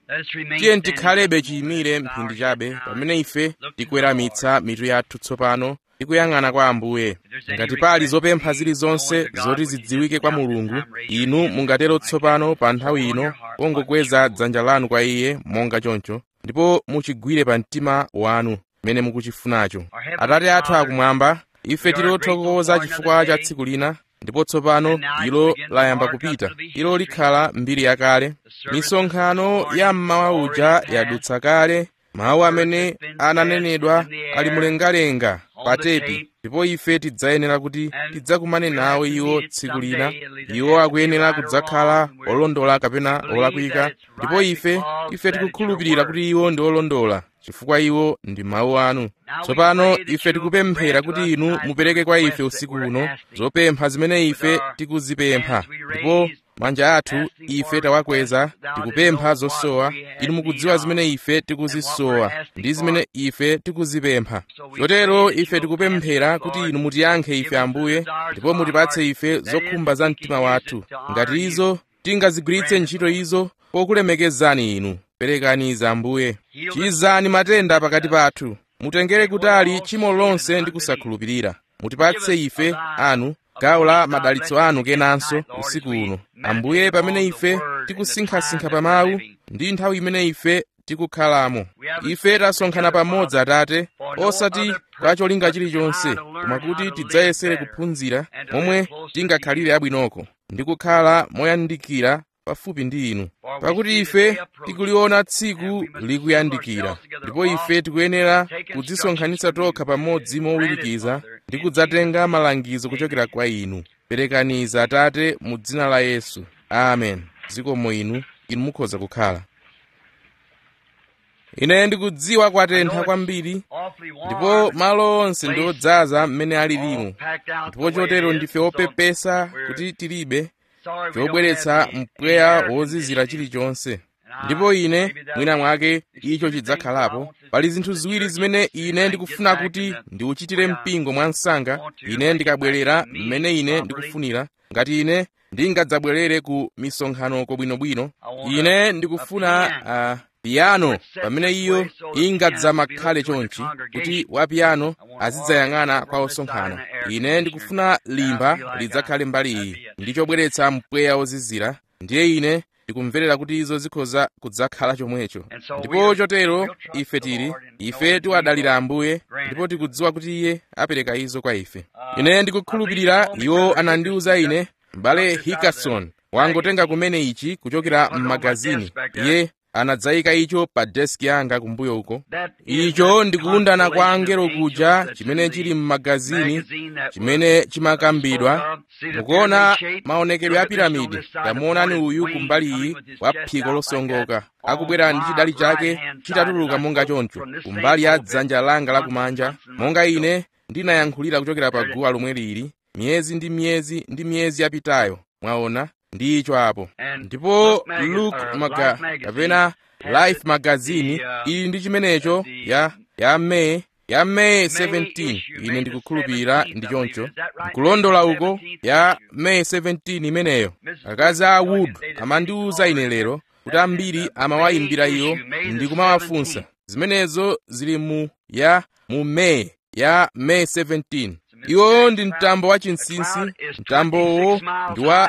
tiye tikhalebe chiyimire mphindi chabe pamene ife tikuweramitsa mitu yathu tsopano tikuyang'ana kwa ambuye ngati pali zopempha zilizonse zoti zidziwike kwa mulungu inu mungatero tsopano pa nthawi ino pongokweza dzanja lanu kwa iye monga choncho ndipo muchigwire pa mtima wanu mmene mukuchifunacho atate athu akumwamba ife tili othokoza chifukwa cha tsiku lina ndipo tsopano ilo layamba kupita ilo likhala mbiri yakale misonkhano ya mmawa uja yadutsa kale mawu amene ananenedwa ali mlengalenga pa tepi ndipo ife tidzayenera kuti tidzakumane nawo iwo tsiku lina iwo akuyenera kudzakhala olondola kapena olakwika ndipo ife ife tikukhulupirira kuti iwo ndi olondola chifukwa iwo ndi mawu anu tsopano ife tikupemphera kuti inu mupereke kwa ife usiku uno zopempha zimene ife tikuzipempha ndipo manja athu ife tawakweza tikupempha zosowa inu mukudziwa zimene ife tikuzisowa ndi zimene ife tikuzipempha chotero ife tikupemphera kuti inu mutiyankhe ife ambuye ndipo mutipatse ife zokhumba za mtima wathu ngati izo tingazigwiritse ntchito izo pokulemekezani inu perekani za ambuye chizani matenda pakati pathu mutengere kutali tchimo lonse ndi kusakhulupirira mutipatse ife anu gawo la madalitso anu kenanso usiku uno ambuye pamene ife tikusinkhasinkha pa mawu ndi nthawi imene ife tikukhalamo ife tasonkhana pamodzi atate osati kwa cholinga chilichonse koma kuti tidzayesere kuphunzira momwe tingakhalire abwinoko ndi kukhala moyandikira pafupi ndi inu pakuti ife tikuliona tsiku likuyandikira ndipo ife tikuyenera kudzisonkhanitsa tokha pamodzi mowirikiza ndi kudzatenga malangizo kuchokera kwa inu perekaniza atate mu dzina la yesu amen zikomo inu inu mukhoza kukhala ine ndikudziwa kwatentha kwambiri ndipo malo onse ndi odzaza mmene alilimo ndipo chotero ndife opepesa kuti tilibe chobweretsa mpweya wozizira chilichonse ndipo ine mwina mwake icho chidzakhalapo pali zinthu ziwiri zimene ine ndikufuna kuti ndiuchitire mpingo mwansanga ine ndikabwerera mmene ine ndikufunira ngati ine ndingadzabwerere ku misonkhano kobwinobwino ine ndikufuna uh, piyano pamene iyo ingadzamakhale chonchi kuti wapiyano azidzayang'ana kwa osonkhana ine ndikufuna limba lidzakhale mbali iyi ndi chobweretsa mpweya wozizira ndiye ine ndikumverera kuti izo zikhoza kudzakhala chomwecho ndipo chotero ife tili ife tiwadalira ambuye ndipo tikudziwa kuti iye apereka izo kwa ife ine ndikukhulupirira iwo anandiwuza ine m'bale hikason wangotenga kumene ichi kuchokera m'magazini iye anadzayika icho pa deski yanga kumbuyo uko icho ndikuundana kwa angelo kuja chimene chili m'magazini chimene chimakambidwa mukuona maonekedwe a piramidi tamuonani uyu kumbali iyi wa phiko losongoka akubwera ndi chidali chake chitatuluka monga choncho kumbali ya dzanja langa lakumanja monga ine ndinayankhulira kuchokera pa guwa lomwe lili miyezi ndi miyezi ndi miyezi yapitayo mwaona ndi icho apo ndipo luke maga kapena life magazini ili ndi chimenecho ya ya may ya may 17 ine ndikukhulupirira ndi choncho nkulondola uko ya may 17 imeneyo akazi a wood amandiwuza ine lero kuti ambiri amawayimbira iyo ndi kumawafunsa zimenezo zili mu ya mu may ya may 17 iwo ndi mtambo wa chinsinsi mtambowo ndi wa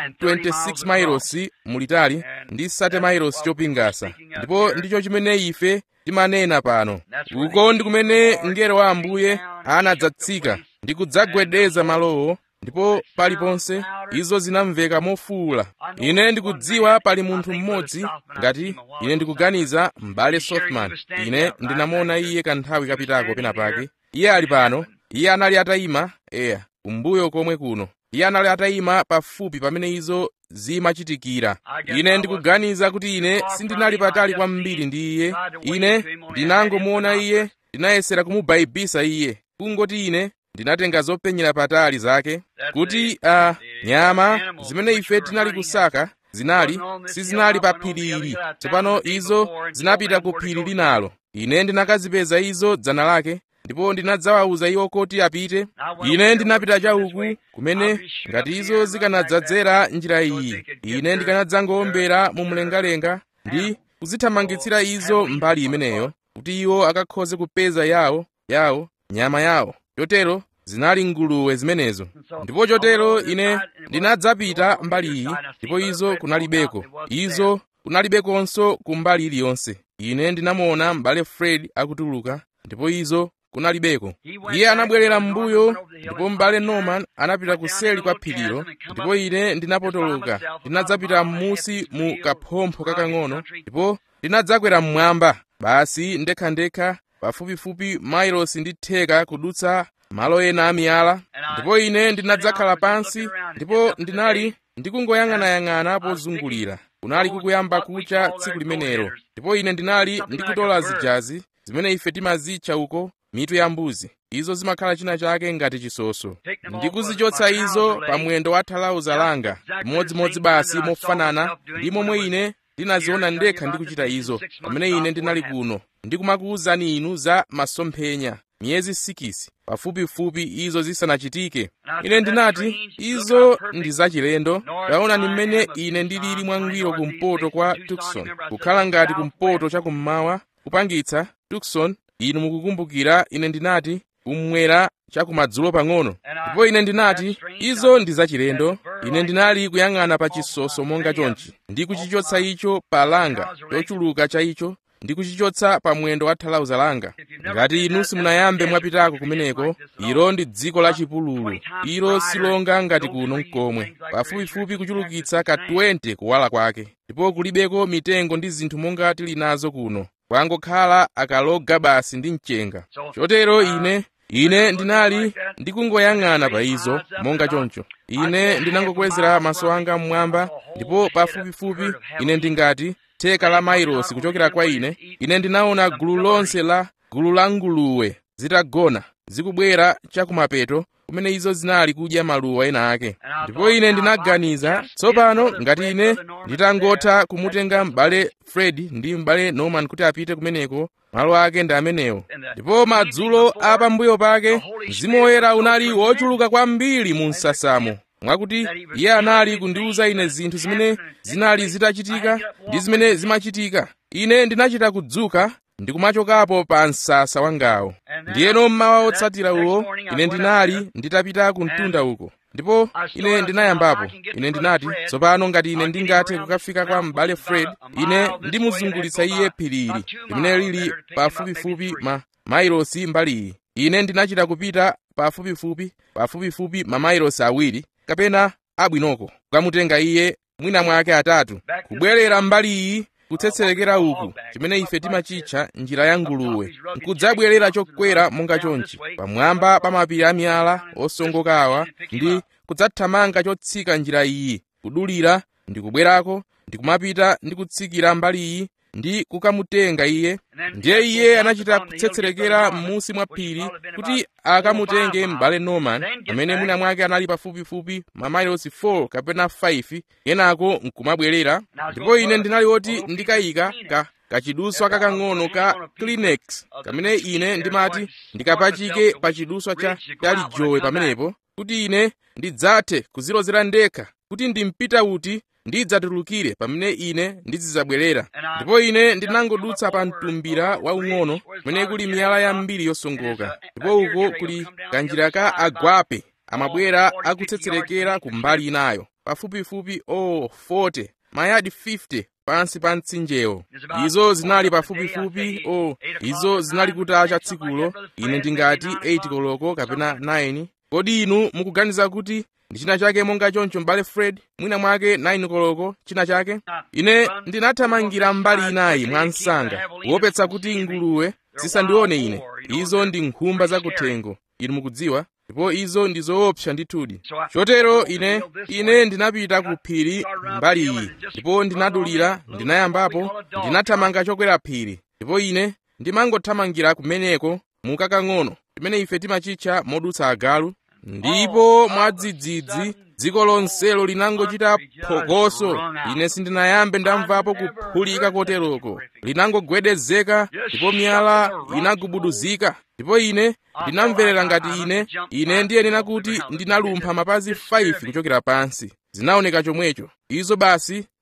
26 miles mulitali ndi 30 miles chopingasa ndipo ndicho chimene ife timanena pano uko ndi kumene mngelo wa ambuye anadzatsika ndi kudzagwedeza malowo ndipo paliponse izo zinamveka mofuwula ine ndikudziwa pali munthu mmodzi ngati ine ndikuganiza m'bale softman ine ndinamuona iye kanthawi kapitako pena pake iye ali pano iye anali atayima eya kumbuyo komwe kuno iye anali atayima pafupi pamene izo zimachitikira ine ndikuganiza kuti ine sindinali patali kwambiri ndi iye ine ndinangomuona iye ndinayesera kumubaibisa iye kungoti ine ndinatenga zopenyera patali zake kuti a uh, nyama zimene ife tinali kusaka zinali sizinali pa phiri ili tsopano izo zinapita ku phiri linalo ine ndinakazipeza izo dzana lake ndipo ndinadzawawuza iwo kuti apite ine ndinapita chauku kumene ngati izo zikanadzadzera njira iyi ine ndikanadzangowombera mu mlengalenga ndi kuzithamangitsira izo mbali imeneyo kuti iwo akakhoze kupeza yawo yawo nyama yawo chotero zinali nguluwe zimenezo ndipo chotero ine ndinadzapita mbali iyi ndipo izo kunalibeko izo kunalibekonso ku mbali iliyonse ine ndinamuona m'bale fred akutuluka ndipo izo kunalibeko iye anabwerera m'mbuyo ndipo m'bale norman anapita kuseli kwa phirilo ndipo ine ndinapotoloka ndinadzapita m'musi mu kaphompho kakang'ono ndipo ndinadzakwera mmwamba basi ndekhandekha pafupifupi mailosi ndi theka kudutsa malo ena amiyala ndipo ine ndinadzakhala pansi ndipo ndinali ndikungoyang'anayang'ana pozungulira kunali kukuyamba kucha tsiku limenelo ndipo ine ndinali ndikutola zijazi zimene ife timazitcha uko mitu ya mbuzi izo zimakhala china chake ngati chisoso ndikuzichotsa izo pa mwendo wa thalauza langa chimodzimodzi basi mofanana ndi momwe ine ndinaziona ndekha ndikuchita izo pamene ine ndinali kuno ndikumakuwuzani inu za masomphenya miyezi sikisi pafupifupi izo zisanachitike ine ndinati izo ndi zachilendo taona ni mmene ine ndilili mwangwiro kumpoto kwa tukson kukhala ngati kumpoto chakummawa kupangitsa tukson inu mukukumbukira ine ndinati kumwera chakumadzulo pang'ono ndipo ine ndinati izo ndi zachilendo ine ndinali kuyang'ana pa chisoso monga chonchi ndi kuchichotsa icho pa langa chochuluka cha icho ndi kuchichotsa pa mwendo wa thalauza langa ngati inu simunayambe mwapitako kumeneko ilo ndi dziko la chipululu ilo silonga ngati kuno mkomwe pafupifupi kuchulukitsa ka 20 kuwala kwake ndipo kulibeko mitengo ndi zinthu monga tili nazo kuno kwangokhala akaloga basi ndi mchenga chotero ine ine ndinali ndikungoyang'ana pa izo monga choncho ine ndinangokwezera maso anga mmwamba ndipo pafupifupi ine ndingati theka la mailosi kuchokera kwa ine ine ndinaona gulu lonse la gulu la nguluwe zitagona zikubwera chakumapeto kumene izo zinali kudya maluwa ena ake ndipo ine ndinaganiza tsopano ngati ine nditangotha kumutenga m'bale fred ndi m'bale norman kuti apite kumeneko malo ake ndi amenewo ndipo madzulo a pambuyo pake mzimu woyera unali wochuluka kwambiri mu msasamo mwakuti iye anali kundiwuza ine zinthu zimene zinali zitachitika ndi zimene zimachitika ine ndinachita kudzuka ndikumachokapo pa msasa wangawo ndiyeno mmawa otsatira uwo ine ndinali nditapita ku mtunda uko ndipo ine ndinayambapo ine ndinati tsopano ngati ine ndingathe kukafika kwa m'bale fred ine ndimuzungulitsa iye phirili limene lili pafupifupi ma mailosi mbali iyi ine ndinachita kupita pafupifupi pafupifupi mamailosi awiri kapena abwinoko kukamutenga iye mwina mwake atatu kubwerera mbali iyi kutsetserekera uku chimene ife timachitcha njira ya nguluwe nkudzabwerera chokwera monga chonchi pamwamba pa mapiri amiyala osongokawa ndi kudzathamanga chotsika njira iyi kudulira ndi kubwerako ndi kumapita ndi kutsikira mbali iyi ndi kukamutenga iye ndiye iye anachita kutsetserekera m'munsi mwa phiri kuti akamutenge m'bale norman amene mwina mwake anali pafupifupi mamailosi 4 kapena 5 yenako nkumabwerera ndipo ine ndinali woti ndikayika ka kachiduswa kakang'ono ka kleenex kamene ine ndimati ndikapachike pa chiduswa cha talijowe pamenepo kuti ine ndidzathe kuzilozera ndekha kuti ndimpita uti ndidzatulukire pamene ine ndizidzabwerera ndipo ine ndinangodutsa pa mtumbira waung'ono kumene kuli miyala yambiri yosongoka ndipo uko kuli kanjira ka agwape amabwera akutsetserekera ku mbali inayo pafupifupi o oh, 40 mayadi 50 pansi pa mtsinjewo izo zinali pafupifupi o oh, izo zinali kutacha tsikulo ine ndingati 8 koloko kapena 9 kodi inu mukuganiza kuti ndi china chake monga choncho m'bale fred mwina mwake 9 koloko china chake ine ndinathamangira mbali inayi mwa msanga kuopetsa kuti nguluwe zisandione ine izo ndi nkhumba zakuthengo inu mukudziwa ndipo izo ndi zoopsa ndithudi chotero ine ine ndinapita ku phiri mbali iyi ndipo ndinadulira ndinayambapo ndinathamanga chokwera phiri ndipo ine ndimangothamangira kumeneko mukakang'ono timene ife timachitcha modutsa agalu ndipo mwadzidzidzi dziko lonselo linangochita phokoso ine sindinayambe ndamvapo kuphulika koteroko linangogwedezeka ndipo miyala inagubuduzika ndipo ine ndinamverera ngati ine ine ndiyenera kuti ndinalumpha mapazi 5 kuchokera pansi zinaoneka chomwecho izo basi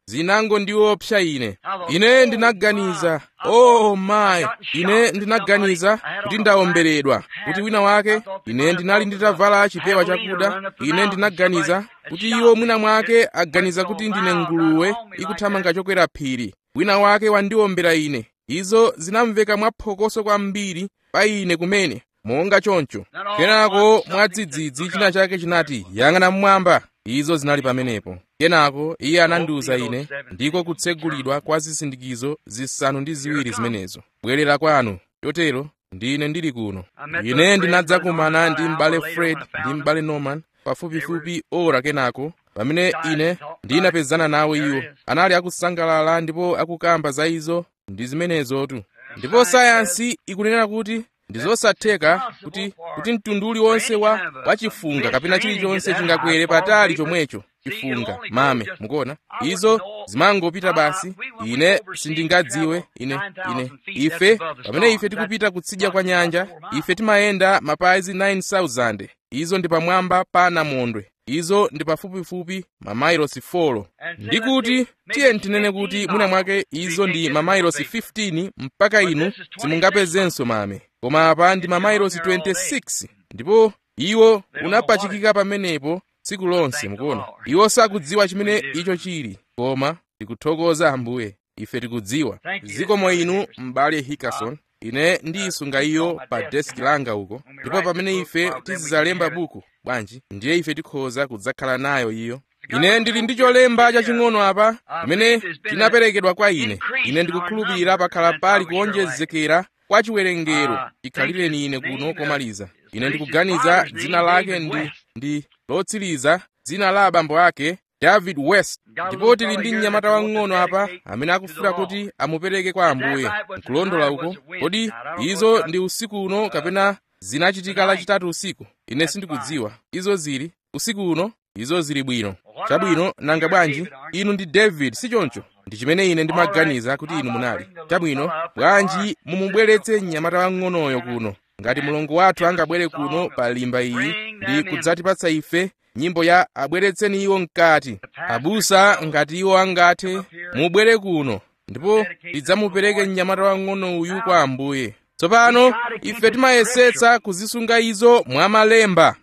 zinangondiopsa ine ine ndinaganiza oh my ine ndinaganiza kuti ndawomberedwa kuti wina wake ine ndinali nditavala chipewa chakuda ine ndinaganiza kuti iwo mwina mwake aganiza kuti ndine nguluwe ikuthamanga chokwera phiri wina wake wandiwombera ine izo zinamveka mwaphokoso kwambiri pa ine kumene monga choncho kenako mwadzidzidzi china chake chinati yang'ana mmwamba izo zinali pamenepo kenako iye anandiwuza ine ndiko kutsegulidwa kwa zisindikizo zisanu ndi ziwiri zimenezo bwerera kwanu chotero ndine ndili kuno ine ndinadzakumana ndi m'bale fred ndi m'bale norman pafupifupi ora kenako pamene ine ndinapezana nawo iwo anali akusangalala ndipo akukamba za izo ndi zimenezotu ndipo sayansi ikunena kuti ndi zosatheka kuti kuti mtundu uliwonse wa wachifunga kapena chilichonse chingakwere patali chomwecho chifunga mame mukuona izo zimangopita basi ine sindingadziwe ine ine ife pamene ife tikupita kutsidya kwa nyanja ife timayenda mapazi 9000 izo ndi pamwamba pa namondwe izo ndi pafupifupi mamailosi 4 ndi kuti tiye tinene kuti mwina mwake izo ndi mamailosi 15 mpaka inu simungapezenso mame koma apa ndi mamailosi 26 ndipo iwo unapachikika pamenepo tsiku lonse mukuona iwo sakudziwa chimene icho chili koma tikuthokoza ambuye ife tikudziwa zikomo inu m'bale hikason ine ndiyisunga iyo pa deski langa uko ndipo pamene ife tizidzalemba buku bwanji ndiye ife tikhoza kudzakhala nayo iyo ine ndili ndi cholemba chaching'ono apa chimene chinaperekedwa kwa ine ine ndikukhulupirira pakhala pali kuonjezekera kwa chiwerengero chikhalireni ine kuno komaliza ine ndikuganiza dzina lake ndi ndi lotsiriza dzina la abambo ake david west ndipo tili ndi mnyamata wang'ono apa amene akufuna kuti amupereke kwa ambuye nkulondola uko kodi izo ndi usiku uno kapena zinachitika lachitatu usiku ine sindikudziwa izo zili usiku uno izo zili bwino chabwino nanga bwanji inu ndi david si choncho ndi chimene ine ndimaganiza kuti inu munali chabwino bwanji mumubweretse mnyamata wang'onoyo kuno ngati mulungu wathu angabwere kuno pa limba iyi ndi kudzatipatsa ife nyimbo ya abweretseni iwo mkati abusa ngati iwo angathe mubwere kuno ndipo tidzamupereke mnyamata wang'ono uyu kwa ambuye tsopano ife timayesetsa kuzisunga izo mwamalemba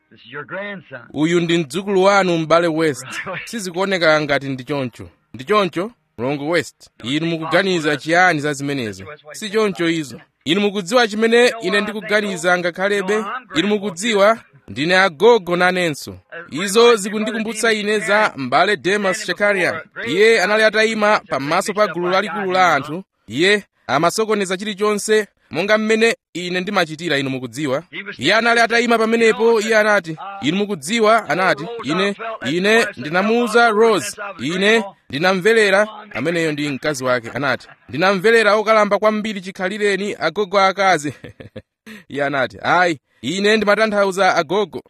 uyu ndi mdzukulu wanu m'bale west sizikuoneka ngati ndi choncho ndi choncho mlongo west inu mukuganiza chiyani za zimenezo si choncho izo inu mukudziwa chimene ine ndikuganiza ngakhalebe inu mukudziwa ndine agogo nanenso izo zikundikumbutsa ine za m'bale demas shakarian iye anali atayima pamaso pa gulu lalikulu la anthu iye amasokoneza chilichonse monga mmene ine ndimachitira inu mukudziwa iye anali atayima pamenepo iye anati inu mukudziwa anati ine ine ndinamuuza rose ine ndinamverera ameneyo ndi mkazi wake anati ndinamverera okalamba kwambiri chikhalireni agogo akazi iye anati ayi ine ndimatanthauza agogo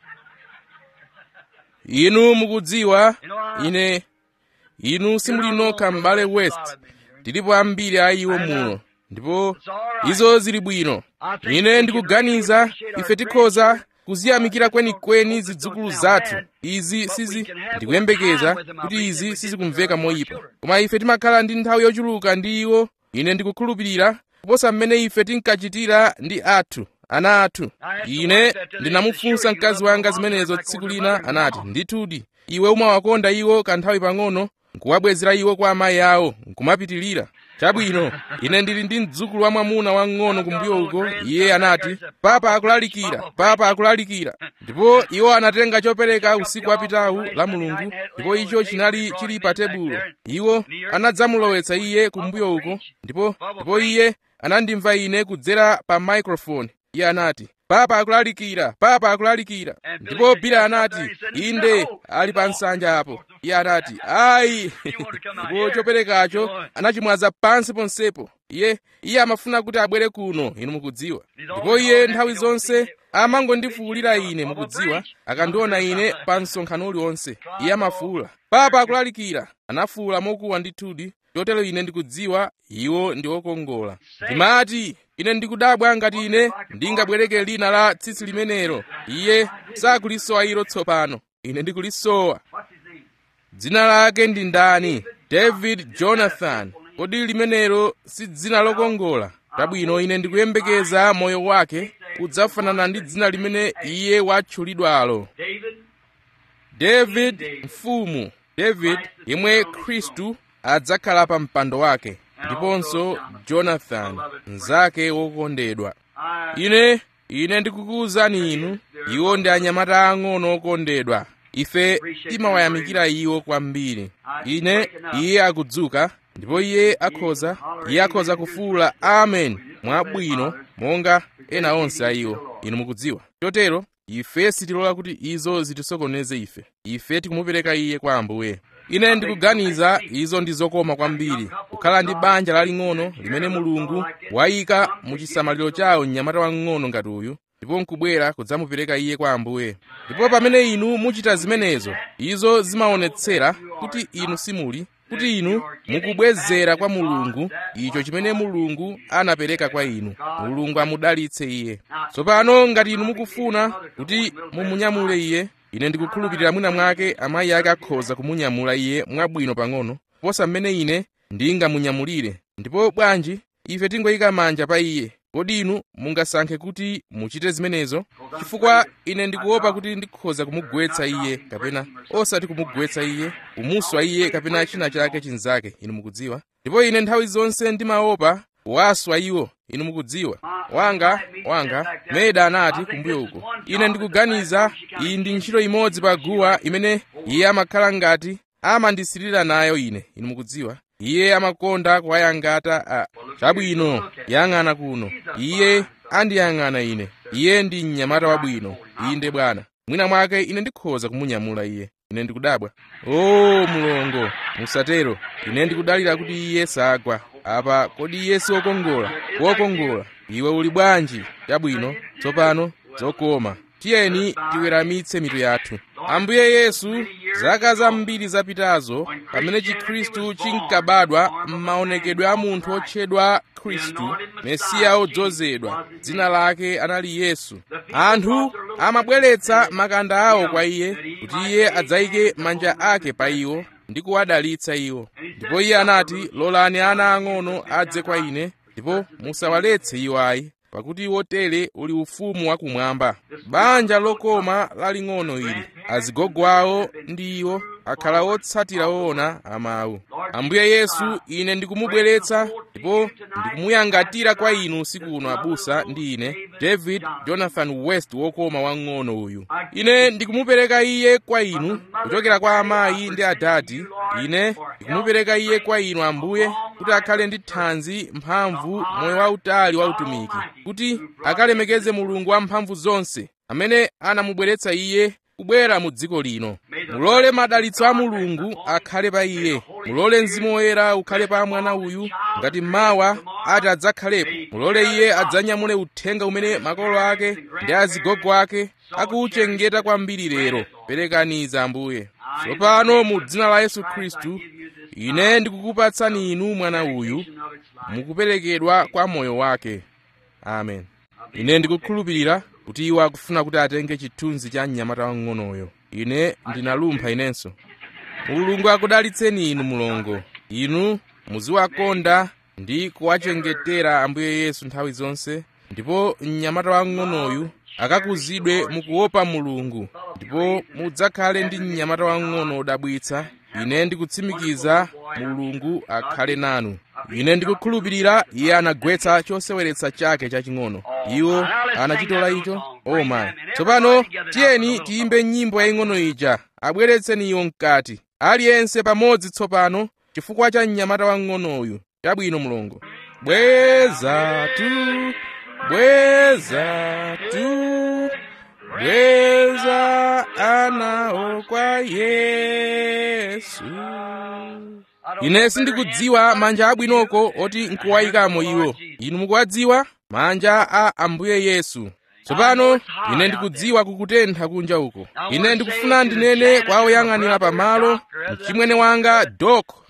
inu mukudziwa ine inu simuli nokha m'bale west tilipo ambiri a iwo muno ndipo izo zili bwino ine ndikuganiza ife tikhoza kuziyamikira kwenikweni zidzukulu zathu izi sizi ndikuyembekeza kuti izi sizikumveka moyipa koma ife timakhala ndi nthawi yochuluka ndi iwo ine ndikukhulupirira kuposa mmene ife tinkachitira ndi athu ana athu ine ndinamufunsa mkazi wanga zimenezo tsiku lina anati ndithudi iwe umawakonda iwo kanthawi pang'ono nkuwabwezera iwo kwa amayi awo nkumapitilira chabwino ine ndili ndi mdzukulu wa mwamuna wang'ono kumbuyo uko iye anati papa akulalikira papa akulalikira ndipo iwo anatenga chopereka usiku wapitawu la mulungu ndipo icho chinali chili pa tebulo iwo anadzamulowetsa iye kumbuyo uko ndipo ndipo iye anandimva ine kudzera pa microphone iye anati papa akulalikira papa akulalikira ndipo bila anati inde ali pa nsanja apo iye anati ayi ndipo choperekacho anachimwaza pansi ponsepo iye iye amafuna kuti abwere kuno inu mukudziwa ndipo iye nthawi zonse amangondifuwulira ine mukudziwa akandiona ine pa msonkhano uliwonse iye amafuwula papa akulalikira anafuwula mokuwa ndithudi chotero ine ndikudziwa iwo ndi okongola ndimati ine ndikudabwa ngati ine ndingabwereke lina la tsitsi limenelo iye sakulisowa ilo tsopano ine ndikulisowa dzina lake ndi ndani david jonathan kodi limenelo si dzina lokongola tabwino ine ndikuyembekeza moyo wake udzafanana ndi dzina limene iye watchulidwalo david mfumu david yemwe khristu adzakhala pa mpando wake ndiponso jonathan mnzake wokondedwa ine ine ndikukuwuzani inu iwo ndi anyamata ang'ono okondedwa ife timawayamikira iwo kwambiri ine iye akudzuka ndipo iye akhoza iye akhoza kufuwula amen mwabwino monga ena onse a iwo inu mukudziwa chotero ife sitilola kuti izo zitisokoneze ife ife tikumupereka iye kwa ambuye ine ndikuganiza izo ndi zokoma kwambiri kukhala ndi banja laling'ono limene mulungu wayika mu chisamaliro chawo mnyamata wang'ono ngati uyu ndipo nkubwera kudzamupereka iye kwa ambuye ndipo pamene inu muchita zimenezo izo zimaonetsera kuti inu simuli kuti inu mukubwezera kwa mulungu icho chimene mulungu anapereka kwa inu mulungu amudalitse iye tsopano ngati inu mukufuna kuti mumunyamule iye ine ndikukhulupirira mwina mwake amayi ake akhoza kumunyamula iye mwabwino pang'ono kuposa mmene ine ndingamunyamulire ndipo bwanji ife tingoyika manja pa iye kodi inu mungasankhe kuti muchite zimenezo chifukwa ine ndikuopa kuti ndikhoza kumugwetsa iye kapena osati kumugwetsa iye kumuswa iye kapena china chake chinzake inu mukudziwa ndipo ine nthawi zonse ndimaopa kuwaswa iwo inu mukudziwa wanga wanga meda anati kumbuyo uko ine ndikuganiza iyi ndi ntchito imodzi pa guwa imene iye amakhala ngati amandisirira nayo ine inu mukudziwa iye amakonda kuwayangata a chabwino yang'ana kuno iye andiyang'ana ine iye ndi mnyamata wabwino inde bwana mwina mwake ine ndikhoza kumunyamula iye ine ndikudabwa o mulongo musatero ine ndikudalira kuti iye sagwa apa kodi iye si wokongola wokongola iwe uli bwanji chabwino tsopano zokoma tiyeni tiweramitse mitu yathu ambuye yesu zaka zambiri zapitazo pamene chikhristu chinkabadwa m'maonekedwe a munthu otchedwa khristu mesiya odzozedwa dzina lake anali yesu anthu amabweretsa makanda awo kwa iye kuti iye adzayike manja ake pa iwo ndi kuwadalitsa iwo ndipo iye anati lolani ana ang'ono adze kwa ine ndipo musawaletse iwo ayi pakuti wotere uli ufumu wakumwamba banja lokoma laling'ono ili azigogo awo ndi iwo akhala otsatira woona amawu ambuye yesu ine ndikumubweretsa ndipo ndikumuyangatira kwa inu usiku uno abusa ndi ine david jonathan west wokoma wang'ono uyu ine ndikumupereka iye kwa inu kuchokera kwa amayi ndi adadi ine ndikumupereka iye kwa inu ambuye kuti akhale ndi thanzi mphamvu moyo wautali wa utumiki kuti akalemekeze mulungu wamphamvu zonse amene anamubweretsa iye kubwera mu dziko lino mulole madalitso a mulungu akhale pa iye mulole mzimu woyera ukhale pa mwana uyu ngati mawa ati adzakhalepo mulole iye adzanyamule uthenga umene makolo ake ndi azigogo ake akuwuchengeta kwambiri lero perekaniza ambuye tsopano mu dzina la yesu khristu ine ndikukupatsani inu mwana uyu mukuperekedwa kwa moyo wake amen ine ndikukhulupirira kuti iwo akufuna kuti atenge chithunzi cha mnyamata wang'onoyo ine ndinalumpha inenso mulungu akudalitseni inu mulongo inu muziwakonda ndi kuwachengetera ambuye yesu nthawi zonse ndipo mnyamata wang'onoyu akakuzidwe mukuopa mulungu ndipo mudzakhale ndi mnyamata wang'ono wodabwitsa ine ndikutsimikiza mulungu akhale nanu ine ndikukhulupirira iye anagwetsa choseweretsa chake chaching'ono iwo anachitola icho o mayi tsopano tiyeni tiyimbe nyimbo yaying'ono ija abweretseni iwo mkati aliyense pamodzi tsopano chifukwa cha mnyamata wang'onoyu chabwino mulungu bweza tu bweza tu bweza anawo kwa yesu ine sindikudziwa manja abwinoko oti nkuwayikamo iwo inu mukuwadziwa manja a ambuye yesu tsopano ine ndikudziwa kukutentha kunja uko ine ndikufuna ndinene kwa oyang'anira pamalo mchimwene wanga dok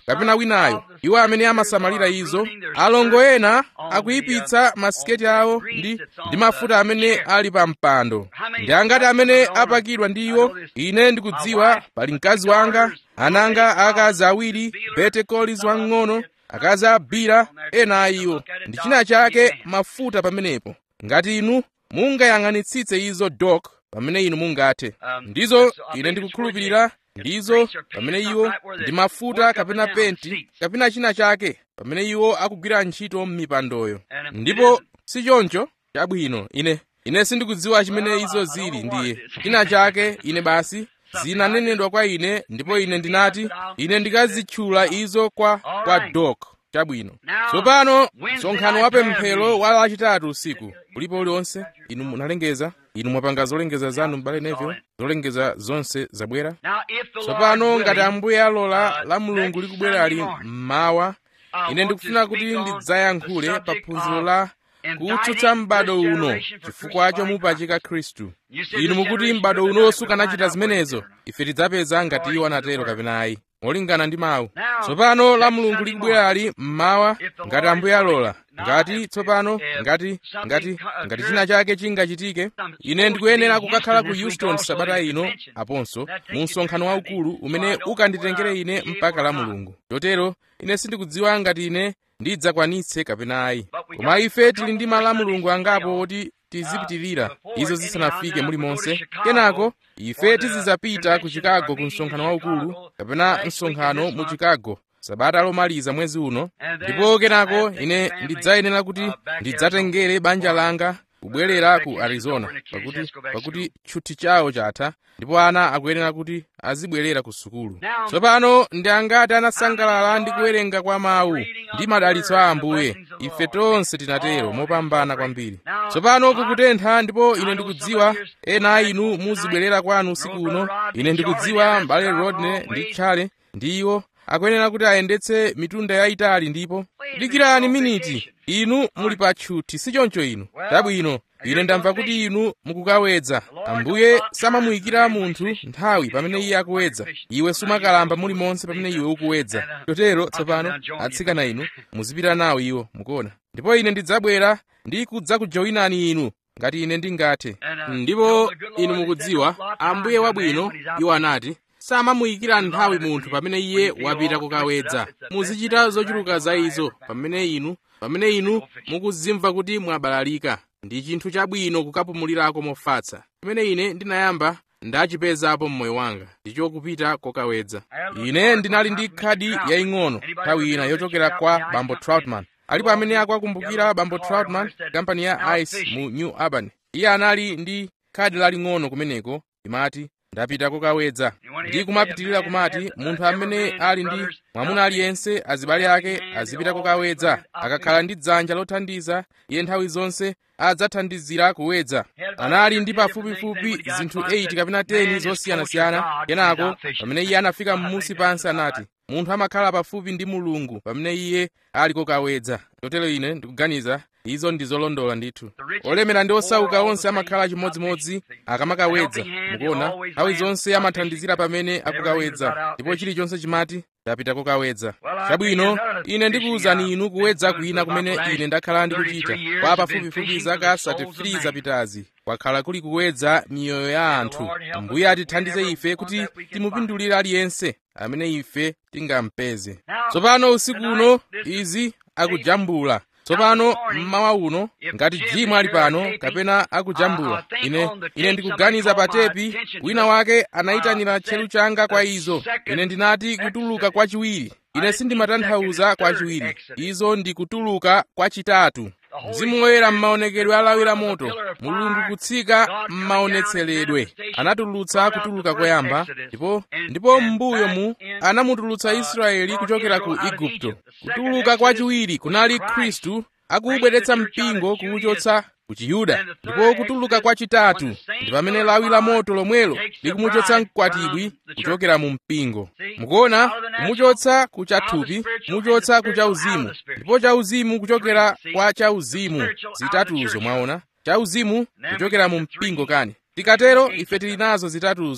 kapena winayo iwo amene amasamalira izo alongo ena akuyipitsa masiketi awo ndi ndi mafuta amene ali pa mpando ndi angati amene apakidwa ndi iwo ine ndikudziwa pali mkazi wanga ananga akazi awiri bete collins wang'ono akazi abira ena a iwo ndi china chake mafuta pamenepo ngati inu mungayang'anitsitse izo dok pamene inu mungathe ndizo ine ndikukhulupirira ndizo pamene iwo ndi mafuta kapena penti kapena china chake pamene iwo akugwira ntchito m'mipandoyo ndipo si choncho chabwino ine ine sindikudziwa chimene izo zili ndiye china chake ine basi zinanenedwa kwa ine ndipo ine ndinati ine ndikazitchula izo kwa kwa dok chabwino tsopano msonkhano wa pemphero wa lachitatu usiku ulipo uliwonse inu munalengeza inu mwapanga zolengeza zanu m'bale nevyo zolengeza zonse zabwera tsopano ngati ambuye alola la mulungu likubwerali mmawa ine ndikufuna kuti ndidzayankhule pa phunziro la kutsutsa m'bado uno chifukwa chomupachika khristu inu mukuti m'bado uno sukanachita zimenezo ife tidzapeza ngati iwo anatero kapena ayi molingana ndi mawu tsopano la mulungu likubwerali mmawa ngati ambuye alola ngati tsopano ngati ngati ngati china chake chingachitike ine ndikuyenera kukakhala ku houston sabata ino aponso mu msonkhano waukulu umene ukanditengere ine mpaka la mulungu chotero ine sindikudziwa ngati ine ndidzakwanitse kapena ayi koma ife tili ndi malo a mulungu angapo oti tizipitirira izo zisanafike mulimonse kenako ife tizidzapita ku chicago ku msonkhano waukulu kapena msonkhano mu chicago sabata lomaliza mwezi uno ndipo kenako ine ndidzayenera kuti ndidzatengere banja langa kubwerera ku arizona pakuti pakuti tchuthi chawo chatha ndipo ana akuyenera kuti azibwerera ku sukulu tsopano ndi angati anasangalala ndi kuwerenga kwa mawu ndi madalitso a ambuye ife tonse tinatero mopambana kwambiri tsopano kukutentha ndipo ine ndikudziwa ena a inu muzibwerera kwanu usiku uno ine ndikudziwa mbale rodney ndi tchale ndi iwo akuyenera kuti ayendetse mitunda yayitali ndipo dikirani miniti inu muli pa tchuthi si choncho inu tabwino ine ndamva kuti inu mukukawedza ambuye samamuyikira munthu nthawi pamene iye akuwedza iwe sumakalamba mulimonse pamene iwe ukuwedza chotero tsopano atsikana inu muzipita nawo iwo mukuona ndipo ine ndidzabwera ndi kudzakujoyinani inu ngati ine ndingathe ndipo inu mukudziwa ambuye wabwino iwo anati samamuyikira nthawi munthu pamene iye wapita kukawedza muzichita zochuluka za izo pamene inu pamene inu mukuzimva kuti mwabalalika ndi chinthu chabwino kukapumulirako mofatsa chimene ine ndinayamba ndachipezapo mmoyo wanga ndicho kupita kokawedza ine ndinali ndi khadi yaying'ono nthawi ina yochokera kwa bambo troutman alipo amene akwakumbukira bambo troutman kampani ya ice mu new albany iye anali ndi khadi laling'ono kumeneko imati ndapita kokawedza ndi kumapitirira kumati munthu amene ali ndi mwamuna aliyense azibale ake azipita kokawedza akakhala ndi dzanja lothandiza iye nthawi zonse adzathandizira kuwedza anali ndi pafupifupi zinthu 8 kapena 10 zosiyanasiyana kenako pamene iye anafika m'musi pansi anati munthu amakhala pafupi ndi mulungu pamene iye ali kokawedza chotero ine ndikuganiza izo ndi zolondola ndithu olemera ndi osauka onse amakhala chimodzimodzi akamakawedza mukuona nthawi zonse amathandizira pamene akukawedza ndipo chilichonse chimati ndapita kokawedza chabwino ine ndikuwuzani inu kuwedza kwina kumene ine ndakhala ndikuchita kwa pafupifupi zaka 33 zapitazi kwakhala kuli kuwedza miyoyo ya anthu mbuye atithandize ife kuti timupindulire aliyense amene ife tingampeze tsopano usiku uno izi akujambula tsopano mmawa uno ngati jimwe ali pano kapena akujambula ine ine ndikuganiza pa tepi wina wake anayitanira tcheru changa kwa izo ine ndinati kutuluka kwachiwiri ine sindimatanthauza kwachiwiri izo ndi kutuluka kwachitatu mzimu woyera m'maonekedwe alawira moto mulungu kutsika m'maonetseredwe anatulutsa kutuluka koyamba ndipo ndipo m'mbuyo mu anamutulutsa israeli kuchokera ku igupto kutuluka kwachiwiri kunali khristu akuubweretsa mpingo kuwuchotsa ku chiyuda ndipo kutuluka kwachitatu ndi pamene lawi la moto lomwelo likumuchotsa mkwatibwi kuchokera mu mpingo mukuona kumuchotsa ku chathupi kumuchotsa ku chauzimu ndipo chauzimu kuchokera kwa chauzimu zitatuzo mwaona chauzimu kuchokera mu mpingo kani tikatero ife tili nazo zitatuzo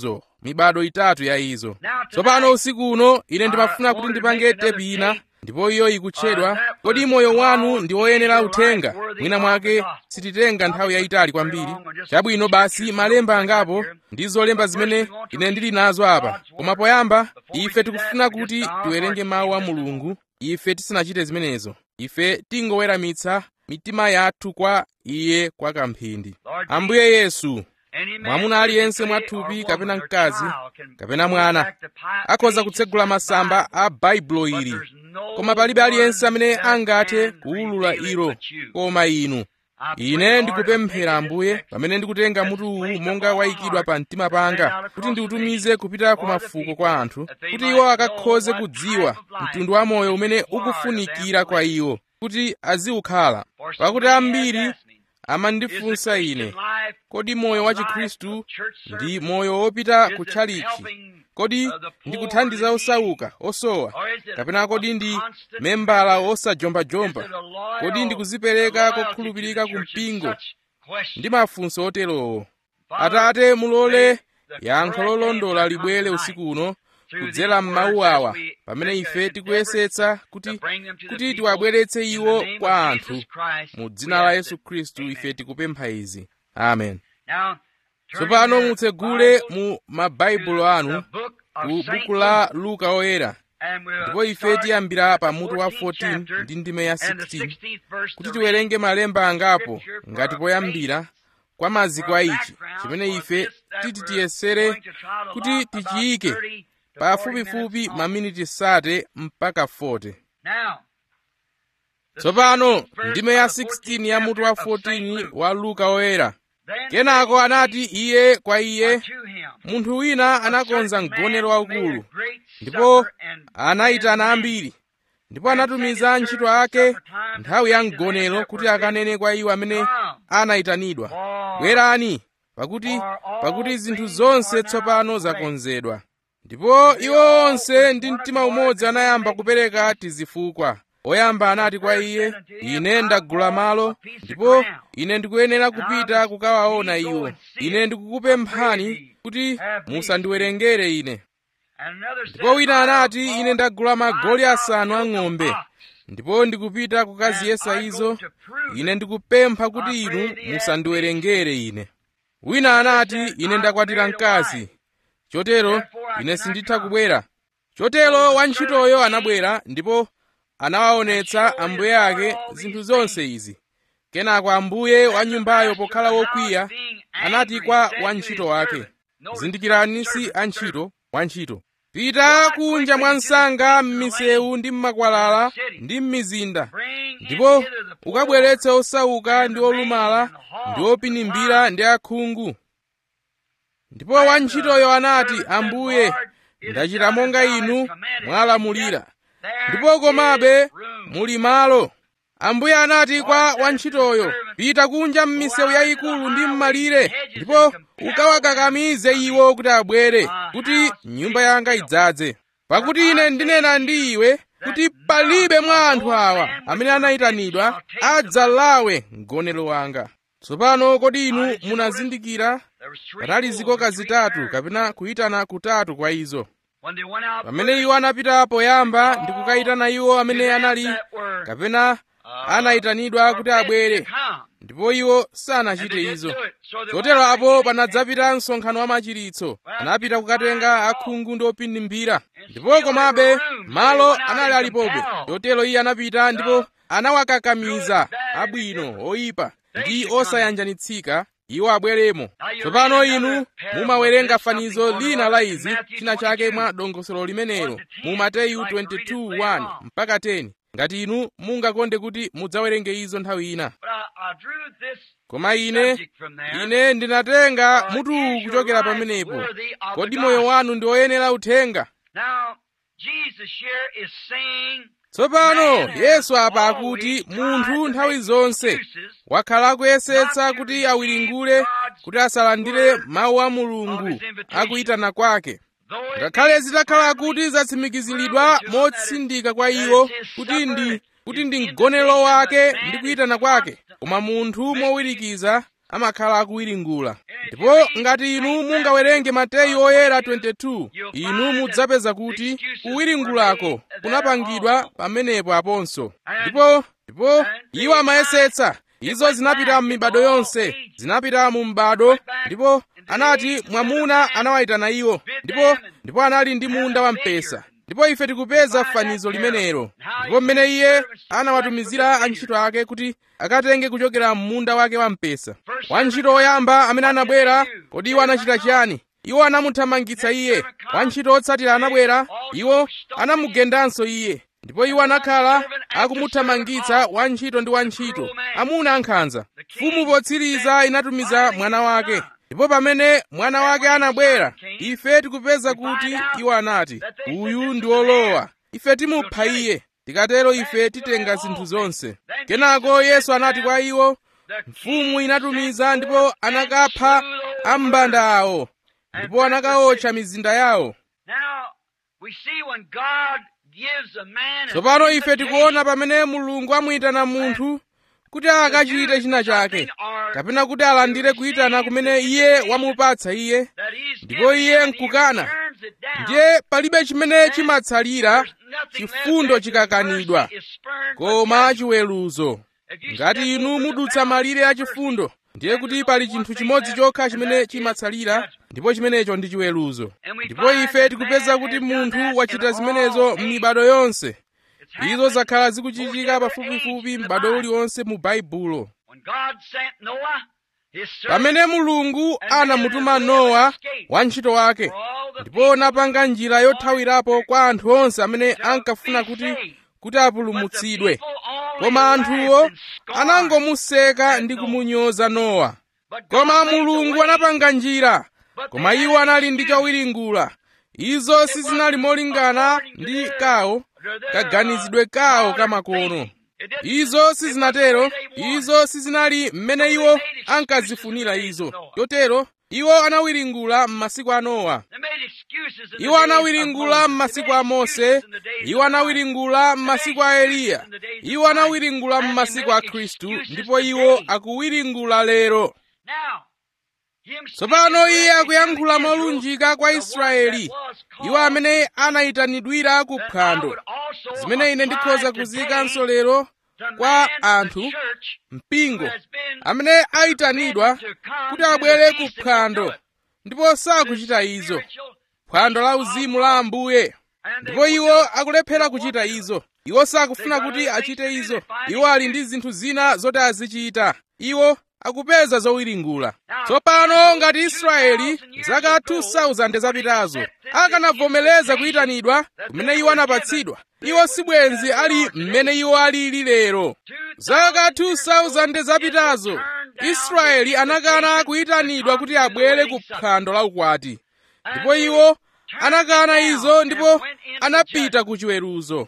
mibado itatu ya izo tsopano usiku uno ine ndimafuna kuti ndipange tepi ina ndipo iyo ikutchedwa kodi moyo wanu ndi woyenera uthenga mwina mwake sititenga nthawi yayitali kwambiri chabwino basi malemba angapo ndi zolemba zimene ine ndili nazo apa koma poyamba ife tikufuna kuti tiwerenge mawu a mulungu ife tisanachite zimenezo ife tingoweramitsa mitima yathu kwa iye kwa kamphindi ambuye yesu mwamuna aliyense mwathupi kapena mkazi kapena mwana akhoza kutsegula masamba a baibulo ili koma palibe aliyense amene angathe kuwulula ilo koma inu ine ndikupemphera ambuye pamene ndikutenga mutu uwu monga wayikidwa pa mtima panga kuti ndiutumize kupita ku mafuko kwa anthu kuti iwo akakhoze kudziwa mtundu wa moyo umene ukufunikira kwa iwo kuti aziwukhala pakuti ambiri amandifunsa ine kodi moyo wa chikhristu ndi moyo wopita ku tchalichi kodi ndikuthandiza osauka osowa kapena kodi ndi membala osajombajomba kodi ndikuzipereka kokhulupirika ku mpingo ndi mafunso oterowo atate mulole yankho lolondola libwere usiku uno kudzera m'mawu awa pamene ife tikuyesetsa kuti kuti tiwabweretse iwo kwa anthu mu dzina la yesu khristu ife tikupempha izi amen tsopano mutsegule mu mabaibulo anu ku buku la luka oyera ndipo ife tiyambira pa mutu wa 14 ndi ndime ya 16 kuti tiwerenge malemba angapo ngati poyambira kwa maziko a ichi chimene ife titi tiyesere kuti tichiyike pafupifupi maminiti sate mpaka 40 tsopano ndime ya 16 ya mutu wa 14 wa luka oyera kenako anati iye kwa iye munthu wina anakonza mgonero waukulu ndipo anayitana ambiri ndipo anatumiza antchito ake nthawi ya mgonero kuti akanene kwa iwo amene anayitanidwa bwerani pakuti pakuti zinthu zonse tsopano zakonzedwa ndipo iwo onse ndi mtima umodzi anayamba kupereka tizifukwa oyamba anati kwa iye ine ndagula malo ndipo ine ndikuyenera kupita kukawaona iwo ine ndikukupemphani kuti musandiwerengere ine ndipo wina anati ine ndagula magoli asanu a ng'ombe ndipo ndikupita kukaziyesa izo ine ndikupempha kuti inu musandiwerengere ine wina anati ine ndakwatira mkazi chotero ine sinditha kubwera chotero wantchitoyo anabwera ndipo anawaonetsa ambuye ake zinthu zonse izi kenako ambuye wa nyumbayo pokhala wokwiya anati kwa wantchito wake zindikirani si antchito wantchito pita kunja mwa msanga m'misewu ndi m'makwalala ndi m'mizinda ndipo ukabweretse osauka ndi olumala ndi opinimbira ndi akhungu ndipo wantchitoyo anati ambuye ndachita monga inu mwalamulira ndipo komabe muli malo ambuye anati kwa wantchitoyo pita kunja m'misewu yayikulu ndi m'malire ndipo ukawakakamize iwo kuti abwere kuti nyumba yanga idzadze pakuti ine ndinena ndi iwe kuti palibe mwa anthu awa amene anayitanidwa adzalawe mgonero wanga tsopano kodi inu munazindikira patali zikoka zitatu kapena kuyitana kutatu kwa izo pamene iwo anapita poyamba ndi kukayitana iwo amene anali kapena anayitanidwa kuti abwere ndipo iwo sanachite izo chotero apo panadzapita msonkhano wa machiritso anapita kukatenga akhungu ndi opinimbira ndipo komabe malo anali alipobe chotero iye anapita ndipo anawakakamiza abwino oyipa ndi osayanjanitsika iwo abweremo tsopano inu mumawerenga fanizo lina la izi china chake mwa dongosolo limenelo mu mateyu 22:1 mpaka 10 ngati inu mungakonde kuti mudzawerenge izo nthawi ina koma ine ine ndinatenga mutu kuchokera pamenepo kodi moyo wanu ndi woyenera uthenga tsopano yesu apa akuti munthu nthawi zonse wakhala akuyesetsa kuti awiringule kuti asalandire mawu a mulungu akuyitana kwake ngakhale zitakhala kuti zatsimikiziridwa motsindika kwa iwo kuti ndi kuti ndi mgonero wake ndi kuyitana kwake koma munthu mowirikiza amakhala akuwiringula ndipo ngati inu mungawerenge mateyu oyera 22 inu mudzapeza kuti kuwiringulako kunapangidwa pamenepo aponso ndipo ndipo iwo amayesetsa izo zinapita m'mibado yonse zinapita mu m'bado ndipo anati mwamuna anawayitana iwo ndipo ndipo anali ndi munda wamphesa ndipo ife tikupeza fanizo limenelo ndipo mmene iye anawatumizira antchito ake kuti akatenge kuchokera m'munda wake wamphesa wantchito woyamba amene anabwera kodi iwo anachita chiyani iwo anamuthamangitsa iye wantchito wotsatira anabwera iwo anamugendanso iye ndipo iwo anakhala akumuthamangitsa wantchito ndi wantchito amuna ankhanza mfumu potsiriza inatumiza mwana wake ndipo pamene mwana wake anabwera ife tikupeza kuti iwo anati uyu ndi wolowa ife timupha iye tikatero ife titenga zinthu zonse kenako yesu anati kwa iwo mfumu inatumiza ndipo anakapha ambanda awo ndipo anakawotcha mizinda yawo tsopano ife tikuona pamene mulungu amuyitana munthu kuti akachite china chake kapena kuti alandire kuyitana kumene iye wamupatsa iye ndipo iye nkukana ndiye palibe chimene chimatsalira chifundo chikakanidwa koma chiweruzo ngati inu mudutsa malire a chifundo ndiye kuti pali chinthu chimodzi chokha chimene chimatsalira ndipo chimenecho ndi chiweruzo ndipo ife tikupeza kuti munthu wachita zimenezo m'mibado yonse izo zakhala zikuchitika pafupifupi m'bado uliwonse mu baibulo pamene mulungu anamutuma nowa wantchito wake ndipo anapanga njira yothawirapo kwa anthu onse amene ankafuna kuti kuti apulumutsidwe koma anthuwo anangomuseka ndi kumunyoza nowa koma mulungu anapanga njira koma iwo anali ndi chowiringula izo sizinali molingana ndi kawo kaganizidwe kawo kamakono izo sizinatero izo sizinali mmene iwo ankazifunira izo chotero iwo anawiringula m'masiku a nowa iwo anawiringula m'masiku a mose iwo anawiringula m'masiku a eliya iwo anawiringula m'masiku a khristu ndipo iwo akuwiringula lero tsopano iye akuyankhula molunjika kwa israeli iwo amene anayitanidwira ku phwando zimene ine ndikhoza kuzikanso lero kwa anthu mpingo amene ayitanidwa kuti abwere ku phwando ndipo sakuchita izo phwando la uzimu la ambuye ndipo iwo akulephera kuchita izo iwo sakufuna kuti achite izo iwo ali ndi zinthu zina zoti azichita iwo akupeza zowiringula tsopano ngati israeli zaka 2000 zapitazo akanavomereza kuyitanidwa kumene iwo anapatsidwa iwo sibwenzi ali mmene iwo alili lero zaka 2000 zapitazo israeli anakana kuyitanidwa kuti abwere ku phwando la ukwati ndipo iwo anakana izo ndipo anapita ku chiweruzo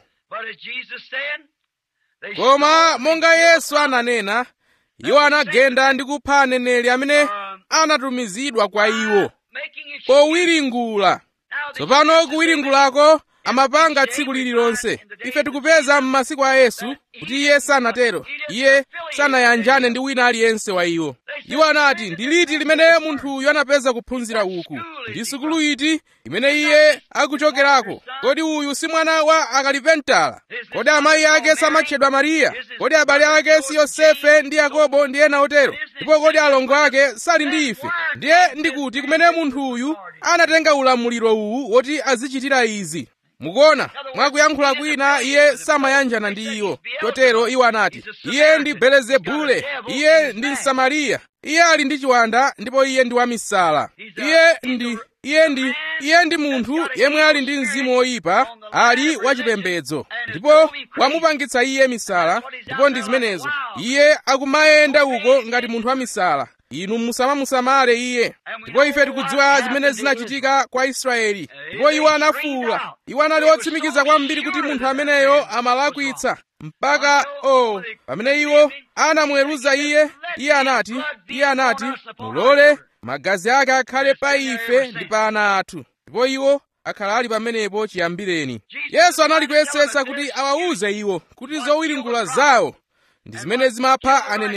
koma monga yesu ananena iwo anagenda ndi kupha aneneri amene anatumizidwa kwa iwo powiringula tsopano kuwiringulako amapanga tsiku lililonse ife tikupeza m'masiku a yesu kuti iye sanatero iye sanayanjane ndi wina aliyense wa iwo iwo anati ndi liti limene munthuyu anapeza kuphunzira uku ndi sukulu iti imene iye akuchokerako kodi uyu si mwana wa akalipentala kodi amayi ake samatchedwa mariya kodi abale ake si yosefe ndi yakobo ndi ena otero ndipo kodi alongo ake sali ndi ife ndiye ndikuti kumene munthuyu anatenga ulamuliro uwu woti azichitira izi mukuona mwakuyankhula kwina iye samayanjana ndi iwo chotero iwo anati iye ndi belezebule iye ndi msamariya iye ali ndi chiwanda ndipo iye ndi wamisala iye ndi iye ndi iye ndi munthu yemwe ali ndi mzimu woyipa ali wachipembedzo ndipo wamupangitsa iye misala ndipo ndi zimenezo iye akumayenda uko ngati munthu wamisala inu musamamusamale iye ndipo ife tikudziwa zimene zinachitika kwa israeli ndipo iwo anafuwula iwo anali otsimikiza kwambiri kuti munthu ameneyo amalakwitsa mpaka o oh, pamene iwo anamuweruza iye iye anati iye anati mulole magazi ake akhale pa ife ndi pa ana athu ndipo iwo akhala ali pamenepo chiyambireni yesu anali kuyesetsa kuti awawuze iwo kuti zowiringula zawo ndi zimene zimapha aneneri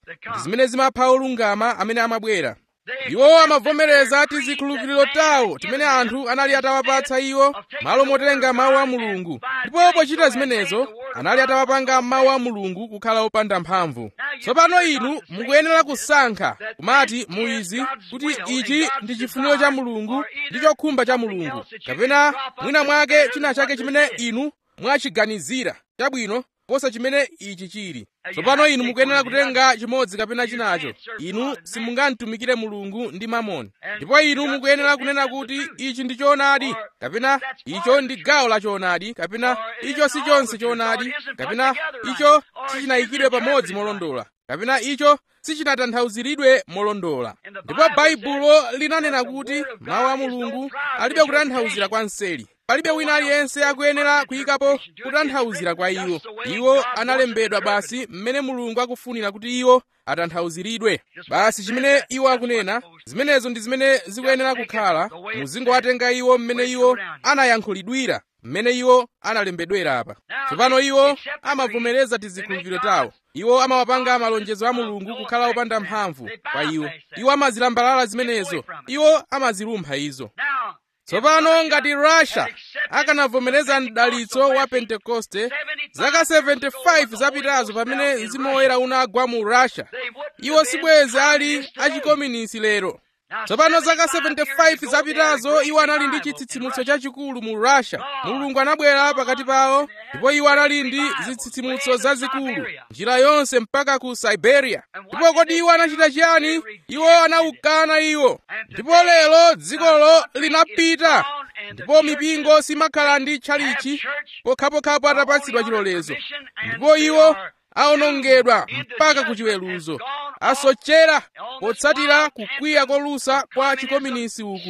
ndi zimene zimapha olungama amene amabwera iwo amavomereza tizikhulupiriro tawo timene anthu anali atawapatsa iwo malo motenga mawu a mulungu ndipo pochita zimenezo anali atawapanga mawu a mulungu kukhala opanda mphamvu tsopano inu mukuyenera kusankha kumati muizi kuti ichi ndi chifuniro cha mulungu ndi chokhumba cha mulungu kapena mwina mwake china chake chimene inu mwachiganizira chabwino kosa chimene ichi chili tsopano inu mukuyenera kutenga chimodzi kapena chinacho inu simungamtumikire mulungu ndi mamoni ndipo inu mukuyenera kunena kuti ichi ndi choonadi kapena icho ndi gawo la choonadi kapena icho si chonse choonadi kapena icho sichinayikidwe pamodzi molondola kapena icho sichinatanthauziridwe molondola ndipo baibulo linanena kuti mawu a mulungu alibe kutanthauzira kwa mseri palibe wina aliyense akuyenera kuyikapo kutanthauzira kwa iwo iwo analembedwa basi mmene mulungu akufunira kuti iwo atanthauziridwe basi chimene iwo akunena zimenezo ndi zimene zikuyenera kukhala muzingowatenga iwo mmene iwo anayankhulidwira mmene iwo analembedwera apa tsopano iwo amavomereza tizikhulupiriro tawo iwo amawapanga malonjezo a mulungu kukhala opanda mphamvu kwa iwo iwo amazilambalala zimenezo iwo amazilumpha izo tsopano ngati russia akanavomereza mdalitso wa pentekoste zaka 75 zapitazo pamene mzimu woyera unagwa mu russia iwo sibwezi ali achikominisi lero tsopano zaka 75 zapitazo iwo anali ndi chitsitsimutso chachikulu mu russia mulungu anabwera pakati pawo ndipo iwo anali ndi zitsitsimutso zazikulu njira yonse mpaka ku siberia ndipo kodi iwo anachita chiyani iwo anawukana iwo ndipo lero dzikolo linapita ndipo mipingo simakhala ndi tchalichi pokhapokhapo atapatsidwa chilolezo ndipo iwo awonongedwa mpaka ku chiweruzo asochera potsatira kukwiya kolusa kwa chikominisi uku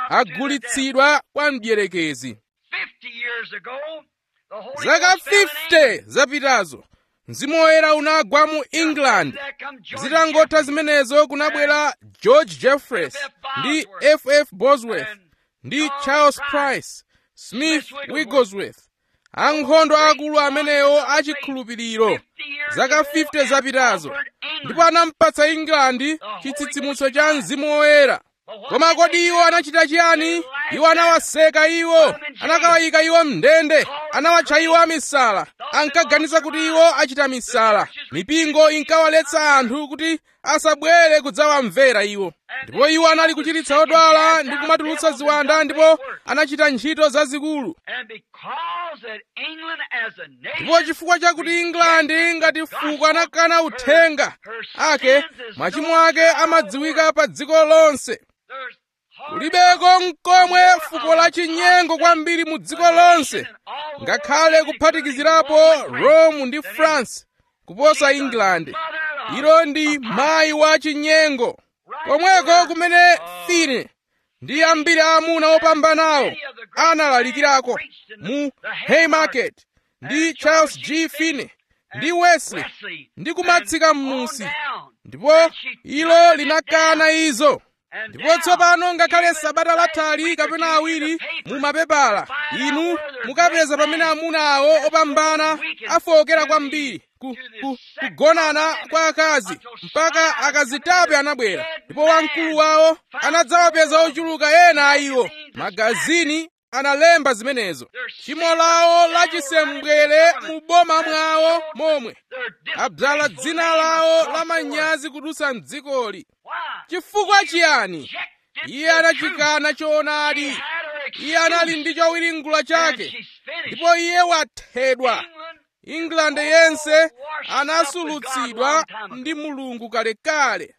agulitsidwa kwa mdierekezi zaka 50 zapitazo mzimu woyera unagwa mu england zitangotha zimenezo kunabwera george jeffreys ndi ff bosworth ndi charles price smith wigglesworth ankhondo akulu amenewo achikhulupiriro zaka 50 zapitazo ndipo anampatsa england chitsitsimutso cha mzimu woyera koma kodi iwo anachita chiyani iwo anawaseka iwo anakawayika iwo mndende anawatcha iwo amisala ankaganiza kuti iwo achita misala mipingo inkawaletsa anthu kuti asabwere kudzawamvera iwo ndipo iwo anali kuchiritsa odwala ndi kumatulutsa ziwanda ndipo anachita ntchito zazikulu ndipo chifukwa chakuti england ngati fuko anakana uthenga ake machimo ake amadziwika pa dziko lonse kulibeko mkomwe fuko la chinyengo kwambiri mu dziko lonse ngakhale kuphatikizirapo rome ndi france kuposa england ilo ndi mayi wa chinyengo komweko kumene fine ndi ambiri aamuna opambanawo analalikirako mu haymarket ndi charles g finney ndi wesley ndi kumatsika m'musi ndipo ilo linakana izo ndipo tsopano ngakhale sabata lathali kapena awiri mu mapepala inu mukapeza pamene amuna awo opambana afowokera kwambiri ku, ku, kugonana kwa akazi mpaka akazitape anabwera ndipo wamkulu wawo anadzawapeza ochuluka ena a iwo magazini analemba zimenezo tchimo lawo lachisembwere mu boma mwawo momwe adzala dzina lawo la manyazi kudutsa mdzikoli chifukwa chiyani iye anachikana choonadi iye anali ndi chowiringula chake ndipo iye wathedwa england yense anasulutsidwa ndi mulungu kalekale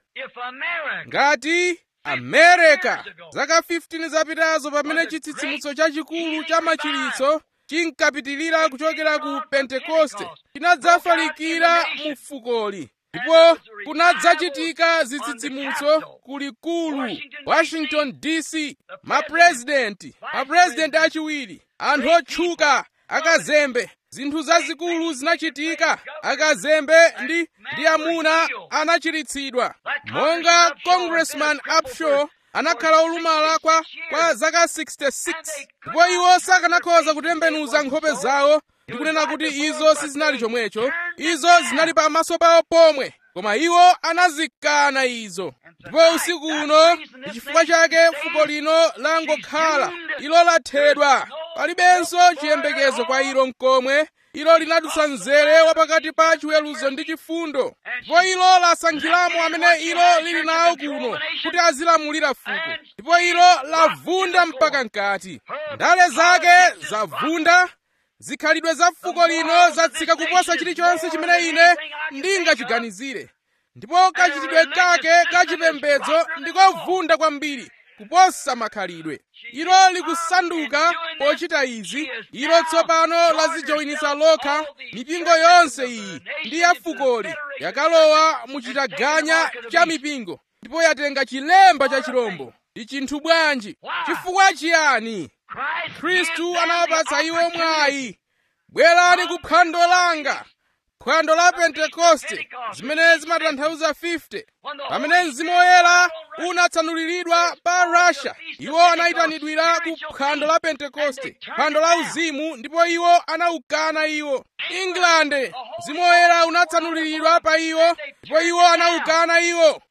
ngati america zaka 15 zapitazo pamene chitsitsimutso chachikulu cha machiritso chinkapitilira kuchokera ku pentekoste chinadzafalikira mu fukoli ndipo kunadzachitika zitsitsimutso kulikulu washington dc mapurezidenti mapurezidenti achiwiri anthu otchuka akazembe zinthu zazikulu zinachitika akazembe ndi ndi amuna anachiritsidwa monga congressman upshaw anakhala olumala kwa kwa zaka 66 ndipo iwo sakanakhoza kutembenuza nkhope zawo ndikunena kuti izo sizinali chomwecho izo zinali pamaso pawo pomwe koma iwo anazikana izo ndipo usiku uno ndi chifukwa chake fuko lino langokhala ilo lathedwa palibenso chiyembekezo kwa ilo mkomwe ilo linadutsa mzere wapakati pa chiweruzo ndi chifundo ndipo ilo lasankhiramo amene ilo lili nawo kuno kuti azilamulira fuko ndipo ilo lavunda mpaka mkati ndale zake zavunda zikhalidwe za fuko lino zatsika kuposa chilichonse chimene ine ndingachiganizire ndipo kachitidwe kake kachipembedzo ndikovunda kwambiri kuposa makhalidwe ilo likusanduka pochita izi ilo tsopano lazijoyinitsa lokha mipingo yonse iyi ndi ya fukoli yakalowa muchitaganya cha mipingo ndipo yatenga chilemba cha chirombo ndi chinthu bwanji chifukwa chiyani khristu anawapatsa iwo mwayi bwerani ku phwando langa phwando la pentekoste zimene zimatanthauza 50 pamene mzimu woyera unatsanuliridwa pa russia iwo anayitanidwira ku phwando la pentekoste phwando la uzimu ndipo iwo anawukana iwo england mzimu woyera unatsanuliridwa pa iwo ndipo iwo anawukana iwo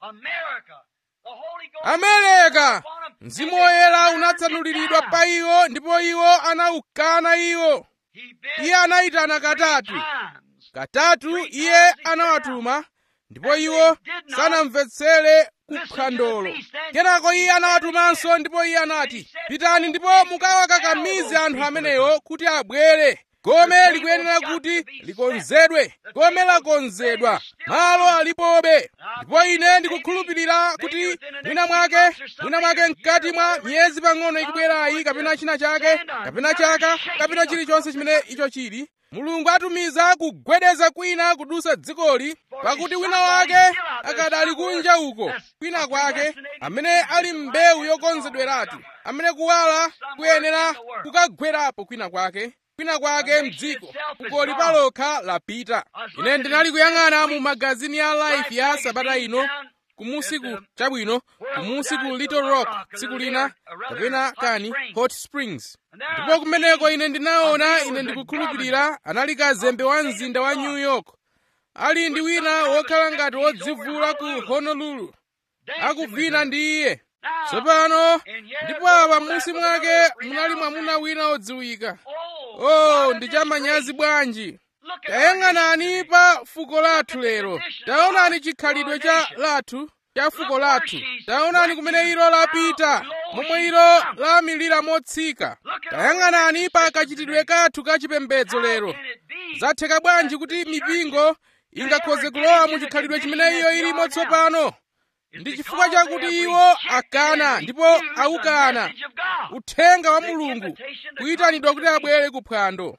amerika mzimu woyera unatsanuliridwa pa iwo ndipo iwo anawukana iwo iye anayitana katatu katatu iye anawatuma ndipo iwo sanamvetsere kuphwandolo kenako iye anawatumanso ndipo iye anati pitani ndipo mukawakakamize anthu amenewo kuti abwere gome likuyenera kuti likonzedwe gome lakonzedwa malo alipobe ndipo ine ndikukhulupirira kuti mwina mwake mwina mwake mkati mwa miyezi pang'ono ikubwerayi kapena china chake kapena chaka kapena chilichonse chimene icho chili mulungu atumiza kugwedeza kwina kudusa dzikoli pakuti wina wake akadali kunja uko kwina kwake amene ali mbewu yokonzedweratu amene kuwala kuyenera kukagwerapo kwina kwake kwina kwake mdziko kukoli palokha lapita ine ndinali kuyang'ana mu magazini ya life ya sabata ino kumusiku chabwino kumusiku little rock tsiku lina kapena kani hot springs ndipo kumeneko ine ndinaona ine ndikukhulupirira anali kazembe wa mzinda wa new york ali ndi wina wokhala ngati wodzivula ku honolulu akuvina ndi iye tsopano ndipo apa m'munsi mwake munali mwamuna wina wodziwika oh ndi chamanyazi bwanji tayang'anani pa fuko lathu lero taonani chikhalidwe cha lathu cha fuko lathu taonani kumene ilo lapita momwe ilo lamilira motsika tayang'anani pa kachitidwe kathu ka chipembedzo lero zatheka bwanji kuti mipingo ingakhoze kulowa mu chikhalidwe chimene iyo ilimo tsopano ndi chifukwa chakuti iwo akana ndipo awukana uthenga wa mulungu kuyitanidwa kuti abwere ku phwando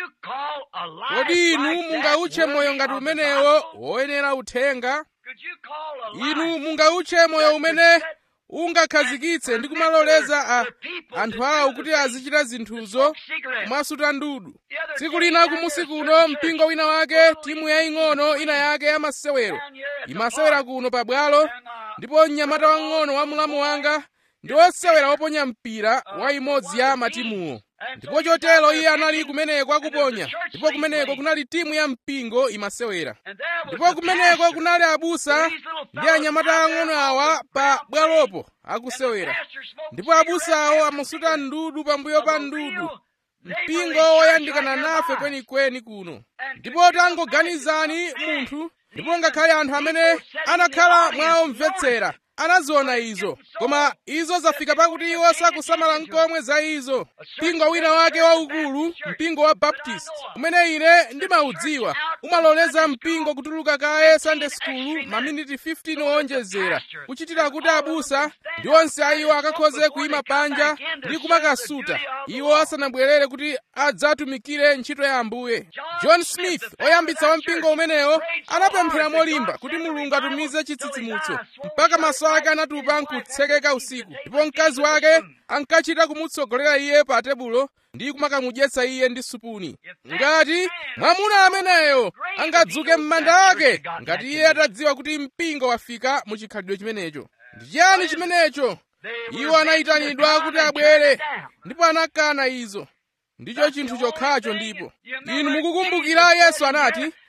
kodi inu mungautche moyo ngati umenewo woyenera uthenga inu mungautche moyo umene ungakhazikitse ndi kumaloleza a anthu awo kuti azichita zinthuzo kumasuta ndudu tsiku lina kumusi kuno mpingo wina wake timu yaying'ono ina yake yamasewero imasewera kuno pabwalo ndipo mnyamata wang'ono wa mlamu wanga ndi wosewera woponya mpira wa imodzi ya matimuwo ndipo chotero iye anali kumeneko akuponya ndipo kumeneko kunali timu ya mpingo imasewera ndipo kumeneko kunali abusa ndi anyamata ang'ono awa pa bwalopo akusewera ndipo abusawo amasuta ndudu pambuyo pa ndudu mpingo woyandikana nafe kwenikweni kuno ndipo tangoganizani munthu ndipo ngakhale anthu amene anakhala mwaomvetsera anaziona izo koma izo zafika pakuti iwo sakusamala nkomwe za izo mpingo wina wake waukulu mpingo wa baptist umene ine ndimaudziwa umaloleza mpingo kutuluka kaye sunday school maminiti 15 owonjezera kuchitira kuti abusa ndi onse a iwo akakhoze kuyima panja ndi kumakasuta iwo asanabwerere kuti adzatumikire ntchito ya ambuye john smith oyambitsa wa mpingo umenewo anapemphera molimba kuti mulungu atumize chitsitsimutso mpaka maso ake anatupa nkutsekeka usiku ndipo mkazi wake ankachita kumutsogolera iye pa tebulo ndi kumakamudyetsa iye ndi supuni ngati mwamuna ameneyo angadzuke m'manda ake ngati iye atadziwa kuti mpingo wafika mu chikhalidwe chimenecho ndi chiyani chimenecho iwo anayitanidwa kuti abwere ndipo anakana izo ndicho chinthu chokhacho ndipo inu mukukumbukira yesu anati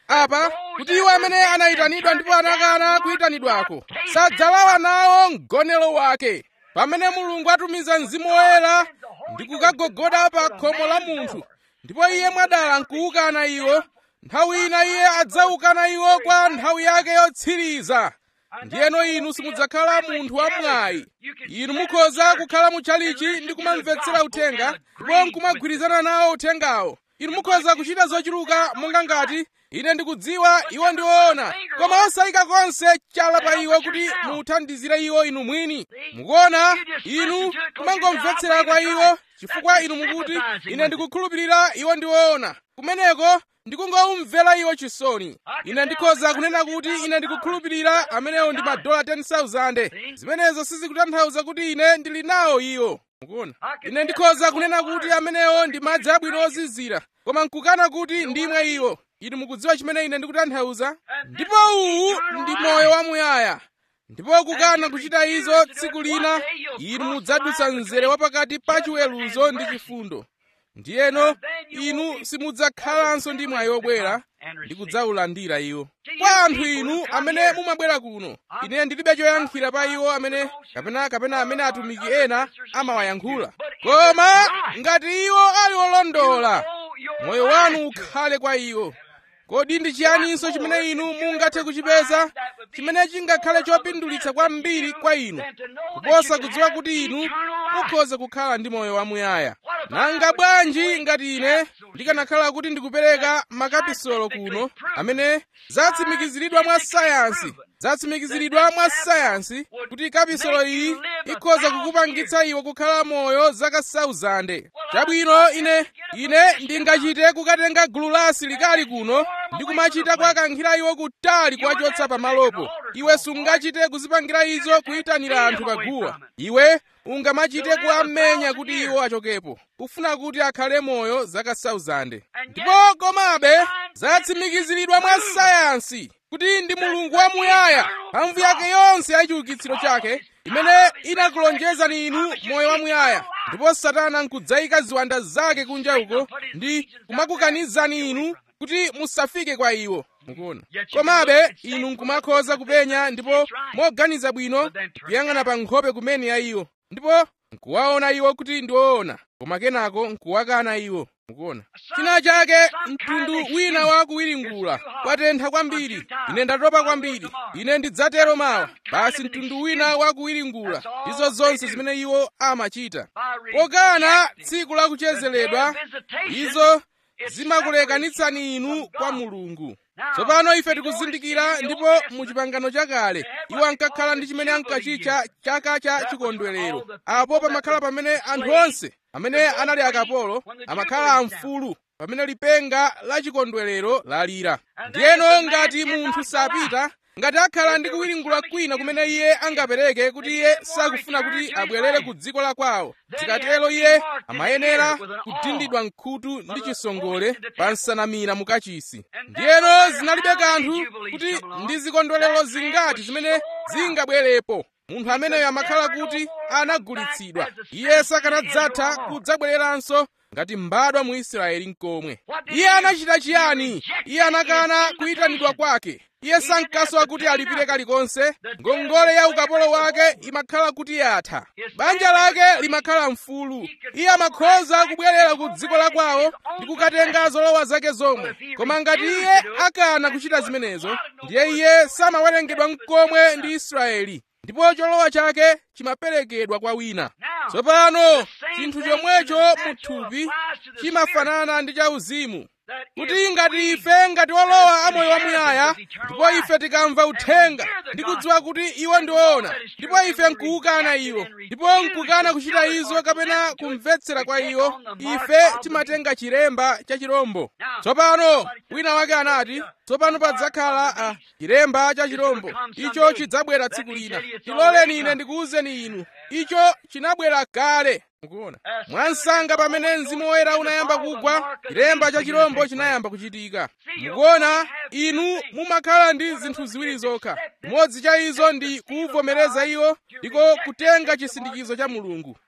apa kuti iwo amene anayitanidwa ndipo anakana kuyitanidwako sadzalawa nawo mgonero wake pamene mulungu atumiza mzimu woyera ndi kukagogoda pa khomo la munthu ndipo iye mwadala nkuwukana iwo nthawi ina iye adzaukana iwo kwa nthawi yake yotsiriza ndiyeno inu simudzakhala munthu wamwayi inu mukhoza kukhala mutchalichi ndi kumamvetsera uthenga ndipo nkumagwirizana nawo uthengawo inu mukhoza kuchita zochuluka monga ngati ine ndikudziwa iwo ndi woona koma osayika konse chala pa iwo kuti muthandizire iwo inu mwini mukuona inu kumangomvetsera kwa iwo chifukwa inu mukuti ine ndikukhulupirira iwo ndi woona kumeneko ndikungomvera iwo chisoni ine ndikhoza kunena kuti ine ndikukhulupirira amenewo ndi madola 10,000 zimenezo sizikutanthauza kuti ine ndili nawo iwo mukuona ine ndikhoza kunena kuti amenewo ndi madzi abwino ozizira koma nkukana kuti ndimwe iwo inu mukudziwa chimene ine ndikutanthauza ndipo uwu ndi moyo wamuyaya ndipo kukana kuchita izo tsiku lina inu mudzadutsa mzere wapakati pa chiweruzo ndi chifundo ndiyeno inu simudzakhalanso ndi mwayi wobwera ndi kudzaulandira iwo kwa anthu inu amene mumabwera kuno ine ndilibe choyankhira pa iwo amene kapena kapena amene atumiki ena amawayankhula koma ngati iwo ali olondola moyo wanu ukhale kwa iwo kodi ndi chiyaninso chimene inu mungathe kuchipeza chimene chingakhale chopindulitsa kwambiri kwa inu kuposa kudziwa kuti inu mukhoza kukhala ndi moyo wamuyaya nanga bwanji ngati ine ndikanakhala kuti ndikupereka makapisolo kuno amene zatsimikiziridwa mwa sayansi zatsimikiziridwa mwa sayansi kuti kapisolo iyi ikhoza kukupangitsa iwe kukhala moyo zaka 1000 chabwino ine ine ndingachite kukatenga gulu la asilikali kuno ndi kumachita kuwakankhira iwo kutali kuwachotsa pamalopo iwe sungachite kuzipangira izo kuyitanira anthu paguwa iwe ungamachite kuwamenya kuti iwo achokepo kufuna kuti akhale moyo zaka 1000 ndipo komabe zatsimikiziridwa mwa sayansi kuti ndi mulungu wamuyaya mphamvu yake yonse ya chiukitsiro chake imene inakulonjezani inu moyo wamuyaya ndipo satana nkudzayika ziwanda zake kunja uko ndi kumakukanizani inu kuti musafike kwa iwo mukuona komabe inu nkumakhoza kupenya ndipo moganiza bwino kuyang'ana pa nkhope kumene ya iwo ndipo nkuwaona iwo kuti ndi woona koma kenako nkuwakana iwo mukuona china chake mtundu wina wa kuwiringula kwatentha kwambiri ine ndatopa kwambiri ine ndidzatero mawa basi mtundu wina wa kuwiringula ndizo zonse zimene iwo amachita pokana tsiku la kuchezeredwa izo zimakulekanitsani inu kwa mulungu tsopano ife tikuzindikira ndipo mu chipangano chakale iwo ankakhala ndi chimene ankachitcha chaka cha chikondwerero apo pamakhala pamene anthu onse amene anali akapolo amakhala amfulu pamene lipenga la chikondwerero lalira ndiyeno ngati munthu sapita ngati akhala ndi kuwiringula kwina kumene iye angapereke kuti iye sakufuna kuti abwerere ku dziko la kwawo zikatero iye amayenera kudindidwa mkhutu ndi chisongole pa nsanamira mukachisi ndiyeno zinalibe kanthu kuti ndi zikondwerero zingati zimene zingabwerepo munthu ameneyo amakhala kuti anagulitsidwa iye sakanadzatha kudzabwereranso ngati mbadwa mu israeli nkomwe iye anachita chiyani iye anakana kuyitanidwa kwake iye sankasowa kuti alipire kalikonse ngongole ya ukapolo wake imakhala kuti yatha banja lake limakhala mfulu iye amakhoza kubwerera ku dziko la kwawo ndi kukatenga zolowa zake zomwe koma ngati iye akana kuchita zimenezo ndiye iye samawerengedwa mkomwe ndi israeli ndipo cholowa chake chimaperekedwa kwa wina tsopano chinthu chomwecho muthupi chimafanana ndi chauzimu kuti ngati ife ngati olowa amoyo wamuyaya ndipo ife tikamva uthenga ndi kudziwa kuti iwo ndi woona ndipo ife nkuwukana iwo ndipo nkukana kuchita izo kapena kumvetsera kwa iwo ife timatenga chilemba cha chirombo tsopano wina wake anati tsopano padzakhala a chilemba cha chirombo icho chidzabwera tsiku lina tiloleni ine ndikuwuzeni inu icho chinabwera kale mukuona mwansanga pamene mzimu woyera unayamba kugwa chilemba cha chirombo chinayamba kuchitika mukuona inu mumakhala ndi zinthu ziwiri zokha chimodzi cha izo ndi kuvomereza iwo ndiko kutenga chisindikizo cha mulungu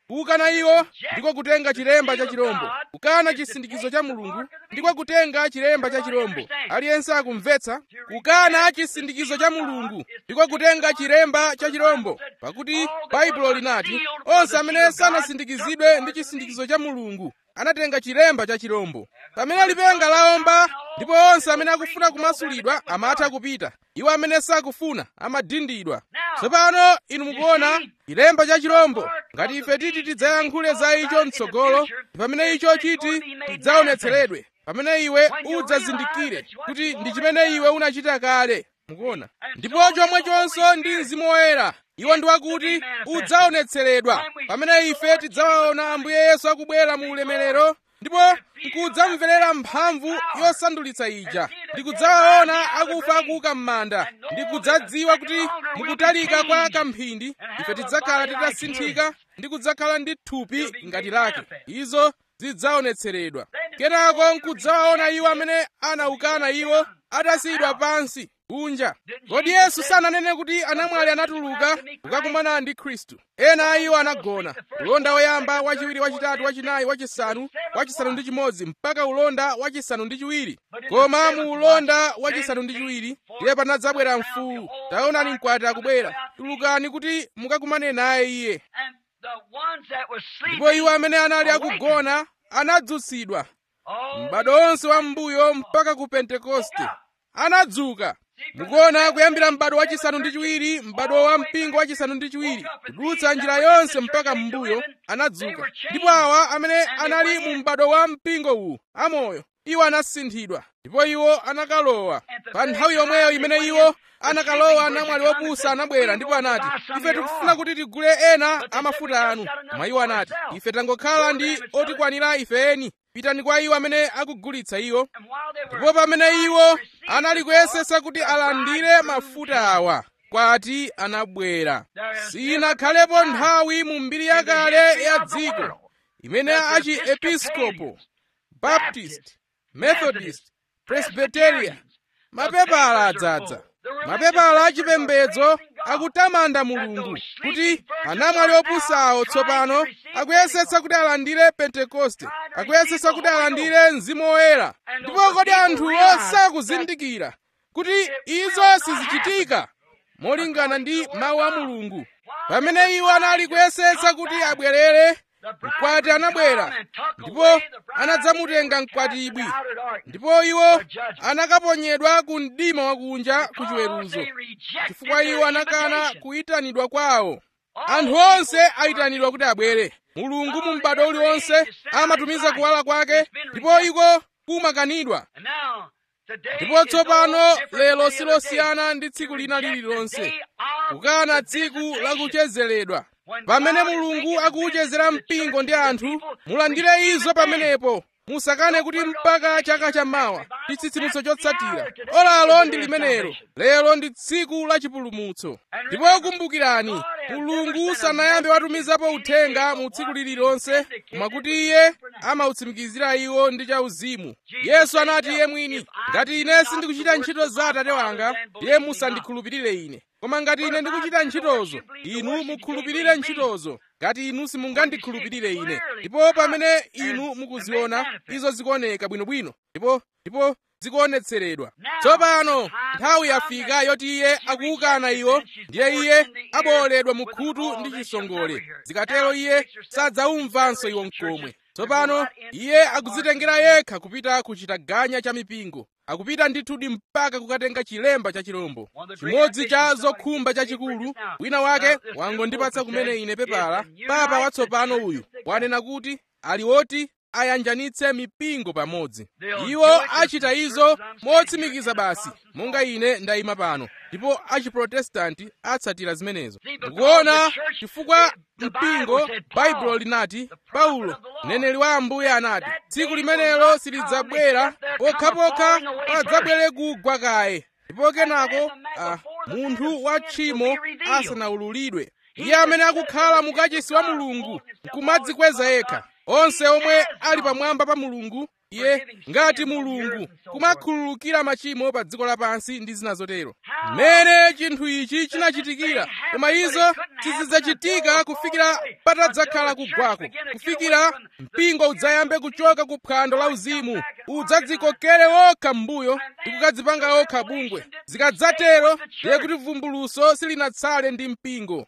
kukana iwo ndiko kutenga chilemba cha chirombo kukana chisindikizo cha mulungu ndiko kutenga chilemba cha chirombo aliyense akumvetsa kukana chisindikizo cha mulungu ndiko kutenga chilemba cha chirombo pakuti baibulo linati onse amene sanasindikizidwe ndi chisindikizo cha mulungu anatenga chilemba cha chirombo pamene lipenga laomba ndipo onse amene akufuna kumasulidwa amatha kupita iwo amene sakufuna amadindidwa tsopano inu mukuona chilemba cha chirombo ngati ife titi tidzayankhule za icho mtsogolo pamene icho chiti tidzaonetseredwe pamene iwe udzazindikire kuti ndi chimene iwe unachita kale mukuona ndipo chomwechonso ndi mzimu woyera iwo ndi wakuti udzaonetseredwa pamene ife tidzawaona ambuye yesu akubwera mu ulemerero ndipo nkudzamverera mphamvu yosandulitsa ija ndikudzawaona akufa akuuka m'manda ndikudzadziwa kuti mukutalika kwa kamphindi ife tidzakhala titasinthika ndi kudzakhala ndi thupi ngati lake izo zidzaonetseredwa kenako nkudzawaona iwo amene anaukana iwo atasiyidwa pansi kunja kodi yesu sananene kuti anamwali anatuluka kukakumana ndi khristu ena a iwo anagona ulonda woyamba wachiwiri wachitatu wachinayi wachisanu wachisanu ndi chimodzi mpaka ulonda wachisanu ndi chiwiri koma mu ulonda wachisanu ndi chiwiri ndiye panadzabwera mfuwu taonani mkwati akubwera tulukani kuti mukakumane naye iye ndipo iwo amene anali akugona anadzutsidwa m'bado onse wa m'mbuyo mpaka ku pentekoste anadzuka mukuona kuyambira m'bado wachisanu ndi chiwiri m'bado wa mpingo wachisanu ndi chiwiri kudutsa njira yonse mpaka m'mbuyo anadzuka ndipo awa amene anali mu m'bado wa mpingo uwu amoyo iwo anasinthidwa ndipo iwo anakalowa pa nthawi yomweyo imene iwo anakalowa namwali wopusa anabwera ndipo anati ife tikufuna kuti tigule ena amafuta anu koma iwo anati ife tangokhala ndi otikwanira ife eni pitani kwa iwo amene akugulitsa iwo ndipo pamene iwo anali kuyesesa kuti alandire mafuta awa kwati anabwera sinakhalepo nthawi mu mbiri yakale ya dziko imene achi episkopo baptist methodist presbyteria mapepala adzadza mapepala achipembedzo akutamanda mulungu kuti anamwali opusawo tsopano akuyesetsa kuti alandire pentekoste akuyesetsa kuti alandire mzimu woyera ndipo kodi anthuwo sakuzindikira kuti izo sizichitika molingana ndi mawu a mulungu pamene iwo anali kuyesetsa kuti abwerere mkwati anabwera ndipo anadzamutenga mkwatibwi ndipo iwo anakaponyedwa ku mdima wakunja ku chiweruzo chifukwa iwo anakana kuyitanidwa kwawo anthu onse ayitanidwa kuti abwere mulungu mu m'bado uliwonse amatumiza kuwala kwake ndipo iko kumakanidwa ndipo tsopano lero silosiyana ndi tsiku lina lililonse kukana tsiku lakuchezeredwa pamene mulungu akuwuchezera mpingo ndi anthu mulandire izo pamenepo musakane kuti mpaka chaka chammawa ndi chitsitsimutso chotsatira olalo ndi limenelo lero ndi tsiku la chipulumutso ndipo kumbukirani mulungu sanayambe watumizapo uthenga mu tsiku lililonse koma kuti iye amautsimikizira iwo ndi chauzimu yesu anati iye mwini ngati ine sindikuchita ntchito za atate wanga ndiye musandikhulupirire ine koma ngati ine ndikuchita ntchitozo inu mukhulupirire ntchitozo ngati inu simungandikhulupirire ine ndipo pamene inu mukuziona izo zikuoneka bwinobwino ndipo ndipo zikuonetseredwa tsopano nthawi yafika yoti iye akuwukana iwo ndiye iye abowoledwa mu khutu ndi chisongole zikatero iye sadzawumvanso iwo mkomwe tsopano iye akudzitengera yekha kupita ku chitaganya cha mipingo akupita ndithudi mpaka kukatenga chilemba cha chirombo chimodzi cha zokhumba chachikulu wina wake wangondipatsa kumene ine pepala papa watsopano uyu wanena kuti ali woti ayanjanitse mipingo pamodzi iwo achita izo motsimikiza basi monga ine ndayima pano ndipo achiprotestanti atsatira zimenezo mukuona chifukwa mpingo baibulo linati paulo mneneri wa ambuye anati tsiku limenelo silidzabwera pokhapokha padzabwere kugwa kaye ndipo kenako ah, munthu wa tchimo asanawululidwe iye amene akukhala mukachisi wa mulungu nkumadzikweza yekha onse omwe ali pamwamba pa mulungu iye ngati mulungu kumakhululukira machimo pa dziko lapansi ndi zina zotero mmene chinthu ichi chinachitikira koma izo sizidzachitika kufikira patadzakhala kugwako kufikira mpingo udzayambe kuchoka ku phwando la uzimu udzadzikokere okha m'mbuyo ndi kukadzipanga okha bungwe zikadzatero ndiye kuti vumbuluso silinatsale ndi mpingo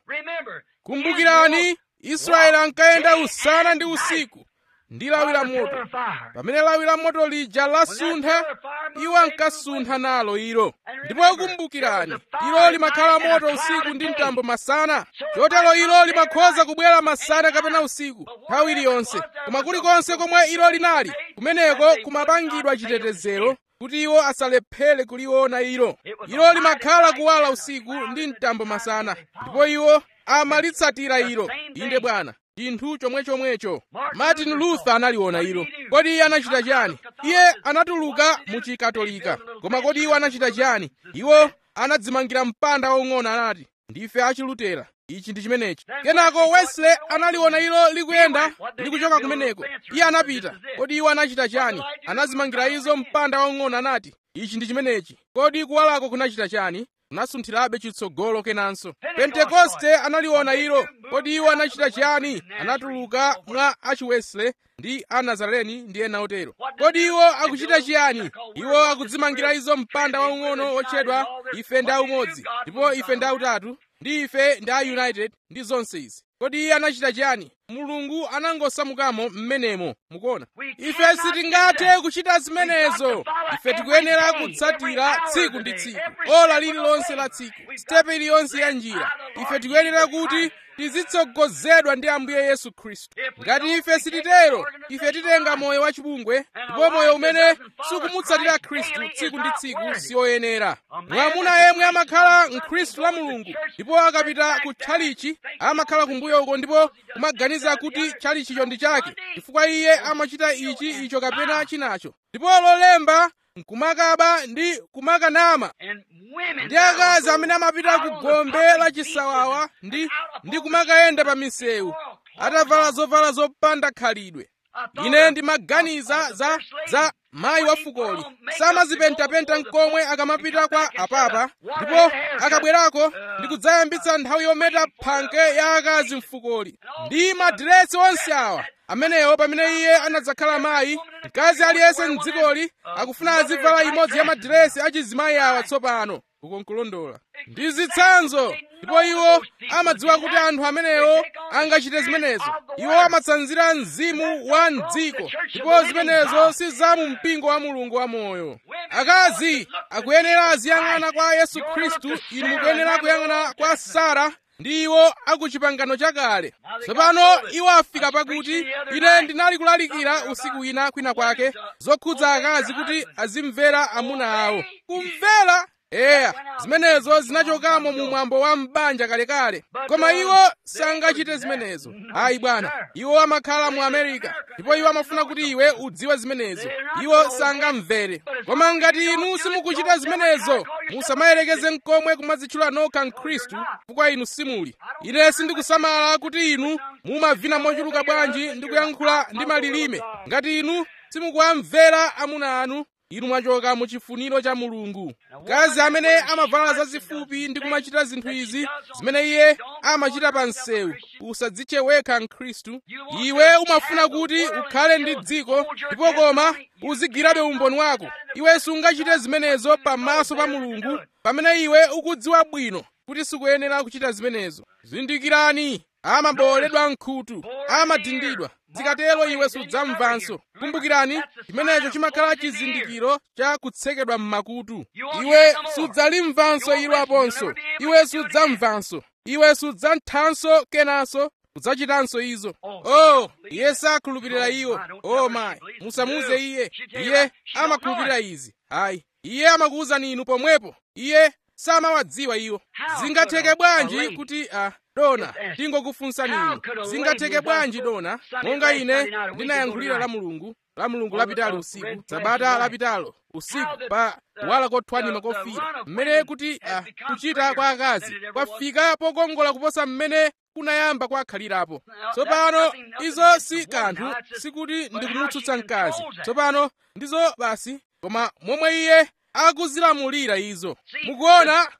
kumbukirani israeli ankayenda usana ndi usiku ndi lawi la moto pamene lawi la moto lija lasuntha iwo ankasuntha nalo ilo ndipo kumbukirani ilo limakhala moto usiku ndi mtambo masana chotero ilo limakhoza kubwera masana kapena usiku nthawi iliyonse koma kulikonse komwe ilo linali kumeneko kumapangidwa chitetezero kuti iwo asalephere kuliona ilo ilo limakhala kuwala usiku ndi mtambo masana ndipo iwo amalitsatira ilo inde bwana chinthu chomwechomwecho martin luther analiona ilo kodi iye anachita chiyani iye anatuluka mu chikatolika koma kodi iwo anachita chiyani iwo anadzimangira mpanda waung'ono anati ndife achilutera ichi ndi chimenechi kenako wesley analiona ilo likuyenda likuchoka kumeneko iye anapita kodi iwo anachita chiyani anadzimangira izo mpanda waung'ono anati ichi ndi chimenechi kodi kuwalako kunachita chiyani kunasunthirabe chitsogolo kenanso pentekoste analiona ilo kodi iwo anachita chiyani anatuluka mwa achiwesley ndi anazareni ndi ena otero kodi iwo akuchita chiyani iwo akudzimangira izo mpanda waung'ono otchedwa ife ndi aumodzi ndipo ife ndi autatu ndi ife ndi a united ndi zonse izi kodi iye anachita chiyani mulungu anangosamukamo m'menemo mukuona ife sitingathe kuchita zimenezo ife tikuyenera kutsatira tsiku ndi tsiku ola lililonse la tsiku sitepe iliyonse ya njira ife tikuyenera kuti tizitsogozedwa ndi ambuye yesu khristu ngati ife sititero ife titenga moyo wachipungwe ndipo moyo umene sukumutsatira khristu tsiku ndi tsiku siyoyenera mwamuna yemwe amakhala mkhristu la mulungu ndipo akapita ku tchalichi amakhala kumbuyo uko ndipo kumaganiza kuti tchalichicho ndi chake chifukwa iye amachita ichi icho kapena chinacho ndipo lolemba nkumakaba ndi kumakanama ndi akazi amene amapita ku gombe la chisawawa ndi ndi kumakayenda pa misewu atavala zovala zopanda khalidwe ine ndimaganiza za za mayi wa fukoli samazipentapenta nkomwe akamapita kwa apapa ndipo akabwerako ndi kudzayambitsa nthawi yometa phanke ya akazi mfukoli ndi madiresi onse awa amenewo pamene iye anadzakhala mayi mkazi aliyense mdzikoli akufuna azivala imodzi ya madiresi achizimayi awa tsopano uko nkulondola ndi zitsanzo ndipo iwo amadziwa kuti anthu amenewo angachite zimenezo iwo amatsanzira mzimu wa mdziko ndipo zimenezo si za mu mpingo wa mulungu wamoyo akazi akuyenera aziyang'ana kwa yesu khristu inu mukuyenera kuyang'ana kwa sara ndi iwo akuchipangano chakale tsopano iwo afika pakuti ine ndinali kulalikira usiku wina kwina kwake zokhudza akazi kuti azimvera amuna awo kumvera eya zimenezo zinachokamo mu mwambo wa m'banja kalekale koma iwo sangachite zimenezo ayi bwana iwo amakhala mu america ndipo iwo amafuna kuti iwe udziwe zimenezo iwo sangamvere koma ngati inu simukuchita zimenezo musamayerekeze nkomwe kumadzitchula nokha mkhristu chifukwa inu simuli ine sindikusamala kuti inu mumavina mochuluka bwanji ndi kuyankhula ndi malilime ngati inu simukuwamvera amuna anu inu mwachoka mu chifuniro cha mulungu mkazi amene amavala zazifupi ndi kumachita zinthu izi zimene iye amachita pa msewu usadzitche wekha mkhristu iwe umafuna kuti ukhale ndi dziko ndipo koma uzigwirabe umboni wako iwe sungachite zimenezo pamaso pa mulungu pamene iwe ukudziwa bwino kuti sikuyenera kuchita zimenezo zindikirani amabowoledwa mkhutu amadindidwa zikatero iwe sudzamvanso kumbukirani chimenecho chimakhala chizindikiro cha kutsekedwa m'makutu iwe sudzalimvanso ilo aponso iwe sudzamvanso iwe sudzamthanso kenanso kudzachitanso izo oh iye sakhulupirira iwo oh mayi musamuze iye iye amakhulupirira izi ayi iye amakuwuzani inu pomwepo iye samawadziwa iwo zingatheke bwanji kuti ah, dona tingokufunsani inu zingatheke bwanji dona monga ine ndinayankhulira la mulungu la mulungu lapitalo usiku sabata lapitalo usiku pa kuwala kothwanima kofira mmene kuti ah, kuchita kwa akazi kwafika pokongola kuposa mmene kunayamba kwakhalirapo tsopano izo si kanthu sikuti ndikumutsutsa mkazi tsopano ndizo basi koma momwe iye akuzilamulira izo mukuona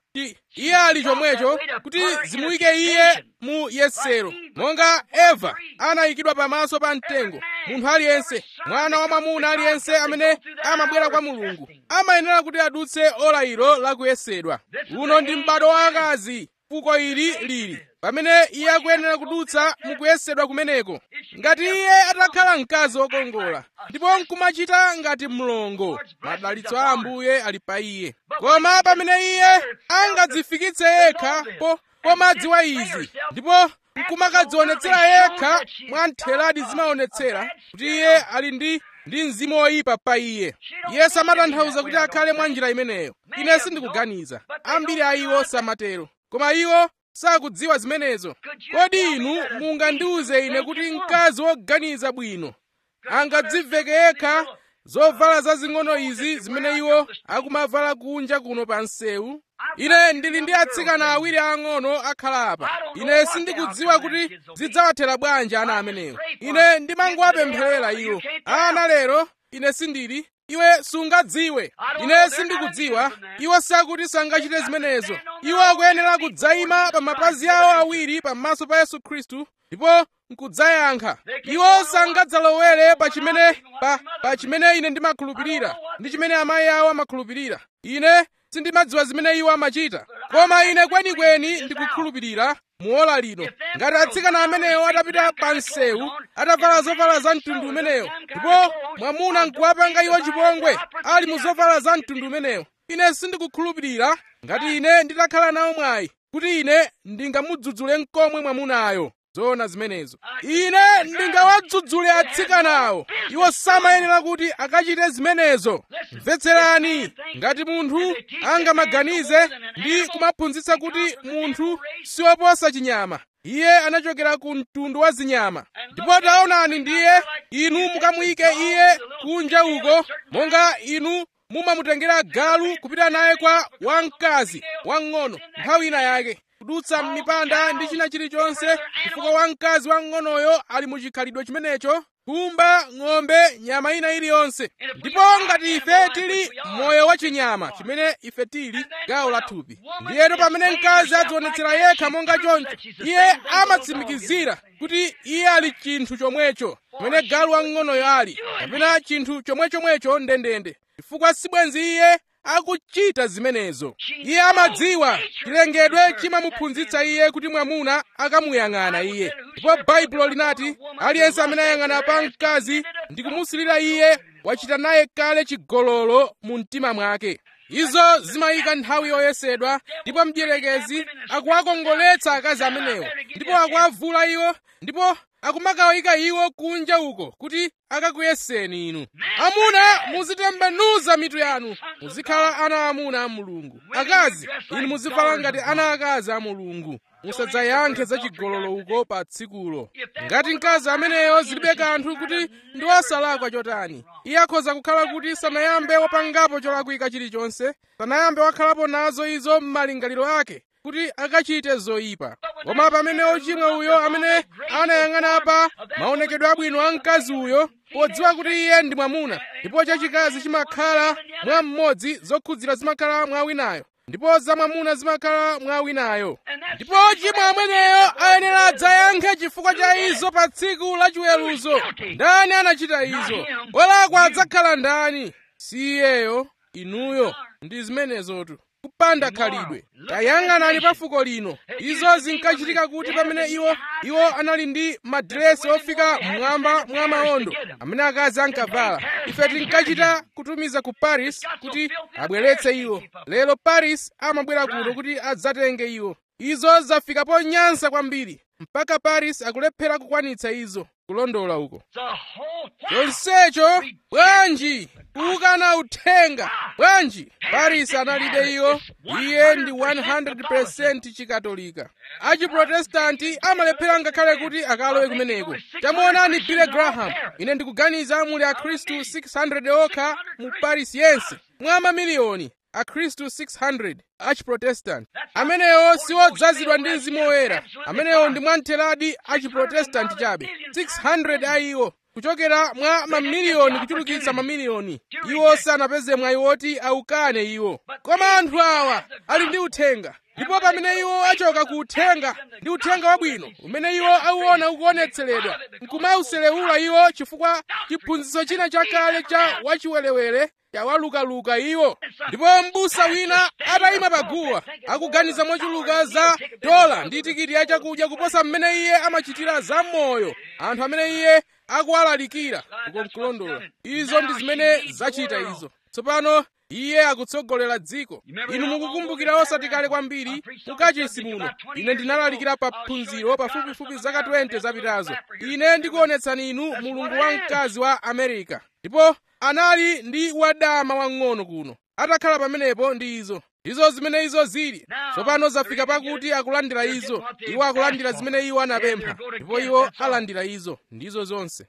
iye ali chomwecho kuti zimuyike iye mu yesero monga eva anayikidwa pamaso pa mtengo munthu aliyense mwana wa mwamuna aliyense amene amabwera kwa mulungu amayenera kuti adutse ola ilo lakuyesedwa uno ndi m'bado wa akazi fuko ili lili pamene iye akuyenera kudutsa mukuyesedwa kumeneko ngati iye atakhala mkazi wokongola ndipo nkumachita ngati mlongo madalitso a ambuye ali pa iye koma pamene iye angadzifikitse yekha po pomadziwa izi ndipo nkumakadzionetsera yekha mwa ntheladi zimaonetsera kuti iye ali ndi ndi mzimu woyipa pa iye iye samatanthauza kuti akhale mwa njira imeneyo ine sindikuganiza ambiri a iwo samatero koma iwo sakudziwa zimenezo kodi inu mungandiuze ine kuti mkazi woganiza bwino angadziveke yekha zovala zazing'ono izi zimene iwo akumavala kunja kuno pa msewu ine ndili ndi atsikana awiri ang'ono akhala apa ine sindikudziwa kuti zidzawathera bwanji ana amenewo ine ndimangowapempherera iwo ana lero ine sindili iwe sungadziwe ine sindikudziwa iwo sakuti sangachite zimenezo iwo akuyenera kudzayima pa mapazi awo awiri pamaso pa yesu khristu ndipo nkudzayankha iwo sangadzalowere pa chimene pa, pa chimene ine ndimakhulupirira ndi chimene amayi awo amakhulupirira ine sindimadziwa zimene iwo amachita koma ine kwenikweni ndikukhulupirira muola lino ngati atsikana amenewo atapita pa msewu atavala zovala za mtundu umenewo ndipo mwamuna nkuwapanga iwo chipongwe ali mu zovala za mtundu umenewo ine sindikukhulupirira ngati ine nditakhala nawo mwayi kuti ine ndingamudzudzule mkomwe mwamunayo zoona zimenezo ine ndingawadzudzule atsikanawo iwo samayenera kuti akachite zimenezo mvetserani ngati munthu angamaganize ndi kumaphunzitsa kuti munthu siwoposa chinyama iye anachokera ku mtundu wa zinyama ndipo taonani ndiye inu mukamuyike iye kunja uko monga inu mumamutengera galu kupita naye kwa wamkazi wang'ono nthawi ina yake kudutsa m'mipanda ndi china chilichonse chifukwa wamkazi wang'onoyo ali mu chikhalidwe chimenecho kumba ng'ombe nyama ina iliyonse ndipo ngati ife tili moyo wa chinyama chimene ife tili gawo la thupi ndiyeno pamene mkazi adzionetsera yekha monga choncho iye amatsimikizira kuti iye ali chinthu chomwecho pamene galu wang'onoyo ali kapena chinthu chomwechomwecho ndendende chifukwa sibwenzi iye akuchita zimenezo iye amadziwa chilengedwe chimamuphunzitsa iye kuti mwamuna akamuyang'ana iye ndipo baibulo linati aliyense amene ayang'ana pa mkazi ndi kumusilira iye wachita naye kale chigololo mu mtima mwake izo zimayika nthawi yoyesedwa ndipo mdierekezi akuwakongoletsa akazi amenewo ndipo akuwavula iwo ndipo akumakawayika iwo kunja uko kuti akakuyeseni inu amuna muzitembenuza mitu yanu muzikhala ana amuna a mulungu akazi inu muzivala ngati ana akazi a mulungu musadzayankhe za chigololo uko pa tsikulo ngati mkazi ameneyo zilibe kanthu kuti ndi wosalakwa chotani iye akhoza kukhala kuti sanayambe wapangapo cholakwika chilichonse sanayambe wakhalapo nazo izo m'malingaliro ake kuti akachite zoyipa koma pamene ochimwa uyo amene anayang'ana pa maonekedwe abwino a mkazi uyo podziwa kuti iye ndi mwamuna ndipo chachikazi chimakhala mwa mmodzi zokhudzira zimakhala mwa winayo ndipo za mwamuna zimakhala mwa winayo ndipo ochimwa ameneyo ayenera adzayankhe chifukwa cha izo pa tsiku la chiweruzo ndani anachita izo wolakwa adzakhala ndani si iyeyo inuyo ndi zimenezotu kupanda khalidwe tayang'anani pa fuko lino izo zinkachitika kuti pamene iwo iwo anali ndi madiresi ofika mmwamba mwa maondo amene akazi ankavala ife tinkachita kutumiza ku paris kuti abweretse iwo lero paris amabwera kuno kuti adzatenge iwo izo zafika ponyansa kwambiri mpaka paris akulephera kukwanitsa izo kulondola uko chonsecho bwanji kukana uthenga bwanji paris analibe iwo iye ndi 100% chikatolika achiprotestanti amalephera ngakhale kuti akalowe kumeneko tamuonani billy graham ine ndikuganiza muli akhristu 600 okha mu paris yense mwa mamiliyoni akhristu 600 achiprotestant amenewo siwodzazidwa ndi mzimu woyera amenewo ndi mwamtheradi achiprotestanti chabe 600 a iwo kuchokera mwa mamiliyoni kuchulukitsa mamiliyoni iwo sanapeze mwayi woti aukane iwo koma anthu awa ali ndi uthenga ndipo pamene iwo achoka ku uthenga ndi uthenga wabwino umene iwo auona ukuonetseredwa nkumauselewula iwo chifukwa chiphunzitso china chakale cha wachiwerewere chawalukaluka iwo ndipo m'busa wina atayima paguwa akuganiza mochuluka za dola ndi tikiti ya chakudya kuposa mmene iye amachitira za moyo anthu amene iye akuwalalikira uko mkulondola izo ndi zimene zachita izo tsopano iye akutsogolera dziko inu mukukumbukira osati kale kwambiri mukachisi muno ine ndinalalikira pa phunziro pafupifupi zaka 20 zapitazo ine ndikuonetsani inu mulungu wamkazi wa america ndipo anali ndi wadama wang'ono kuno atakhala pamenepo ndi izo izo zimene izo zili tsopano zafika pakuti akulandira izo iwo akulandira zimene iwo anapempha ndipo iwo alandira izo ndizo zonse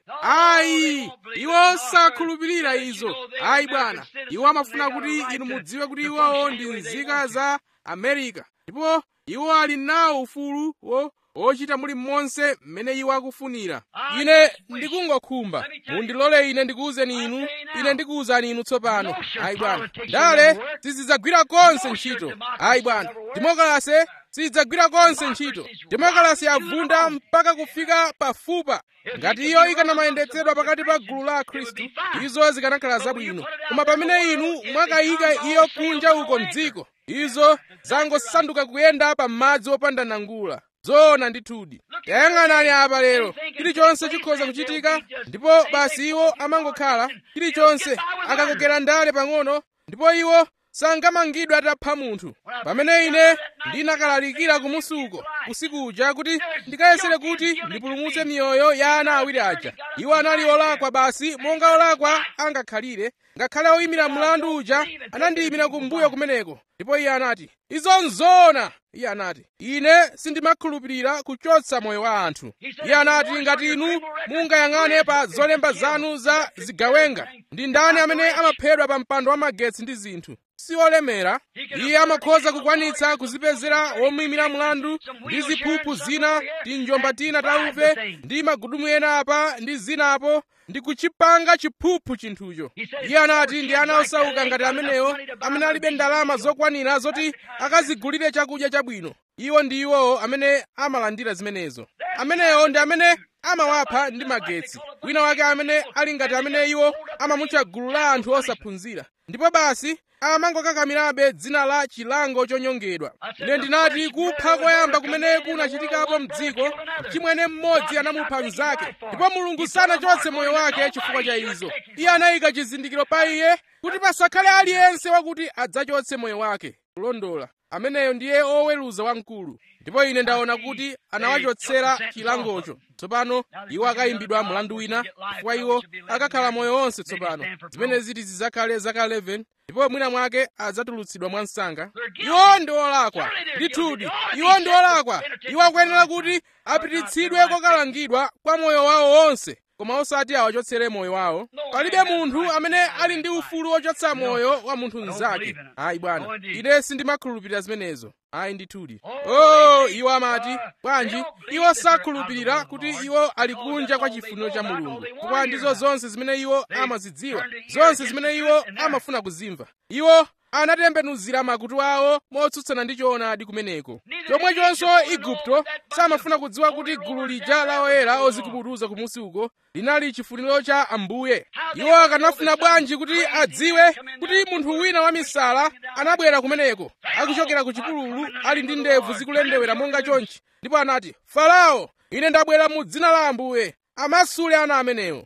ayi iwo sakhulupirira izo ayi bwana iwo amafuna kuti inu mudziwe kuti iwowo ndi nzika za america ndipo iwo ali nawo ufulu wo ochita muli monse mmene iwo akufunira ine ndikungokhumba mundilole ine ndikuwuzeni inu ine ndikuwuzani inu tsopano ayi bwana ndale sizidzagwira konse ntchito ayi bwana demokrasi sidzagwira konse ntchito demokrasi yavunda mpaka kufika pafupa ngati iyo ikanamayendetsedwa pakati pa gulu la akhristu izo zikanakhala zabwino koma pamene inu mwakayika iyo kunja uko mdziko izo zangosanduka kuyenda pa madzi opanda nangula zoona ndithudi tayang'anani apa lero chilichonse chikhoza kuchitika ndipo basi iwo amangokhala chilichonse akakokera ndale pang'ono ndipo iwo sangamangidwe atapha munthu pamene ine ndinakalalikira kumusuko usiku uja kuti ndikayesere kuti ndipulumutse miyoyo ya ana awiri aja iwo anali olakwa basi monga olakwa angakhalire ngakhale oyimira mlandu uja anandiyimira kumbuyo kumeneko ndipo iye anati izo nzoona iye anati ine sindimakhulupirira kuchotsa moyo wa anthu iye anati ngati inu mungayang'ane pa zolemba zanu za zigawenga ndi ndani amene amaphedwa pa mpando wa magetsi ndi zinthu si olemera iye amakhoza kukwanitsa kuzipezera womuyimira mlandu ndi ziphuphu zina ndi njomba tina tauve ndi magudumu ena apa ndi zinapo ndi kuchipanga chiphuphu chinthucho iye anati ndi ana osauka ngati amenewo amene alibe ndalama zokwanira zoti akazigulire chakudya chabwino iwo ndi iwowo amene amalandira zimenezo amenewo ndi amene amawapha ndi magetsi wina wake amene ali ngati amene iwo amamutcha gulu la anthu osaphunzira ndipo basi amangokakamirabe dzina la chilango chonyongedwa ine ndinati kupha koyamba kumene kunachitikapo mdziko chimwene mmodzi anamupha mnzake ndipo mulungu sanachotse moyo wake chifukwa cha izo iye anayika chizindikiro pa iye kuti pasakhale aliyense wakuti adzachotse moyo wake kulondola ameneyo ndiye oweruza wamkulu ndipo ine ndaona kuti anawachotsera chilangocho tsopano iwo akayimbidwa mlandu wina chifukwa iwo akakhala moyo wonse tsopano zimene ziti zidzakhale zaka 11 ndipo mwina mwake adzatulutsidwa mwa msanga iwo ndi olakwa ndithudi iwo ndi olakwa iwo akuyenera kuti apititsidwe kokalangidwa kwa moyo wawo wonse koma osati awachotsere moyo wawo palibe munthu amene ali ndi ufulu wochotsa moyo wa munthu mnzake ayi bwana ine sindimakhulupirira zimenezo ayi ndithudi oh iwo amati bwanji iwo sakhulupirira kuti iwo ali kunja kwa chifuniro cha mulungu chifukwa ndizo zonse zimene iwo amazidziwa zonse zimene iwo amafuna kuzimva iwo anatembenuzira makutu awo motsutsana ndi choonadi kumeneko chomwechonso igupto samafuna kudziwa kuti gulu lija la oyera ozikubutuza kumusi uko linali chifuniro cha ambuye iwo akanafuna bwanji kuti adziwe kuti munthu wina wamisala anabwera kumeneko akuchokera ku chipululu ali ndi ndevu zikulendewera monga chonchi ndipo anati farao ine ndabwera mu dzina la ambuye amasule ana amenewo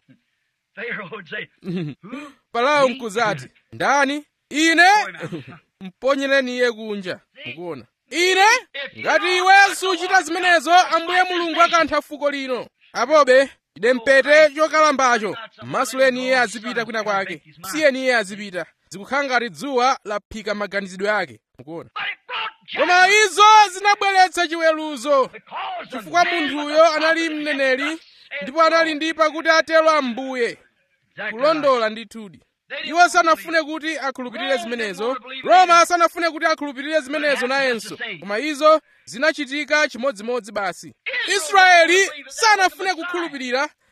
farao mkuzati ndani ine mponyereni iye kunja mukuona ine ngati iwe suchita zimenezo ambuye mulungu akantha fuko lino apobe ide mpete chokalambacho masuleni iye azipita kwina kwake siyeni iye azipita zikukhala ngati dzuwa laphika maganizidwe ake mukuona koma izo zinabweretsa chiweruzo chifukwa munthuyo anali mneneri ndipo anali ndi pakuti atero ambuye kulondola ndithudi iwo sanafune kuti akhulupirire zimenezo roma sanafune kuti akhulupirire zimenezo nayenso koma izo zinachitika chimodzimodzi basi israeli sanafune kukhulupirira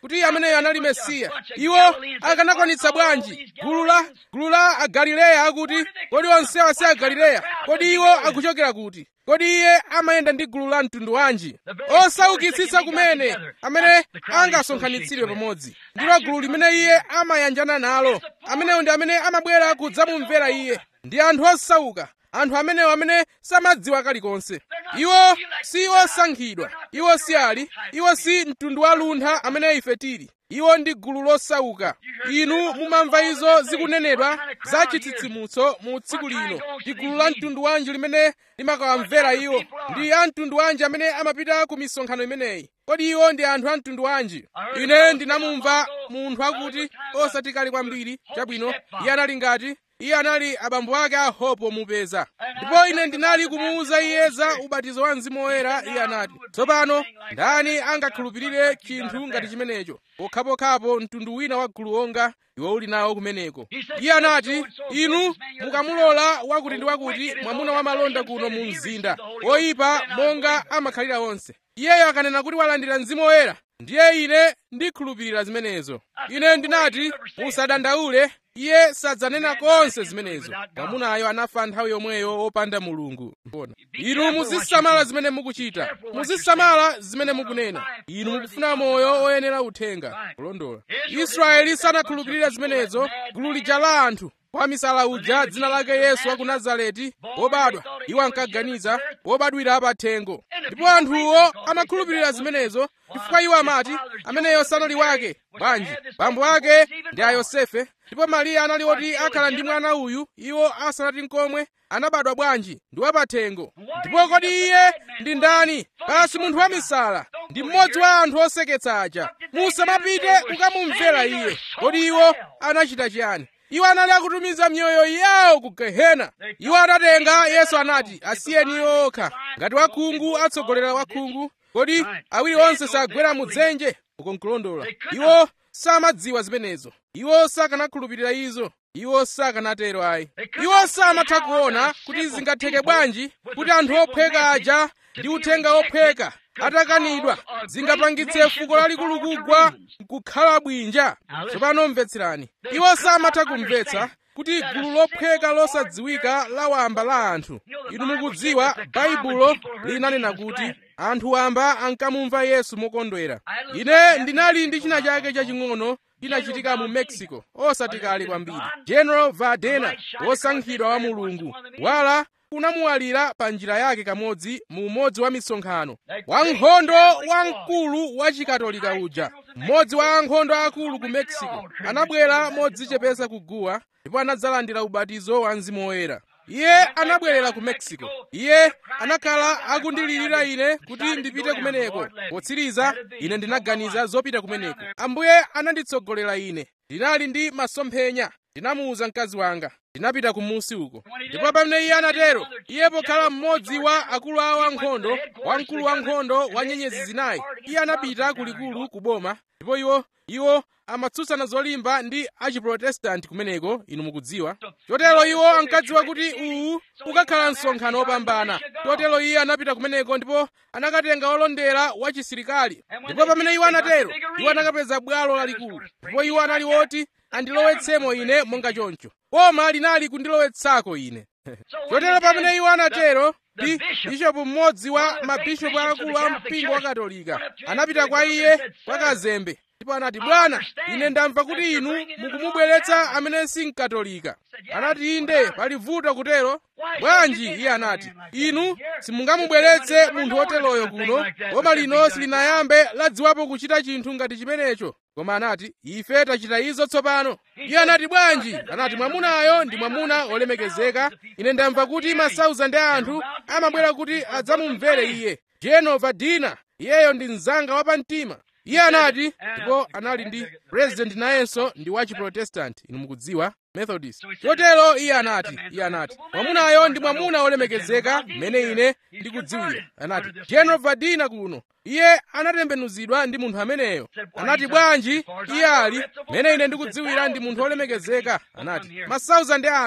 kuti ameneyo anali mesiya iwo akanakwanitsa bwanji gulu la gulu la agalileya akuti kodi onsewa si agalileya kodi iwo akuchokera kuti kodi iye amayenda ndi gulu la mtundu wanji osaukitsitsa kumene amene angasonkhanitsidwe pamodzi ndilo gulu limene iye amayanjana nalo amenewo ndi amene amabwera kudzamumvera iye ndi anthu osauka anthu amenewo amene samadziwa kalikonse iwo si osankhidwa iwo si ali iwo si mtundu wa luntha amene ife tili iwo ndi gulu losauka inu mumamva izo zikunenedwa za chitsitsimutso mu tsiku lino ndi gulu la mtundu wanji limene limakawamvera iwo ndi a mtundu wanji amene amapita ku misonkhano imeneyi kodi iwo ndi anthu a mtundu wanji ine ndinamumva munthu akuti osati kale kwambiri chabwino iye anali ngati iye anali abambo ake a hope mupeza ndipo ine ndinali kumuwuza iye za ubatizo wa mzimu woyera iye anati tsopano ndani angakhulupirire chinthu ngati chimenecho pokhapokhapo mtundu wina wa gulu onga iwe uli nawo kumeneko iye anati inu mukamulola wakuti ndi wakuti mwamuna wa malonda kuno mu mzinda woyipa monga amakhalira onse iyeyo akanena kuti walandira mzimu woyera ndiye ine ndikhulupirira zimenezo ine ndinati musadandaule iye sadzanena konse zimenezo mwamunayo anafa nthawi yomweyo wopanda mulungu inu muzisamala zimene mukuchita muzisamala zimene mukunena inu mukufuna moyo oyenera uthenga kulondola israeli sanakhulupirire zimenezo gulu lija la anthu wamisala uja dzina lake yesu wa ku nazareti wobadwa iwo ankaganiza wobadwira pathengo ndipo anthuwo amakhulupirira zimenezo chifukwa iwo amati ameneyo sanali wake bwanji bambo ake ndi a yosefe ndipo mariya anali woti akhala ndi mwana uyu iwo asanati nkomwe anabadwa bwanji ndi wapathengo ndipo kodi iye ndi ndani basi munthu wamisala ndi mmodzi wa anthu oseketsa aja musamapite kukamumvera iye kodi iwo anachita chiyani iwo anali akutumiza miyoyo yawo ku gehena iwo anatenga yesu anati asiyeni iwo okha ngati wakhungu atsogolera wakhungu kodi awiri onse sagwera mudzenje uko nkulondola iwo samadziwa zimenezo iwo sakanakhulupirira izo iwo sakanatero ayi iwo samatha kuona kuti zingatheke bwanji kuti anthu ophweka aja ndi uthenga ophweka atakanidwa zingapangitse fuko lalikulu kugwa nkukhala bwinja tsopano mvetserani iwo samatha kumvetsa kuti gulu lophweka losadziwika la wamba la anthu inu mukudziwa baibulo linanena kuti anthu wamba ankamumva yesu mokondwera ine ndinali ndi china chake chaching'ono chinachitika mu mexico osati kale kwambiri general vardena wosankhidwa wa mulungu wala kunamuwalira pa njira yake kamodzi mu umodzi wa misonkhano wankhondo wamkulu wa chikatolika uja mmodzi wa ankhondo akulu ku mexico anabwera modzichepesa kuguwa ndipo anadzalandira ubatizo wa mzimu woyera iye anabwerera ku mexico iye anakhala akundilirira ine kuti ndipite kumeneko potsiriza ine ndinaganiza zopita kumeneko ambuye ananditsogolera ine ndinali ndi masomphenya ndinamuwuza mkazi wanga ndinapita kumusi uko ndipo pamene iye anatero iye pokhala mmodzi wa akulu awo ankhondo wamkulu wankhondo wa nyenyezi zinayi iye anapita kulikulu ku boma ndipo iwo iwo amatsutsana zolimba ndi achiprotestanti kumeneko inu mukudziwa chotero iwo ankadziwa kuti uwu ukakhala msonkhano wopambana chotero iye anapita kumeneko ndipo anakatenga wolondera wa chisilikali ndipo pamene iwo anatero iwo anakapeza bwalo lalikulu ndipo iwo anali woti andilowetsemo ine monga choncho boma linali kundilowetsako ine chotero pamene iwo anatero ndi bishopu mmodzi wa mabishopu akulu a mpingo wa katolika anapita kwa iye kwa kazembe ndipo anati bwana ine ndamva kuti inu mukumubweretsa amene si mkatolika anati inde pali vuto kutero bwanji iye anati inu simungamubweretse munthu woteroyo kuno boma lino silinayambe ladziwapo kuchita chinthu ngati chimenecho koma anati ife tachita izo tsopano iye anati bwanji anati mwamunayo ndi mwamuna olemekezeka ine ndamva kuti masauzandi a anthu amabwera kuti adzamumvere iye jeno vadina iyeyo ndi mzanga wapamtima iye anati ndipo anali ndi president nayenso ndi wa chiprotestanti inu mukudziwa methodist chotero iye anati iye anati mwamunayo ndi mwamuna olemekezeka mmene ine ndikudziwira anati general vadina kuno iye anatembenuzidwa ndi munthu ameneyo anati bwanji iye ali mmene ine ndikudziwira ndi munthu olemekezeka anati masauzandi a anthu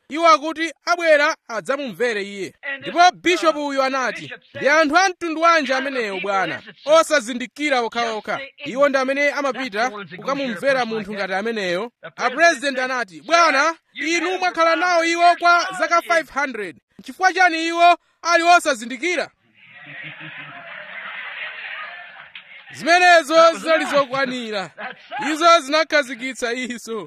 iwo akuti abwera adzamumvere iye ndipo bishopu uyu anati ndi anthu a mtundu wanji amenewo bwana osazindikira okhaokha iwo ndi amene amapita kukamumvera munthu ngati ameneyo apurezidenti anati bwana inu mwakhala nawo iwo kwa zaka 500 chifukwa chani iwo ali osazindikira zimenezo zinali zokwanira izo zinakhazikitsa izo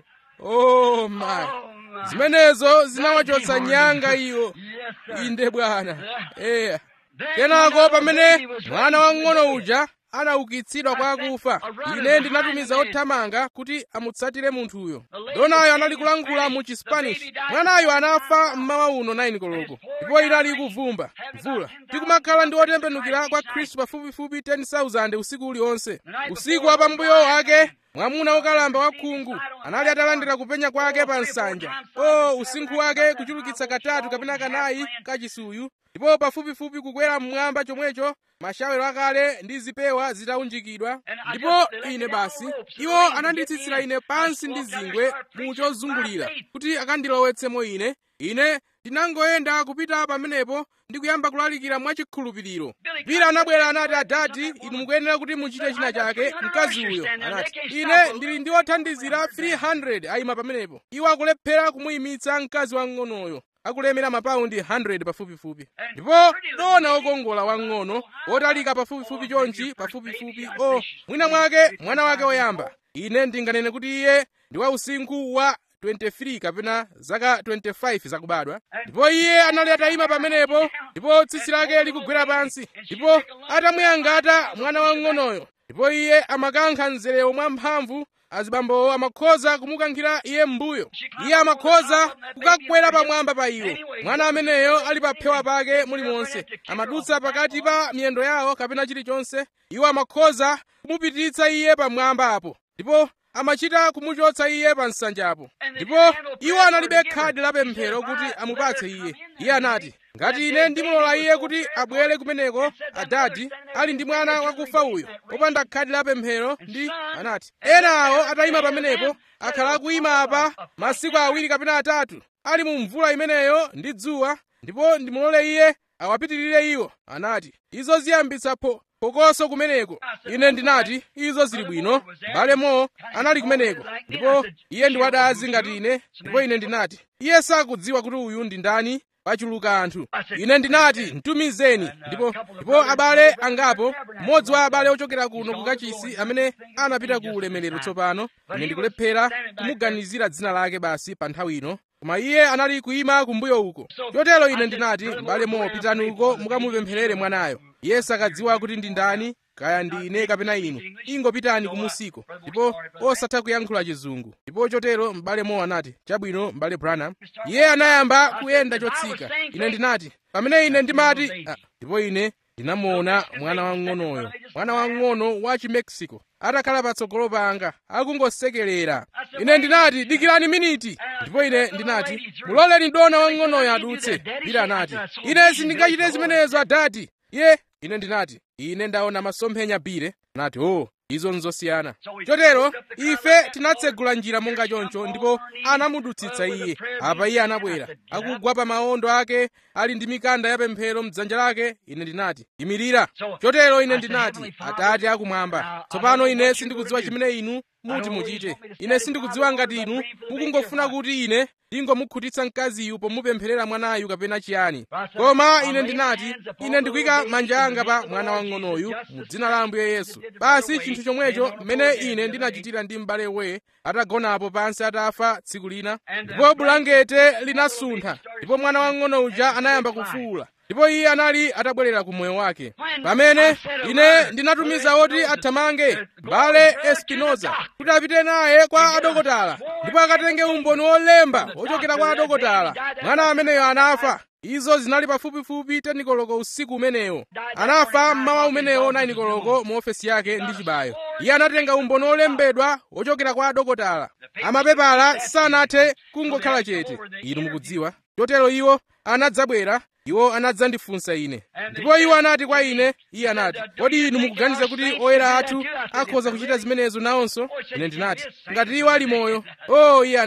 oh my zimenezo zinawachotsa nyanga iwo inde bwana eya kenako pamene mwana wang'ono uja anaukitsidwa kwa akufa ine ndinatumiza othamanga kuti amutsatire munthuyo donayo anali kulankhula mu chispanish mwanayo anafa mmawa uno 9 koloko ndipo inali ikuvumba mvula tikumakhala ndi otembenukira kwa khristu pafupifupi 10,000 usiku uliwonse usiku wa pambuyo wake mwamuna wokalamba wakhungu anali atalandira kupenya kwake pa nsanja o usinkhu wake kuchulukitsa katatu kapena kanayi kachisuyu ndipo pafupifupi kukwera mmwamba chomwecho mashawero akale ndi zipewa zitaunjikidwa ndipo ine basi iwo ananditsitsira ine pansi ndi zingwe mu chozungulira kuti akandilowetsemo ine ine ndinangoyenda kupita pamenepo ndi kuyamba kulalikira mwachikhulupiriro pira anabwera anati adati inu mukuyenera kuti muchite china chake mkazi uyo anati ine ndili ndi othandizira 300 ayima pamenepo iwo akulephera kumuyimitsa mkazi wang'onoyo akulemera mapaundi 100 pafupifupi ndipo dona wokongola wang'ono wotalika pafupifupi chonchi pafupifupi o mwina mwake mwana wake woyamba ine ndinganene kuti iye ndi wa usinkhu wa 23 kapena zaka 25 zakubadwa ndipo iye anali atayima pamenepo ndipo tsitsi lake likugwera pansi ndipo atamuyangata mwana wang'onoyo ndipo iye amakankha mzere mwamphamvu azibambowo amakhoza kumukankhira iye m'mbuyo iye amakhoza kukakwera pamwamba pa iwo mwana ameneyo ali pa phewa pake mulimonse amadutsa pakati pa miyendo yawo kapena chilichonse iwo amakhoza kumupititsa iye pamwamba apo ndipo amachita kumuchotsa iye pa nsanjapo ndipo iwo analibe khadi la pemphero kuti amupatse iye iye anati ngati ine ndimulola iye kuti abwere kumeneko adadi ali ndi mwana wakufa uyo popanda khadi la pemphero ndi anati ena awo atayima pamenepo akhala akuyima apa masiku awiri kapena atatu ali mu mvula imeneyo ndi dzuwa ndipo ndimulole iye awapitirire iwo anati izo ziyambitsa pho phokoso kumeneko ine ndinati izo zili bwino m'bale mo anali kumeneko ndipo iye ndi wadazi ngati ine ndipo ine ndinati iye sakudziwa kuti uyu ndi ndani pachuluka anthu ine ndinati mtumizeni ndipo ndipo abale angapo mmodzi wa abale ochokera kuno ku kachisi amene anapita ku ulemerero tsopano ine ndikulephera kumuganizira dzina lake basi pa nthawi ino koma iye anali kuyima kumbuyo uko chotero ine ndinati m'bale mo pitani uko mukamupempherere mwanayo iye sakadziwa kuti ndi ndani kaya ndi ine kapena inu ingopitani kumusiko ndipo osatha kuyankhula chizungu ndipo chotero m'bale mo anati chabwino m'bale branham iye anayamba kuyenda chotsika ine ndinati pamene ine ndimati ah, ndipo ine ndinamuona mwana wang'onoyo mwana wang'ono wa chimexico atakhala patsogolo panga akungosekerera ine ndinati dikirani miniti ndipo ine ndinati muloleni dona wang'onoyo adutse bila anati ine sindingachite zimenezo adati iye ine ndinati ine ndaona masomphenya bire anati o izo nzosiyana chotero ife tinatsegula njira monga choncho ndipo anamudutsitsa iye apa iye anabwera akugwa pa maondo ake ali ndi mikanda ya pemphero mdzanja lake ine ndinati imirira chotero ine ndinati atate akumwamba tsopano ine sindikudziwa chimene inu muti muchite ine sindikudziwa ngati inu mukungofuna kuti ine ndingomukhutitsa mkaziyu pomupempherera mwanayu kapena chiyani koma ine ndinati ine ndikuyika manja anga pa mwana wang'onoyu mu dzina la ambuye yesu basi chinthu chomwecho mmene ine ndinachitira ndi m'bale we atagonapo pansi atafa tsiku lina ndipo bulangete linasuntha ndipo mwana wang'ono uja anayamba kufuwula ndipo iye anali atabwerera ku moyo wake pamene ine ndinatumiza oti athamange mbale espinoza kuti apite naye kwa adokotala ndipo akatenge umboni wolemba wochokera kwa adokotala mwana ameneyo anafa izo zinali pafupifupi tenikoloko usiku umenewo anafa mmawa umenewo nainikoloko mu ofesi yake ndi chibayo iye anatenga umboni wolembedwa wochokera kwa adokotala amapepala sanathe kungokhala chete inu mukudziwa chotero iwo anadzabwera iwo anadzandifunsa ine ndipo iwo anati kwa ine iye anati kodi inu mukuganiza kuti oyera athu akhoza kuchita zimenezo nawonso ine ndinati ngati iwo ali moyo o iye anati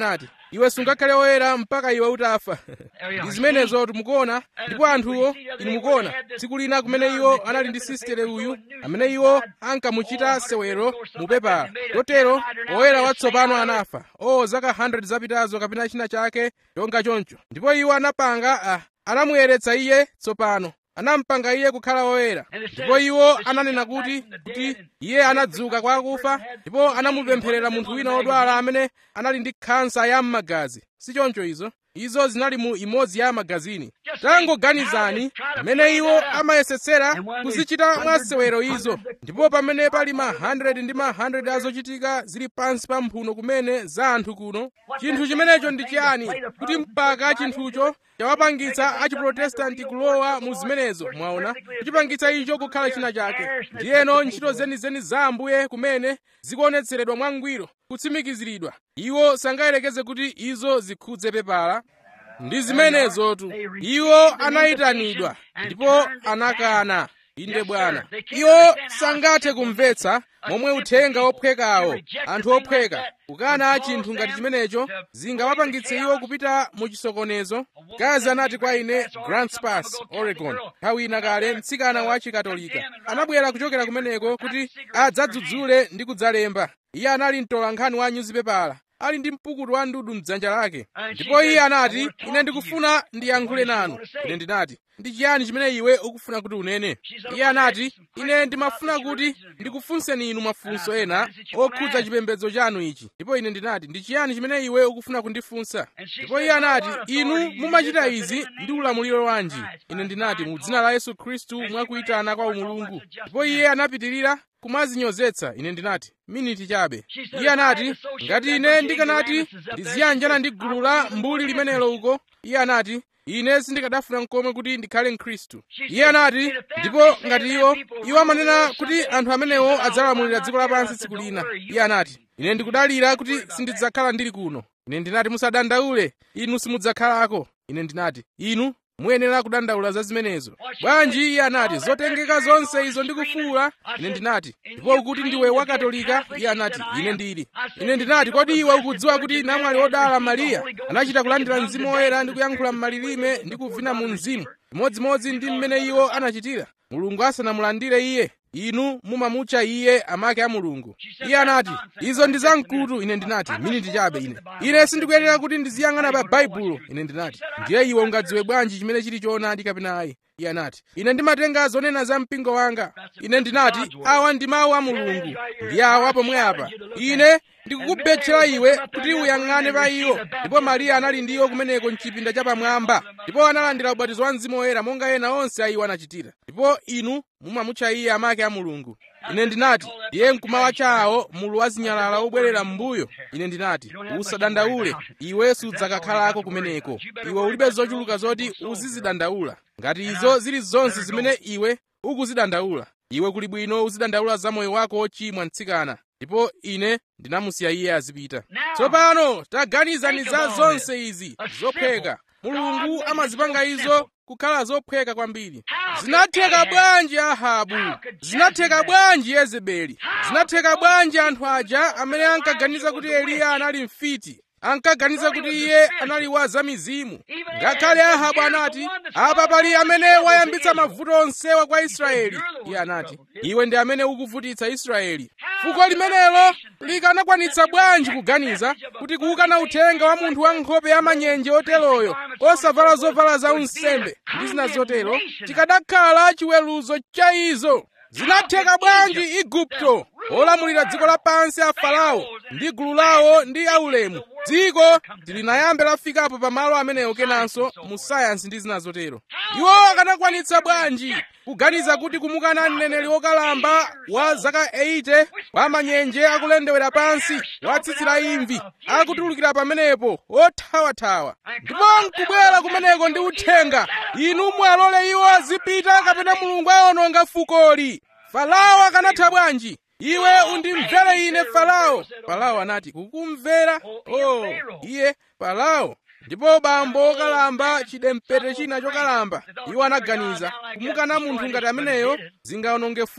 iwe sungakhale woyera mpaka iwe utafa ndi zimenezo mukuona ndipo anthuwo inu mukuona tsiku lina kumene iwo anali ndi sistere uyu amene iwo ankamuchita sewero mu pepala kotero woyera watsopano anafa o zaka 100 zapitazo kapena china chake chonga choncho ndipo iwo anapanga ah, anamuyeretsa iye tsopano anampanga iye kukhala woyera ndipo iwo ananena kuti kuti iye anadzuka kwa akufa ndipo anamupempherera munthu wina wodwala amene anali ndi khansa ya m'magazi si choncho izo izo zinali mu imodzi ya magazini tangoganizani pamene iwo amayesetsera kuzichita mwasewero izo ndipo pamene pali ma 100 ndi ma 100 azochitika zili pansi pa mphuno kumene za anthu kuno chinthu chimenecho ndi chiyani kuti mpaka chinthucho chawapangitsa achiprotestanti kulowa mu zimenezo mwaona kuchipangitsa icho kukhala china chake ndiyeno ntchito zenizeni za ambuye kumene zikuonetseredwa mwangwiro kutsimikiziridwa iwo sangayerekeze kuti izo zikhudze pepala ndi zimenezotu iwo anayitanidwa ndipo anakana inde bwana iwo sangathe kumvetsa momwe uthenga ophwekawo anthu ophweka kukana chinthu ngati chimenecho zingawapangitse iwo kupita mu chisokonezo gazi anati kwa ine grants pass oregon nthawi ina kale mtsikana wa chikatolika anabwera kuchokera kumeneko kuti adzadzudzule ndi kudzalemba iye anali mtolankhani wa nyuzipepala ali ndi mpukutu wa ndudu mdzanja lake ndipo iye anati ine ndikufuna ndiyankhule nanu ine ndinati ndi chiyani chimene iwe ukufuna kuti unene iye anati ine ndimafuna kuti ndikufunseni inu mafunso ena okhudza chipembedzo chanu ichi ndipo ine ndinati ndi chiyani chimene iwe ukufuna kundifunsa ndipo iye anati inu mumachita izi ndi ulamuliro wanji ine ndinati mu dzina la yesu khristu mwakuyitana kwa umulungu ndipo iye anapitirira kumazinyozetsa ine ndinati miniti chabe iye anati ngati ine ndikanati ndiziyanjana ndi gulu la mbuli limenelo uko iye anati ine sindikadafuna nkomwe kuti ndikhale mkhristu iye anati ndipo ngati iwo iwo amanena kuti anthu amenewo adzalamulira dziko lapansi tsiku lina iye anati ine ndikudalira kuti sindidzakhala ndili kuno ine ndinati musadandaule inu simudzakhalako ine ndinati inu muyenera kudandaula za zimenezo bwanji iye anati zotengeka zonse izo ndikufuula ine ndinati ndipo ukuti ndiwe wakatolika iye anati ine ndili ine ndinati kodi iwe ukudziwa kuti namwali wodala mariya anachita kulandira mzimu woyera ndi kuyankhula m'malilime ndi kuvina mu mzimu imodzimodzi ndi mmene iwo anachitira mulungu asanamulandire iye inu mumamutcha iye amake a mulungu iye anati izo ndi zamkutu ine ndinati miniti chabe ine ine sindikuyenera kuti ndiziyang'ana pa baibulo ine ndinati ndiye iwe ungadziwe bwanji chimene chili choonadi kapena ayi iye anati ine ndimatenga zonena za mpingo wanga ine ndinati awa ndi mawu a mulungu ndi awa pomwe apa ine ndikukubetchera iwe kuti uyang'ane pa iwo ndipo mariya anali ndi iwo kumeneko mchipinda chapamwamba ndipo analandira ubatizo wa mzimu woyera monga ena onse a iwo anachitira ndipo inu mumamutcha iye amake a mulungu ine ndinati ndiye mkumawa chawo mulu wa zinyalala obwerera m'mbuyo ine ndinati usadandaule iwe sudzakakhalako kumeneko iwe ulibe zochuluka zoti uzizidandaula ngati izo zili zonse zimene iwe ukuzidandaula iwe kuli bwino uzidandaula za moyo wako wochimwa mtsikana ndipo ine ndinamusiya iye azipita tsopano taganizani za zonse izi zophweka mulungu amazipanga izo kukhala zophweka kwambiri zinatheka bwanji ahabu zinatheka bwanji yezebeli zinatheka bwanji anthu aja amene ankaganiza kuti eliya anali mfiti ankaganiza kuti iye anali wa zamizimu ngakhale ahabu anati apa pali amene wayambitsa mavuto onsewa kwa israeli iye anati iwe ndi amene ukuvutitsa israeli fuko limenelo likanakwanitsa bwanji kuganiza kuti kuwukana uthenga wa munthu wa nkhope ya manyenje oteroyo osavala zovala za unsembe ndi zina zotero chikadakhala chiweruzo cha izo zinatheka bwanji igupto olamulira dziko lapansi a farao ndi gulu lawo ndi aulemu dziko tilinayambe lafikapo pamalo amenewo kenanso mu sayansi ndi zina zotero iwo akanakwanitsa bwanji kuganiza kuti kumukana mneneri wokalamba wa zaka 80 wa manyenje akulendewera pansi watsitsira imvi akutulukira pamenepo othawathawa ndipo nkubwera kumeneko ndi uthenga inu mwalole iwo azipita kapena mulungu awononga fukoli farao akanatha bwanji iwe undimvere ine farao farao anati kukumvera oh iye farao ndipo bambo okalamba chidempete china chokalamba iwo anaganiza kumukana munthu ngati ameneyo zingawononge fuko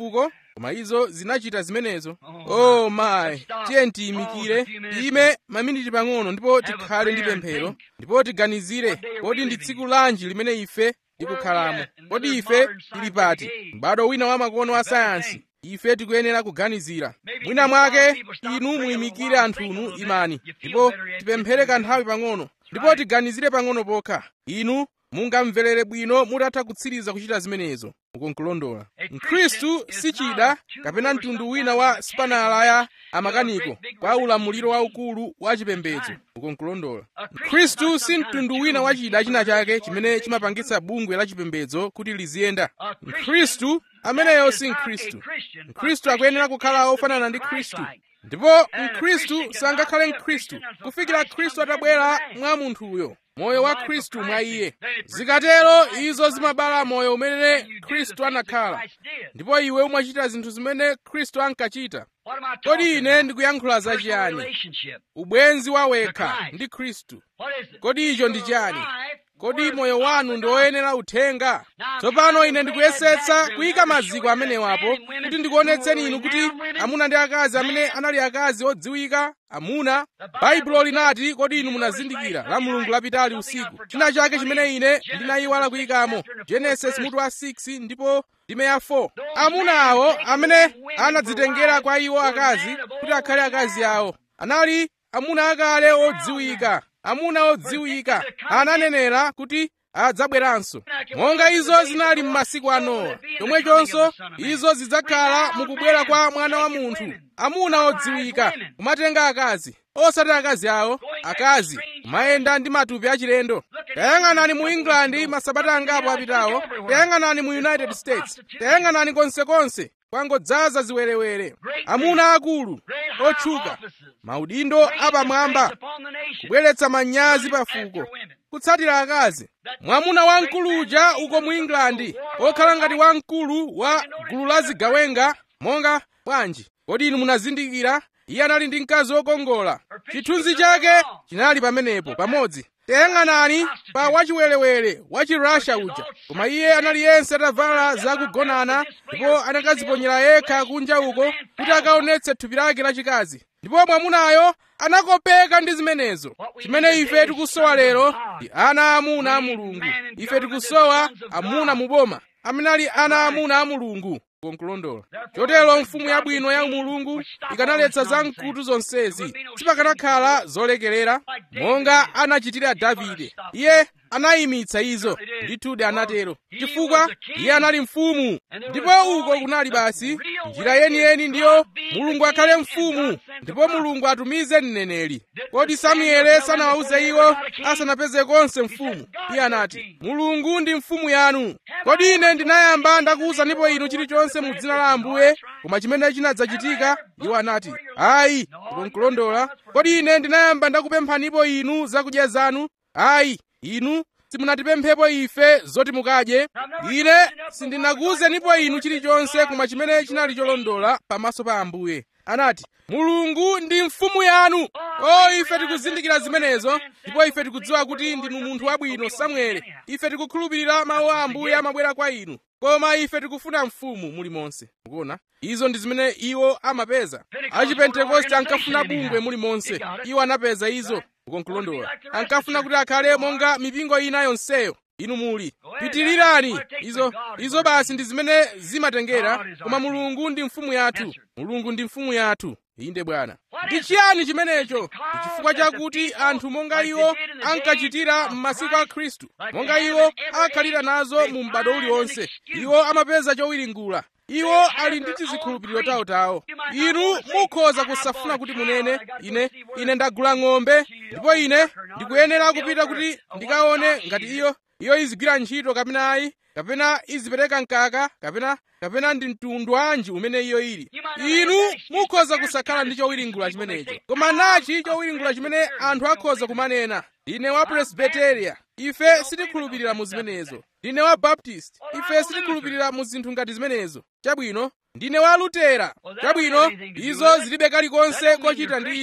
koma izo zinachita zimenezo oh my tiye tiyimikire ime maminiti pang'ono ndipo tikhale ndi pemphero ndipo tiganizire kodi ndi tsiku lanji limene ife tikukhalamo kodi ife tili pati m'bado wina wa makono a sayansi ife tikuyenera kuganizira mwina mwake inu muyimikire anthunu imani ndipo tipemphere kanthawi pang'ono ndipo tiganizire pang'ono pokha inu mungamverere bwino mutatha kutsiriza kuchita zimenezo mukunkulondola mkhristu si chida kapena mtundu wina wa sipanala ya amakaniko kwa ulamuliro waukulu wa chipembedzo mukunkulondola mkhristu si mtundu wina wa chida china chake chimene chimapangitsa bungwe la chipembedzo kuti liziyenda mkhristu ameneyo si mkhristu mkhristu akuyenera kukhala ofanana ndi khristu ndipo mkhristu sangakhale mkhristu kufikira khristu atabwera mwa munthuyo moyo wa khristu mwa iye zikatero izo zimabala moyo umene khristu anakhala ndipo iwe umachita zinthu zimene khristu ankachita kodi ine ndikuyankhula zachiyani ubwenzi wawekha ndi khristu kodi icho ndi chani kodi moyo wanu ndi woyenera uthenga tsopano ine ndikuyesetsa kuyika maziko amenewapo kuti ndikuonetseni inu kuti amuna ndi akazi amene anali akazi odziwika amuna baibulo linati kodi inu munazindikira la mulungu lapitali usiku china chake chimene ine ndinayiwala kuyikamo genesis mutu wa 6 ndipo ndime ya 4 amuna awo amene anadzitengera kwa iwo akazi kuti akhale akazi awo anali amuna akale odziwika amuna odziwika ananenera kuti adzabweranso monga izo zinali m'masiku a nowa chomwechonso izo zidzakhala mukubwera kwa mwana wa munthu amuna odziwika kumatenga akazi osati akazi awo akazi kumayenda ndi matupi achilendo tayang'anani mu england masabata angapo apitawo tayang'anani mu united states tayang'anani konsekonse kwangodzaza ziwerewere amuna akulu otchuka maudindo apamwamba kubweretsa manyazi pafuko kutsatira akazi mwamuna wamkuluja uko mu england okhala ngati wamkulu wa gulu la zigawenga monga bwanji kodi inu munazindikira iye anali ndi mkazi wokongola chithunzi chake chinali pamenepo pamodzi tayang'anani pa wachiwerewere wa chirussia uja koma iye anali yense atavala zakugonana ndipo anakadziponyera yekha kunja uko kuti akaonetse thupi lake lachikazi ndipo mwamunayo anakopeka ndi zimenezo chimene ife tikusowa lero ndi ana amuna a mulungu ife tikusowa amuna muboma amene ali ana amuna a mulungu konkulondola chotero mfumu yabwino ya mulungu ikanaletsa zamkutu zonsezi sipakanakhala zolekerera monga anachitira davide iye anayimitsa izo ndithudi anatero chifukwa iye anali mfumu ndipo uko kunali basi njira yeniyeni ndiyo mulungu akhale mfumu ndipo mulungu atumize mneneri kodi samuele sanawawuze iwo asanapeze konse mfumu iye anati mulungu ndi mfumu yanu kodi ine ndinayamba ndakuwuzanipo inu chilichonse mu dzina la ambuye koma chimene chinadzachitika iwo anati ayi ndikonkulondola kodi ine ndinayamba ndakupemphanipo inu zakudya zanu ayi inu simunatipemphepo ife zoti mukadye ine sindinakuwuzenipo inu chilichonse koma chimene chinali cholondola pamaso pa ambuye anati mulungu ndi mfumu yanu o ife tikuzindikira zimenezo ndipo ife tikudziwa kuti ndinu munthu wabwino samuele ife tikukhulupirira mawu a ambuye amabwera kwa inu koma ife tikufuna mfumu mulimonse mukuona izo ndi zimene iwo amapeza achipentekoste ankafuna bungwe mulimonse iwo anapeza izo ukonkulondola ankafuna kuti akhale monga mipingo ina yonseyo inu muli pitirirani izo izo basi ndi zimene zimatengera koma mulungu ndi mfumu yathu mulungu ndi mfumu yathu inde bwana ndi chiyani chimenecho chifukwa chakuti anthu monga iwo ankachitira m'masiku a khristu monga iwo akhalira nazo mu m'bado uliwonse iwo amapeza chowiringula iwo ali ndi tizikhulupiriro tawotawo inu mukhoza kusafuna kuti munene ine ine ndagula ng'ombe ndipo ine ndikuyenera kupita kuti ndikaone ngati iyo iyo izigwira ntchito kapena ayi kapena izipereka mkaka kapena kapena ndi mtundu wanji umene iyo ili inu mukhoza kusakhala ndi chowiringula chimenecho koma nachi chowiringula chimene anthu akhoza kumanena ndine wa presbyteria ife sitikhulupirira mu zimenezo ndine wa baptist ife sitikhulupirira mu zinthu ngati zimenezo chabwino ndine wa lutera chabwino izo zilibe kalikonse kochita ndi izo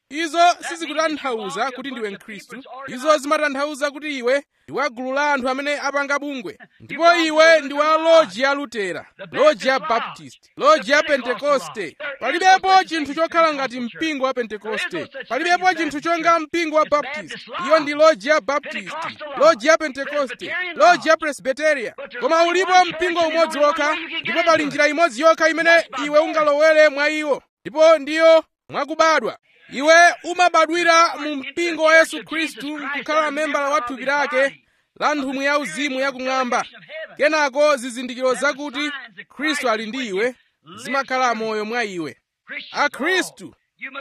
izo sizikutanthauza kuti ndiwe mkhristu izo zimatanthauza kuti iwe ndi wa gulu la anthu amene apanga bungwe ndipo iwe ndi wa loji ya lutera loji ya baptist loji ya pentekoste palibepo chinthu chokhala ngati mpingo wa pentekoste palibepo chinthu chonga mpingo wa baptist iyo ndi loji ya baptist loji ya pentekoste loji ya presbiteria koma ulipo mpingo umodzi wokha ndipo pali njira imodzi yokha imene iwe ungalowere mwa iwo ndipo ndiyo mwakubadwa iwe umabadwira mu mpingo wa yesu khristu nkukhala membala wa thupi lake la nthumwi ya uzimu yakumwamba kenako zizindikiro zakuti khristu ali ndi iwe zimakhala moyo mwa iwe akhristu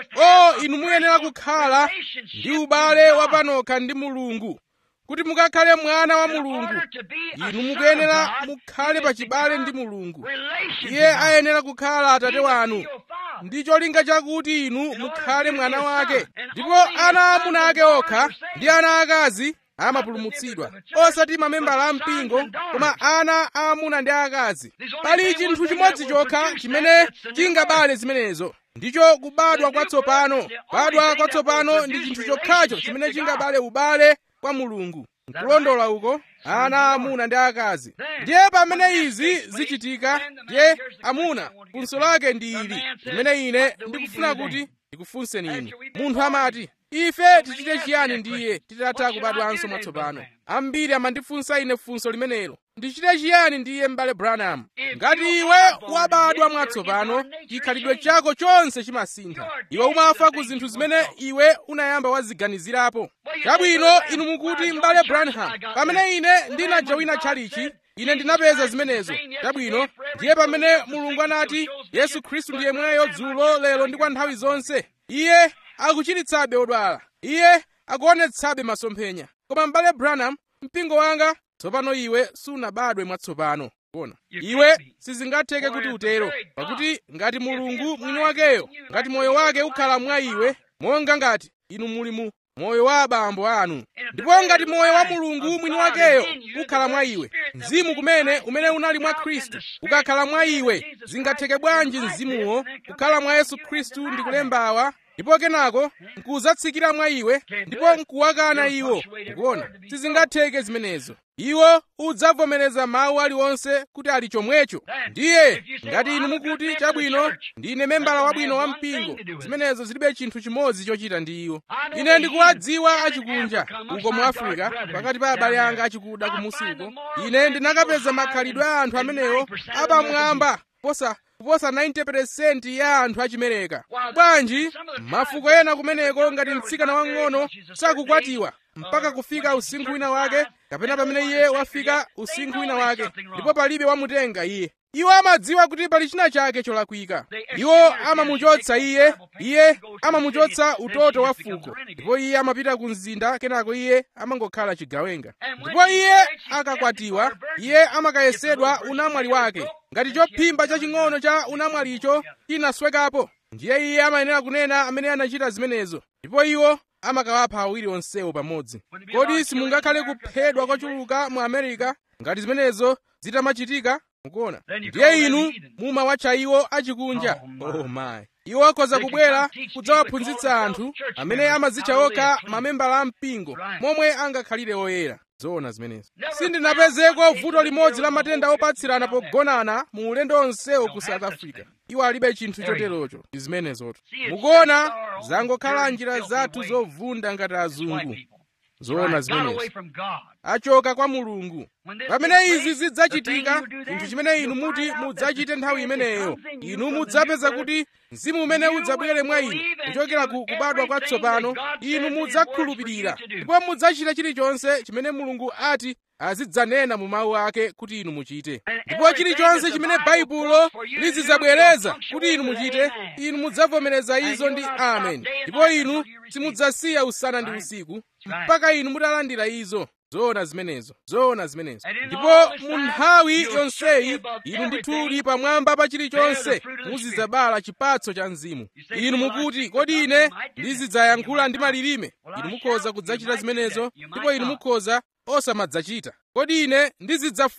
o inu muyenera kukhala ndi ubale wapanokha ndi mulungu kuti mukakhale mwana wa mulungu inu mukuyenera mukhale pachibale ndi mulungu iye ayenera kukhala atate wanu ndi cholinga chakuti inu mukhale mwana wake ndipo ana aamuna ake okha ndi ana akazi amapulumutsidwa osati mamembala a mpingo koma ana aamuna ndi akazi pali chinthu chimodzi chokha chimene chingabale zimenezo ndicho kubadwa kwatsopano kubadwa kwatsopano ndi chinthu chokhacho chimene chingabale ubale kwa mulungu nkulondola uko ana aamuna ndi akazi ndiye pamene izi zichitika ndiye amuna funso lake ndi ili limene ine ndikufuna kuti ndikufunseni inu munthu amati ife tichite chiyani ndiye titatha kubadwanso mwatsopano ambiri amandifunsa ine funso limenelo ndichite chiyani ndiye m'bale branham ngati iwe wabadwa mwatsopano chikhalidwe chako chonse chimasintha iwe umafa ku zinthu zimene iwe unayamba waziganizirapo chabwino inu mukuti m'bale branham pamene ine ndinajawina tchalichi ine ndinapeza zimenezo chabwino ndiye pamene mulungu anati yesu khristu ndiye mweyo dzulo lero ndi kwa nthawi zonse iye akuchiritsabe odwala iye akuonetsabe masomphenya koma m'bale branham mpingo wanga tsopano iwe sunabadwe mwatsopano kuona iwe sizingatheke kuti utero pakuti ngati mulungu mwini wakeyo ngati moyo wake ukhala mwa iwe monga ngati inu muli mu moyo wa abambo anu ndipo ngati moyo wa mulungu mwini wakeyo ukhala mwa iwe mzimu kumene umene unali mwa khristu ukakhala mwa iwe zingatheke bwanji mzimuwo kukhala mwa yesu khristu ndi kulembawa ndipo kenako nkudzatsikira mwa iwe ndipo nkuwakana iwo ukuona sizingatheke zimenezo iwo udzavomereza mawu aliwonse kuti ali chomwecho ndiye ngati inu mukuti chabwino ndine membala wabwino wa mpingo zimenezo zilibe chinthu chimodzi chochita ndi iwo ine ndikuwadziwa achikunja uko mu afirika pakati pa abale anga achikuda kumusi uko ine ndinakapeza makhalidwe a anthu amenewo apamwamba kuposa kuposa 90% ya anthu achimereka bwanji mafuko ena kumeneko ngati mtsikana wang'ono sakukwatiwa mpaka kufika usinkhu wina wake kapena pamene iye wafika usinkhu wina wake ndipo palibe wamutenga iye iwo amadziwa kuti pali china chake cholakwika iwo amamuchotsa iye iye amamuchotsa utoto wa fuko ndipo iye amapita ku mzinda kenako iye amangokhala chigawenga ndipo iye akakwatiwa iye amakayesedwa unamwali wake ngati chophimba chaching'ono cha unamwalicho chinaswekapo ndiye iye amayenera kunena amene anachita zimenezo ndipo iwo amakawapha awiri onsewo pamodzi kodi simungakhale kuphedwa kwachuluka mu america ngati zimenezo zitamachitika mukuona ndiye inu mumawatcha iwo achikunja oh my iwo akhoza kubwera kudzawaphunzitsa anthu amene amadzitcha okha mamembala a mpingo momwe angakhalire oyera zoona zimenezo sindinapezeko vuto limodzi la matenda opatsirana pogonana mu ulendo onsewo ku south africa iwo alibe chinthu choterocho ndi zimenezoto mukuona zangokhala njira zathu zovunda ngati azungu zoona zimenezo achoka kwa mulungu pamene izi zidzachitika chinthu chimene inu muti mudzachite nthawi imeneyo inu mudzapeza kuti mzimu umene udzabwere mwa inu kuchokera ku kubadwa kwatsopano inu mudzakhulupirira ndipo mudzachita chilichonse chimene mulungu ati azidzanena mu mawu ake kuti inu muchite ndipo chilichonse chimene baibulo lizidzabwereza kuti inu muchite inu mudzavomereza izo ndi amen ndipo inu simudzasiya usana ndi usiku mpaka inu mutalandira izo zoona zimenezo zoona zimenezo ndipo mu nthawi yonseyi inu ndithudi pamwamba pa chilichonse muzidzabala chipatso cha mzimu inu mukuti kodi ine ndizidzayankhula ndi malilime inu mukhoza kudzachita zimenezo ndipo inu mukhoza osamadzachita kodi ine ndizidzafuula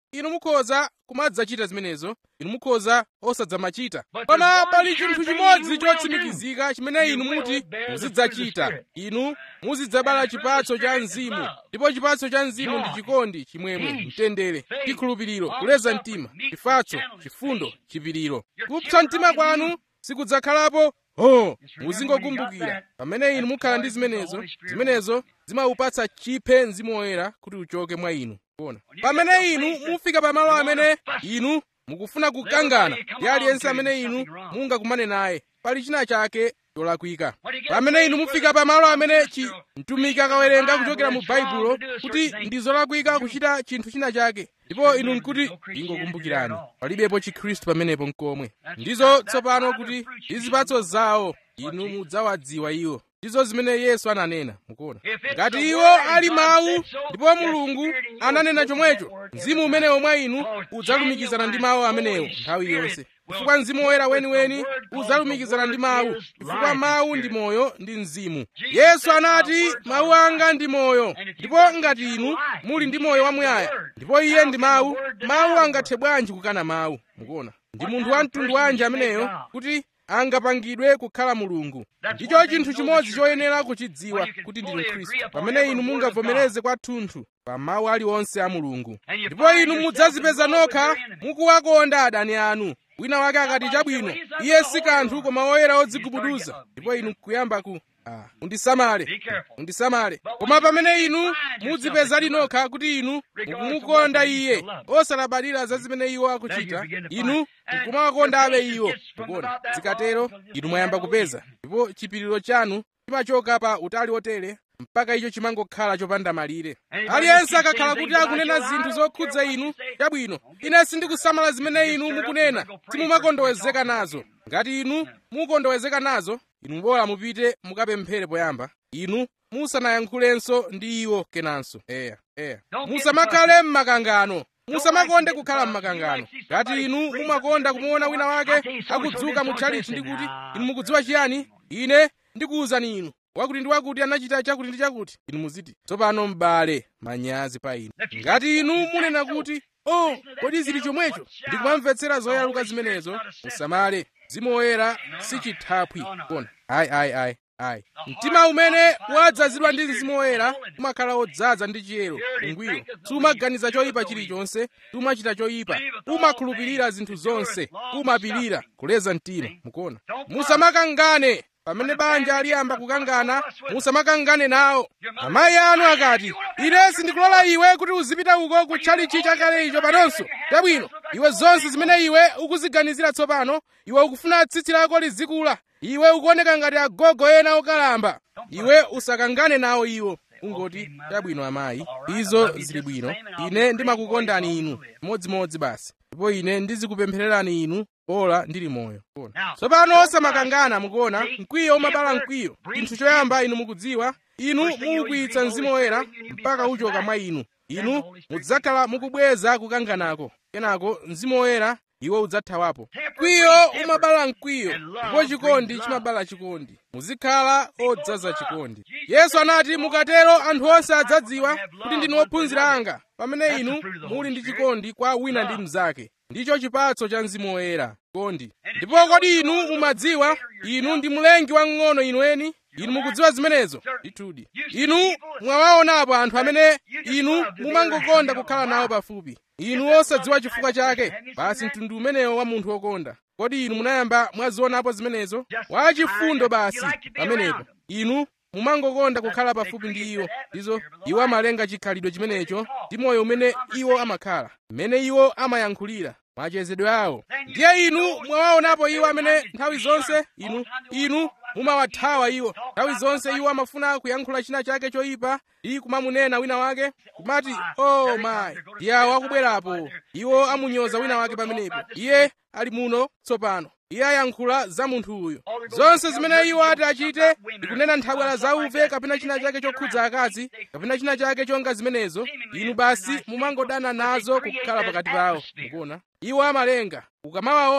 inu mukhoza kumadzachita zimenezo inu mukhoza osadzamachita koma pali chinthu chimodzi chotsimikizika chimene inu muti muzidzachita inu muzidzabala chipatso cha mzimu ndipo chipatso cha mzimu ndi chikondi chimwemwe mtendere chikhulupiriro kuleza mtima chifatso chifundo chipiriro kupsa mtima kwanu sikudzakhalapo oh muzingokumbukira pamene inu mukhala ndi zimenezo zimenezo zimaupatsa chiphe mzimu woyera kuti uchoke mwa inu kuona pamene inu mufika pamalo amene inu mukufuna kukangana ndi aliyense amene inu mungakumane naye pali china chake cholakwika pamene inu mufika pamalo amene chi mtumiki akawerenga kuchokera mu baibulo kuti ndi zolakwika kuchita chinthu china chake ndipo inu nkuti ingokumbukirani palibepo chikhristu pamenepo nkomwe ndizo tsopano kuti ndi zipatso zawo inu mudzawadziwa iwo ndizo zimene yesu ananena mukuona ngati iwo ali mawu ndipo mulungu ananena chomwecho mzimu umenewo mwa inu udzalumikizana ndi mawu amenewo nthawi yonse chifukwa mzimu woyera weniweni udzalumikizana ndi mawu chifukwa mawu ndi moyo ndi mzimu yesu anati mawu anga ndi moyo ndipo ngati inu muli ndi moyo wamuyaya ndipo iye ndi mawu mawu angathe bwanji kukana mawu mukuona ndi munthu wa mtundu wanji ameneyo kuti angapangidwe kukhala mulungu ndicho chinthu chimodzi choyenera kuchidziwa kuti ndinu khristu pamene inu mungavomereze kwathunthu pa mawu aliwonse a mulungu ndipo inu mudzazipeza nokha mukuwakonda adani anu wina wake akati chabwino iye si kanthu koma woyera odzigubuduza ndipo inu kuyamba ku ah, undisamale undisamale koma pamene inu mudzipeza linokha kuti inu mukumukonda iye osalabadira za zimene iwo akuchita inu mukumawakondabe iwo mukuona zikatero inu mwayamba kupeza ndipo chipiriro chanu chimachoka pa utali otere mpaka icho chimangokhala chopanda malire aliyense akakhala kuti akunena zinthu zokhudza inu chabwino ine sindikusamala zimene inu mukunena simumakondowezeka nazo ngati inu mukondowezeka nazo inu bora mupite mukapemphere poyamba inu musanayankhulenso ndi iwo kenanso eya eya musamakhale m'makangano musamakonde kukhala m'makangano ngati inu mumakonda kumuona wina wake akudzuka mu tchalichi ndi kuti inu mukudziwa chiyani ine ndikuwuzani inu wakuti ndi wakuti anachita chakuti ndi chakuti inu muziti tsopano m'bale manyazi pa inu ngati inu munena kuti oh kodi zili chomwecho ndikumamvetsera zoyaluka zimenezo musamale mzimu woyera si chithaphwi kona ayi ayi ayi ayi mtima umene wadzazidwa ndi mzimu woyera umakhala wodzaza ndi chiyero ungwiro sumaganiza choyipa chilichonse sumachita choyipa umakhulupirira zinthu zonse umapirira kuleza mtima mukuona musamakangane pamene banja aliyamba kukangana musamakangane nawo amayi anu akati ine sindikulola iwe kuti uzipita uko kutchalichi chakale icho panonso chabwino iwe zonse zimene iwe ukuziganizira tsopano iwe ukufuna tsitsi lako lizikula iwe ukuoneka ngati agogo ena okalamba iwe usakangane nawo iwo ungoti chabwino amayi izo zili bwino ine ndimakukondani inu modzimodzi basi ndipo ine ndizikupemphererani inu ola ndili moyo tsopano osamakangana mukuona mkwiyo umabala mkwiyo chinthu choyamba inu mukudziwa inu muukwitsa mzimu woyera mpaka uchoka mwa inu inu mudzakhala mukubweza kukanganako kenako mzimu woyera iwo udzathawapo mkwiyo umabala mkwiyo ndipo chikondi chimabala chikondi muzikhala odzaza chikondi yesu anati mukatero anthu onse adzadziwa kuti ndinu ophunzira anga pamene inu muli ndi chikondi kwa wina ndi mnzake ndicho chipatso cha mzimu woyera chikondi ndipo kodi inu mumadziwa inu ndi mlengi wamng'ono inu eni inu mukudziwa zimenezo ndithudi inu mwawaonapo anthu amene inu mumangokonda kukhala nawo pafupi inu osadziwa chifukwa chake basi mtundu umenewo wa munthu wokonda kodi inu munayamba mwazionapo zimenezo wachifundo basi pamenepo inu mumangokonda kukhala pafupi ndi iwo ndizo iwo amalenga chikhalidwe chimenecho ndi moyo umene iwo amakhala mmene iwo amayankhulira machezedwe awo ndiye inu mwawaonapo iwo amene nthawi zonse inu inu mumawathawa iwo nthawi zonse iwo amafuna kuyankhula china chake choyipa ndi kumamunena wina wake kumati oh mayi ndiye awo akubwerapo iwo amunyoza wina wake pamenepo iye ali muno tsopano iye ayankhula za munthu uyu zonse zimene iwo ati achite ndikunena nthabwala zauve kapena china chake chokhudza akazi kapena china chake chonga zimenezo inu basi mumangodana nazo kukhala pakati pawo mukuona iwo amalenga ukamawaona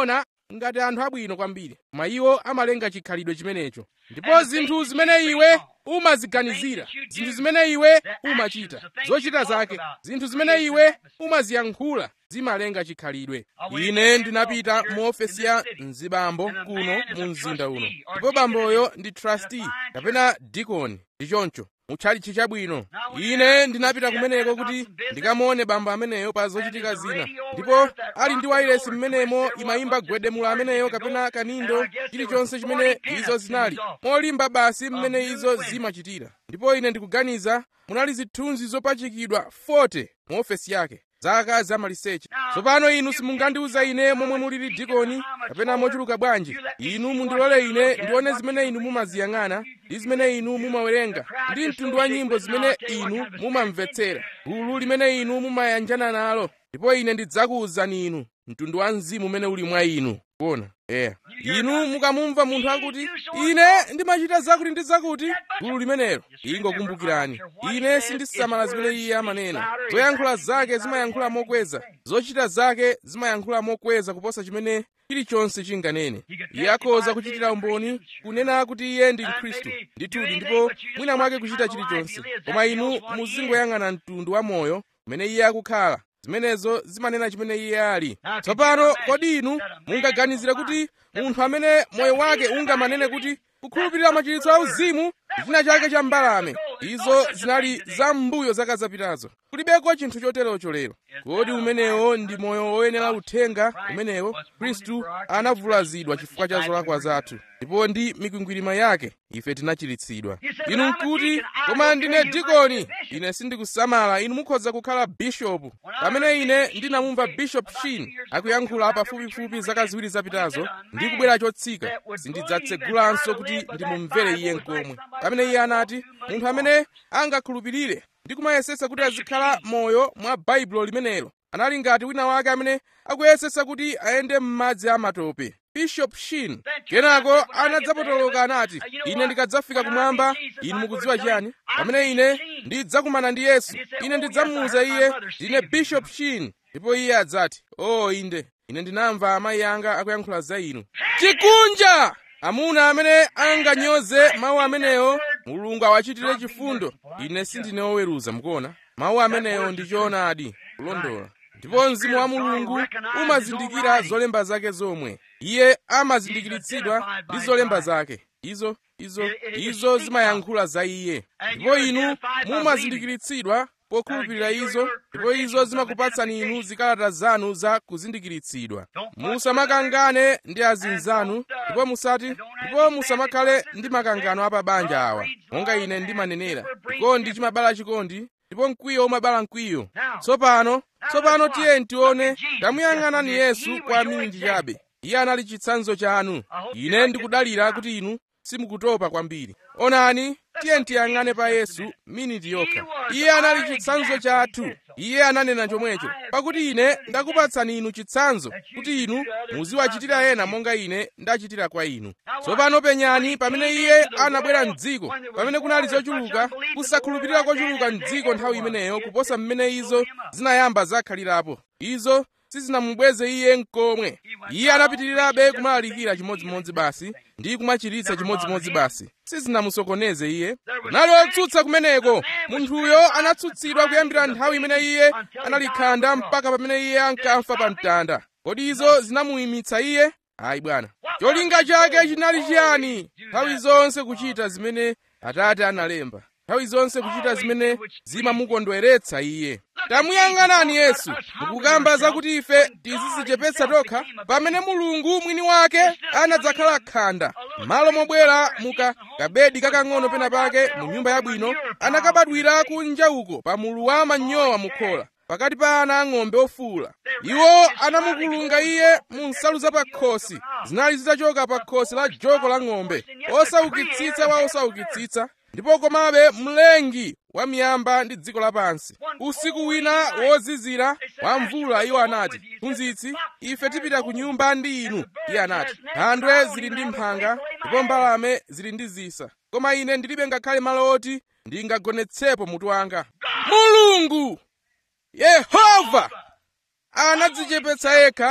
ngati anthu abwino kwambiri koma iwo amalenga chikhalidwe chimenecho ndipo zinthu zimene iwe umaziganizira zinthu zimene iwe umachita zochita zake zinthu zimene iwe umaziyankhula zimalenga chikhalidwe ine ndinapita mu ofesi ya mzibambo kuno mu mzinda uno ndipo bamboyo ndi trustee kapena dikoni ndi choncho mutchalichi chabwino ine ndinapita kumeneko kuti ndikamuone bambo ameneyo pa zochitika zina ndipo ali ndi wailesi mmenemo imayimba gwedemula ameneyo kapena kanindo chilichonse chimene izo zinali molimba basi mmene izo zimachitira ndipo ine ndikuganiza munali zithunzi zopachikidwa 40 mu ofesi yake zaka za maliseche tsopano inu simungandiuza ine momwe mulili dikoni kapena mochuluka bwanji inu mundilole ine ndione zimene inu mumaziyang'ana ndi zimene inu mumawerenga ndi mtundu wa nyimbo zimene inu mumamvetsera gulu limene inu mumayanjana nalo ndipo ine ndidzakuwuzani inu mtundu wa mzimu umene uli mwa inu kuona eya inu mukamumva munthu akuti ine ndimachita zakuti ndi zakuti gulu limenelo ingokumbukirani ine sindisamala zimene iye amanena zoyankhula zake zimayankhula mokweza zochita zake zimayankhula mokweza kuposa chimene chilichonse chinganene iye akhoza kuchitira umboni kunena kuti iye ndi mkhristu ndithudi ndipo mwina mwake kuchita chilichonse koma inu muzingoyang'ana mtundu wa moyo umene iye akukhala zimenezo zimanena chimene iye ali tsopano kodi inu mungaganizire kuti munthu amene moyo wake ungamanene kuti kukhulupirira machiritso auzimu china chake cha mbalame izo zinali za mbuyo zaka zapitazo kulibeko chinthu choterocho lero kodi umenewo ndi moyo woyenera uthenga umenewo khristu anavulazidwa chifukwa cha zolakwa zathu ndipo ndi mikwingwirima yake ife tinachiritsidwa inu nkuti koma ndine dikoni ine sindikusamala inu mukhoza kukhala bishopu pamene ine ndinamumva bishop shin akuyankhula pafupifupi zaka ziwiri zapitazo ndi kubwera chotsika sindidzatsegulanso kuti ndimumvere iye nkomwe pamene iye anati munthu amene angakhulupirire ndi kumayesetsa kuti azikhala moyo mwa baibulo limenelo anali ngati wina wake amene akuyesetsa kuti ayende m'madzi amatope bishop shin kenako anadzapotoloka anati ine ndikadzafika kumwamba inu mukudziwa chiyani pamene ine ndidzakumana ndi yesu ine ndidzamuwuza iye ndine bishop shin ndipo iye adzati o oh, inde ine ndinamva amayi anga akuyankhula za inu chikunja amuna amene anganyoze mawu amenewo mulungu awachitire chifundo ine sindine woweruza mukuona mawu amenewo ndi choonadi kulondola ndipo mzimu wa mulungu umazindikira zolemba zake zomwe iye amazindikiritsidwa ndi zolemba zake izo izo izo zimayankhula za iye ndipo inu mumazindikiritsidwa pokhulupirira izo ndipo izo zimakupatsani inu zikalata zanu za kuzindikiritsidwa musamakangane ndi azinzanu ndipo musati ndipo musamakhale ndi makangano apabanja awa monga ine ndimanenera chikondi chimabala chikondi ndipo mkwiyo umabala mkwiyo tsopano tsopano tiye tione tamuyang'anani yesu kwa minji chabe iye anali chitsanzo chanu ine ndikudalira kuti inu simukutopa kwambiri onani tiye tiyang'ane pa yesu miniti yokha iye anali chitsanzo chathu iye ananena chomwecho pakuti ine ndakupatsani inu chitsanzo kuti inu muziwachitira ena monga ine ndachitira kwa inu tsopano penyani pamene iye anabwera mdziko pamene kunali zochuluka kusakhulupirira kochuluka mdziko nthawi imeneyo kuposa mmene izo zinayamba zakhalirapo izo sizinamubweze iye nkomwe iye anapitirirabe kumalalikira chimodzimodzi basi ndi kumachiritsa chimodzimodzi basi sizinamusokoneze iye kunali otsutsa kumeneko munthuyo anatsutsidwa kuyambira nthawi imene iye analikhanda mpaka pamene iye ankamfa pa mtanda kodi izo zinamuyimitsa iye ayi bwana cholinga chake chinali chiyani nthawi zonse kuchita zimene atate analemba nthawi zonse kuchita zimene zimamukondweretsa iye tamuyang'anani yesu mukukamba zakuti ife tizizichepetsa tokha pamene mulungu mwini wake anadzakhala khanda malo mobwera muka kabedi kakang'ono pena pake mu nyumba yabwino anakabadwira kunja uko pa mulu wa manyowa mukhola pakati pa ana ang'ombe ofuula iwo anamukulunga iye mu nsalu za pakhosi zinali zitachoka pa khosi la joko la ng'ombe osaukitsitsa wa osaukitsitsa ndipo komabe mlengi wa miyamba ndi dziko lapansi usiku wina wozizira wa mvula iwo anati mphunzitsi ife tipita ku nyumba ndi inu iye anati nkhandwe zili ndi mphanga ndipo mbalame zili ndi zisa koma ine ndilibe ngakhale malo oti ndingagonetsepo mutu wanga mulungu yehova anadzichepetsa yekha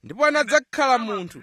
ndipo anadzakhala munthu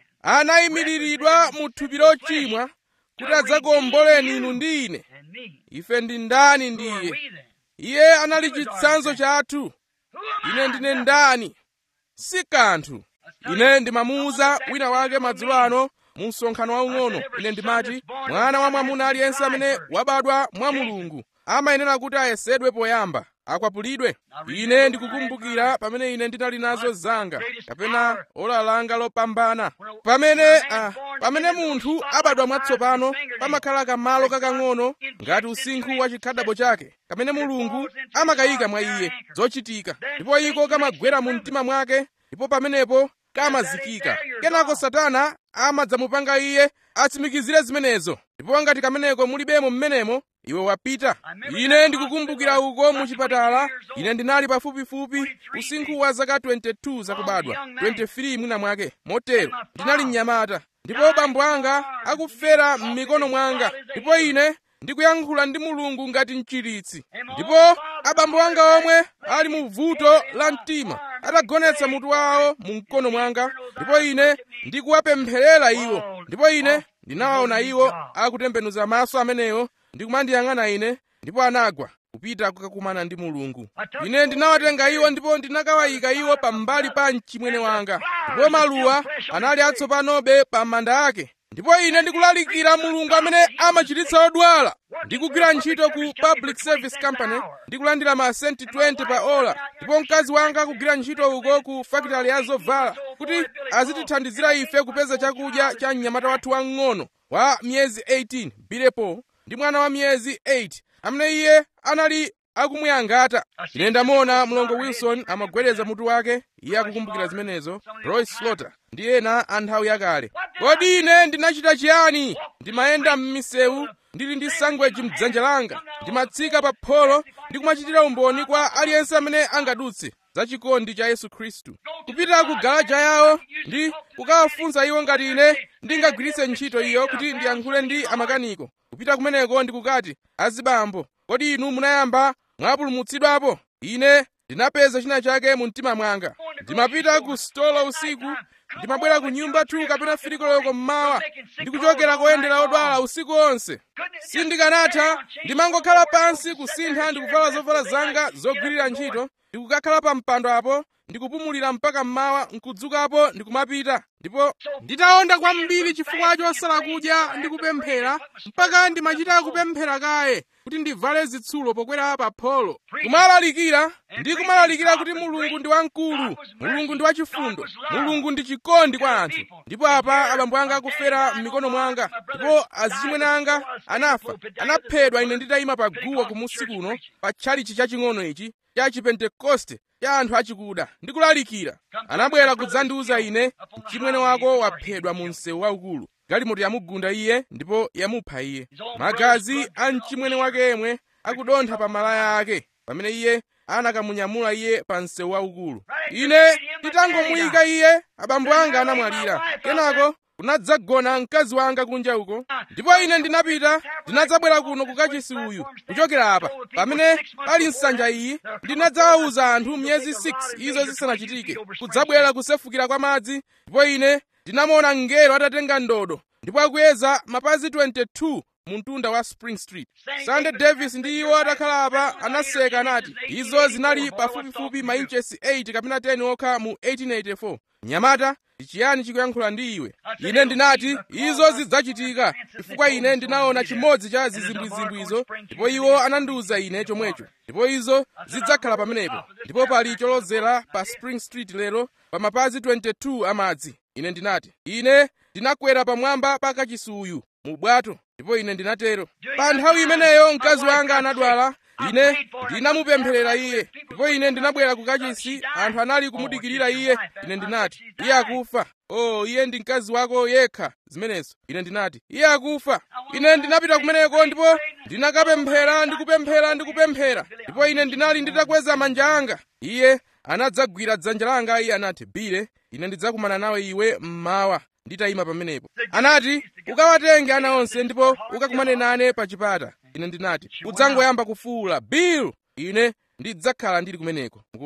anayimiriridwa mu thupi lochimwa kuti adzakuomboleni inu ndi ine ife ndi ndani ndi iye iye anali chitsanzo chathu ine ndine ndani si kanthu ine ndimamuwuza wina wake madzulo ano mu msonkhano waung'ono ine ndimati mwana wa mwamuna aliyense amene wabadwa mwa mulungu amayenera kuti ayesedwe poyamba akwapulidwe ine ndikukumbukira pamene ine ndinali nazo zanga kapena ola langa lopambana pamene uh, pamene munthu abadwa mwatsopano pamakhala kamalo kakang'ono ngati usinkhu wa chikhadabo chake kamene mulungu amakayika mwa iye zochitika ndipo iko kamagwera mu mtima mwake ndipo pamenepo kamazikika kenako satana amadzamupanga iye atsimikizire zimenezo ndipo ngati kameneko mulibemo mmenemo iwe wapita ine ndikukumbukira uko mu chipatala ine ndinali pafupifupi usinkhu wa zaka 22 zakubadwa 23 mwina mwake motero ndinali mnyamata ndipo bambo anga akufera m'mikono mwanga ndipo ine ndikuyankhula ndi mulungu ngati mchiritsi ndipo abambo anga omwe ali mu vuto la mtima atagonetsa mutu wawo mu mkono mwanga ndipo ine ndikuwapempherera iwo ndipo ine ndinawaona iwo akutembenuza maso amenewo ndikumandiyang'ana ine ndipo anagwa kupita kukakumana ndi mulungu ine ndinawatenga iwo ndipo ndinakawayika iwo pambali pa mchimwene wanga ndipo maluwa anali atsopanobe pa manda ake ndipo ine ndikulalikira mulungu amene amachiritsa odwala ndikugwira ntchito ku public service company ndikulandira ma senti 20 pa ola ndipo mkazi wanga akugwira ntchito uko ku fakitale ya zovala kuti azitithandizira ife kupeza chakudya cha mnyamata wathu wang'ono wa miyezi 18 bilepo ndi mwana wa miyezi 8 amene iye anali akumuyangata ine ndamuona mlongo wilson amagwedeza mutu wake iye akukumbukira zimenezo roy slaughter ndi ena a nthawi yakale kodi ine ndinachita chiyani ndimayenda m'misewu ndili ndi sangweji mdzanja langa ndimatsika pa pholo ndi kumachitira umboni kwa aliyense amene angadutse za chikondi cha yesu khristu kupita ku galaja yawo ndi kukawafunsa iwo ngati ine ndingagwiritse ntchito iyo kuti ndiyankhule ndi amakaniko kupita kumeneko ndikukati azibambo kodi inu munayamba mwapulumutsidwapo ine ndinapeza china chake mu mtima mwanga ndimapita ku stolo usiku ndimabwera ku nyumba tu kapena firikoloko mmawa ndikuchokera koyendera odwala usiku onse sindikanatha ndimangokhala pansi kusintha ndikuvala zovala zanga zogwirira ntchito ndikukakhala pa mpando apo ndikupumulira mpaka mmawa nkudzukapo ndikumapita ndipo nditaonda kwambiri chifukwa chosala kudya ndikupemphera mpaka ndimachita kupemphera kaye kuti ndivale zitsulo pokwera pa pholo kumalalikira ndi kumalalikira kuti mulungu ndi wamkulu mulungu ndi wachifundo mulungu ndi chikondi kwa anthu ndipo apa abambo anga akufera m'mikono mwanga ndipo azichimwene anga anafa anaphedwa ine nditayima pa guwa kumusi kuno pa tchalichi chaching'ono ichi cha chipentekoste cha anthu achikuda ndikulalikira anabwera kudzandiuza ine mchimwene wako waphedwa mu msewu waukulu galimoto yamugunda iye ndipo yamupha iye magazi a mchimwene wake yemwe akudontha pa malaya ake pamene iye anakamunyamula iye pa msewu waukulu ine nditangomuyika iye abambo anga anamwalira kenako kunadzagona mkazi wanga kunja uko ndipo ine ndinapita ndinadzabwera kuno kukachisi uyu kuchokera apa pamene pali nsanja iyi ndinadzawawuza anthu miyezi 6 izo zisanachitike kudzabwera kusefukira kwa madzi ndipo ine ndinamuona mngelo atatenga ndodo ndipo akuyeza mapazi 22 mu mtunda wa spring street sunday davis ndi iwo atakhala apa anaseka anati izo zinali pafupifupi mainchesi 8 kapena 10 okha mu 1884 mnyamata ndi chiyani chikuyankhula ndi iwe ine ndinati izo zidzachitika chifukwa ine ndinaona chimodzi cha zizimbwizimbwi izo ndipo iwo anandiwuza ine chomwecho ndipo izo zidzakhala pamenepo ndipo pali cholozera pa spring street lero pa mapazi 22 amadzi ine ndinati ine ndinakwera pamwamba pa kachisuyu mu bwato ndipo ine ndinatero pa nthawi imeneyo mkazi wanga anadwala ine ndinamupempherera iye ndipo ine ndinabwera ku kachisi anthu anali kumudikirira iye ine ndinati iye akufa oh iye ndi mkazi wako yekha zimenezo ine ndinati iye akufa ine ndinapita kumeneko ndipo ndinakapemphera ndikupemphera ndikupemphera ndipo ine ndinali nditakweza manja anga iye anadzagwira dzanja langa iye anati bile ine ndidzakumana nawe iwe mmawa nditayima pamenepo anati ukawatenge ana onse ndipo ukakumane nane pa chipata ine ndinati udzangoyamba kufuwula bill ine ndidzakhala ndili kumeneko mukuona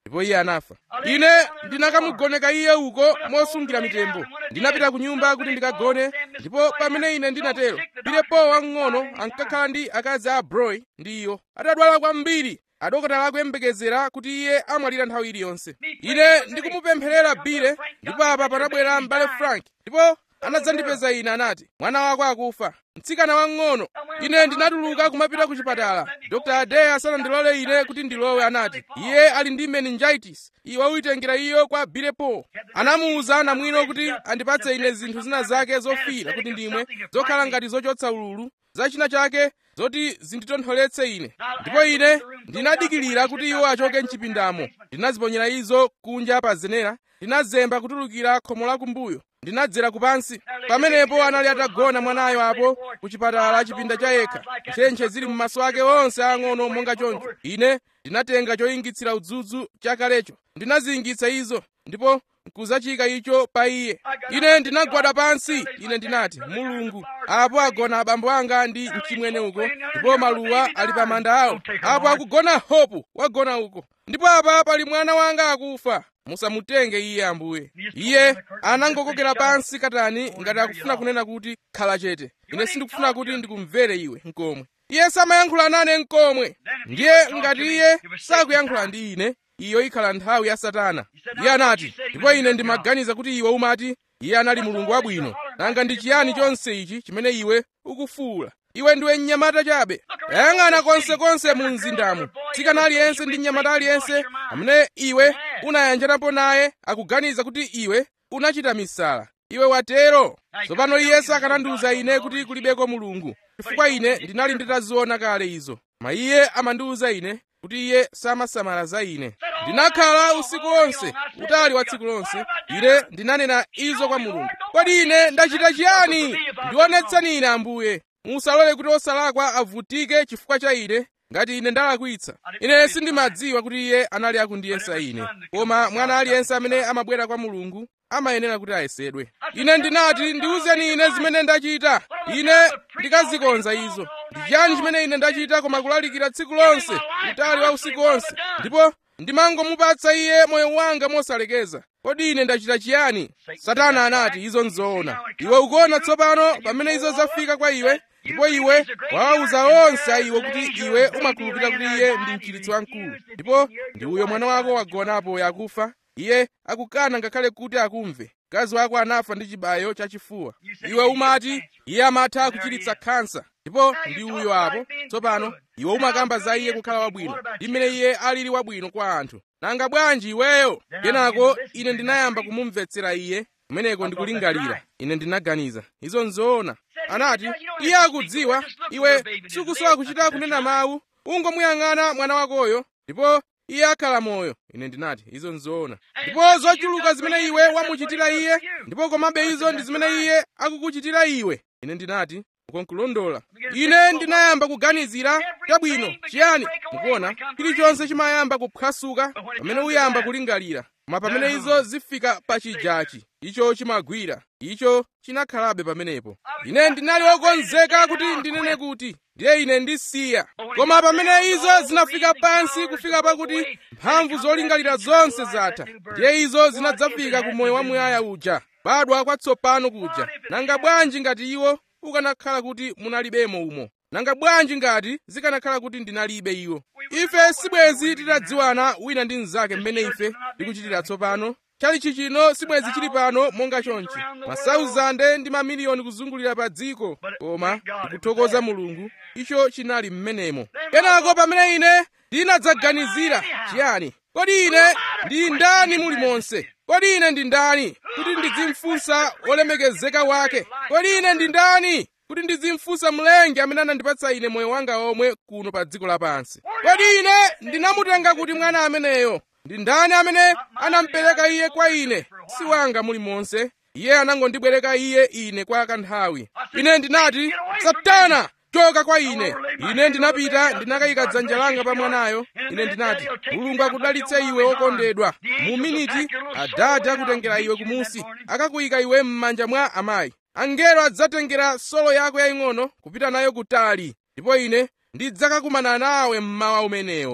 ndipo iye anafa ine ndinakamugoneka iye uko mosungira mitembo ndinapita ku nyumba kuti ndikagone ndipo pamene ine ndinatero pilepo wamng'ono ankakhala ndi akazi a broy ndi iyo atadwala kwambiri adokotala akuyembekezera kuti iye amwalira nthawi iliyonse ine ndikumupempherera bile ndipo apa panabwera m'bale frank ndipo anadzandipeza ine anati mwana wako akufa mtsikana wang'ono ine ndinatuluka kumapita ku chipatala dr ade asanandilole ine kuti ndilowe anati iye ali ndi meningitis iwe uyitengera iyo kwa bilepo anamuwuza namwino kuti andipatse ine zinthu zina zake zofira kuti ndimwe zokhala ngati zochotsa ululu za china chake zoti zinditontholetse ine ndipo ine ndinadikilira kuti iwo achoke mchipindamo ndinaziponyera izo kunja pa zenera ndinazemba kutulukira khomo lakumbuyo ndinadzera kupansi pamenepo anali atagona mwanayo apo ku chipatala chipinda cha yekha ntchentche zili m'maso ake onse ang'ono monga choncho ine ndinatenga choyingitsira udzudzu chakalecho ndinaziyingitsa izo ndipo nkuzachika icho pa iye ine ndinagwada pansi ine ndinati mulungu apo agona abambo anga ndi mchimwene uko ndipo maluwa ali pa manda awo apo akugona hopu wagona uko ndipo apa pali mwana wanga akufa musamutenge iye ambuye iye anangokokera pansi katani ngati akufuna kunena kuti khala chete ine sindikufuna kuti ndikumvere iwe nkomwe iye samayankhula nane nkomwe ndiye ngati iye sakuyankhula ndi ine iyo ikhala nthawi ya satana iye anati ndipo ine ndimaganiza kuti iwe umati iye anali mulungu wabwino nanga ndi chiyani chonse ichi chimene iwe ukufuwula iwe ndiwe mnyamata chabe yang'ana konsekonse mu mzindamo tsikana aliyense ndi mnyamata aliyense amene iwe unayanjanapo naye akuganiza kuti iwe unachita misala iwe watero tsopano iye sakanandiwuza ine kuti kulibeko mulungu chifukwa ine ndinali nditaziona kale izo ma iye amandiwuza ine kuti iye samasamala za ine ndinakhala usiku wonse utali wa tsiku lonse ine ndinanena izo kwa mulungu kodi ine ndachita chiyani ndionetseni ine ambuye musalole kuti osalakwa avutike chifukwa cha ine ngati ine ndalakwitsa ine sindimadziwa kuti iye anali akundiyesa ine koma mwana aliyense amene amabwera kwa mulungu amayenera kuti ayesedwe ine ndinati ndiwuzeni ine zimene ndachita ine ndikazikonza izo ndi chiyani chimene ine ndachita koma kulalikira tsiku lonse utali wa usiku wonse ndipo ndimangomupatsa iye moyo wanga mosalekeza kodi ine ndachita chiyani satana anati izo nzoona iwe ukuona tsopano pamene izo zafika kwa iwe ndipo iwe wawawuza onse a iwo kuti iwe umakhulupirira kuti iye ndi mchiritsi wamkulu ndipo ndi uyo mwana wako wagonapo yakufa iye akukana ngakhale kuti akumve mkazi wako anafa ndi chibayo chachifuwa iwe umati iye amatha kuchiritsa khansa ndipo ndi uyo apo tsopano iwe umakamba za iye kukhala wabwino ndi mmene iye alili wabwino kwa anthu nanga bwanji iweyo kenako ine ndinayamba kumumvetsera iye kumeneko ndikulingalira ine ndinaganiza izo nzoona anati iye akudziwa iwe sikusowa kuchita kunena mawu ungomuyang'ana mwana wakoyo ndipo iye akhala moyo ine ndinati izo nzoona ndipo zochuluka zimene iwe wamuchitira iye ndipo komabe izo ndi zimene iye akukuchitira iwe ine ndinati ukonkulondola ine ndinayamba kuganizira chabwino chiyani mukuona chilichonse chimayamba kuphwasuka pamene uyamba kulingalira koma pamene izo zifika pa chijachi icho chimagwira icho chinakhalabe pamenepo ine ndinali wokonzeka kuti ndinene kuti ndiye ine ndisiya koma pamene izo zinafika pansi kufika pakuti mphamvu zolingalira zonse zatha ndiye izo zinadzafika ku moyo wamuyaya uja badwa kwatsopano kuja nanga bwanji ngati iwo ukanakhala kuti munalibemo umo nanga bwanji ngati zikanakhala kuti ndinalibe iwo ife sibwezi titadziwana wina ndi mnzake mmene ife tikuchitira tsopano chalichi chino sibwezi chili pano monga chonchi masauzande ndi mamiliyoni kuzungulira pa dziko koma ndikuthokoza mulungu icho chinali mmenemo kenako pamene ine ndinadzaganizira chiyani kodi ine ndi ndani muli monse kodi ine ndi ndani kuti ndizimfunsa olemekezeka wake kodi ine ndi ndani kuti ndizimfunsa mlengi amene anandipatsa ine moyo wanga omwe kuno pa dziko lapansi kodi ine ndinamutenga kuti mwana ameneyo ndi ndani amene anampereka iye kwa ine si wanga muli monse iye anangondibwereka iye ine kwa kanthawi ine ndinati satana choka kwa ine ine ndinapita ndinakayika dzanja langa pa mwanayo ine ndinati mulungu akudalitse iwe wokondedwa mu miniti adati akutengera iwe kumusi akakuyika iwe m'manja mwa amayi angelo adzatengera solo yako yaying'ono kupita nayo kutali ndipo ine ndidzakakumana nawe mmawa umenewo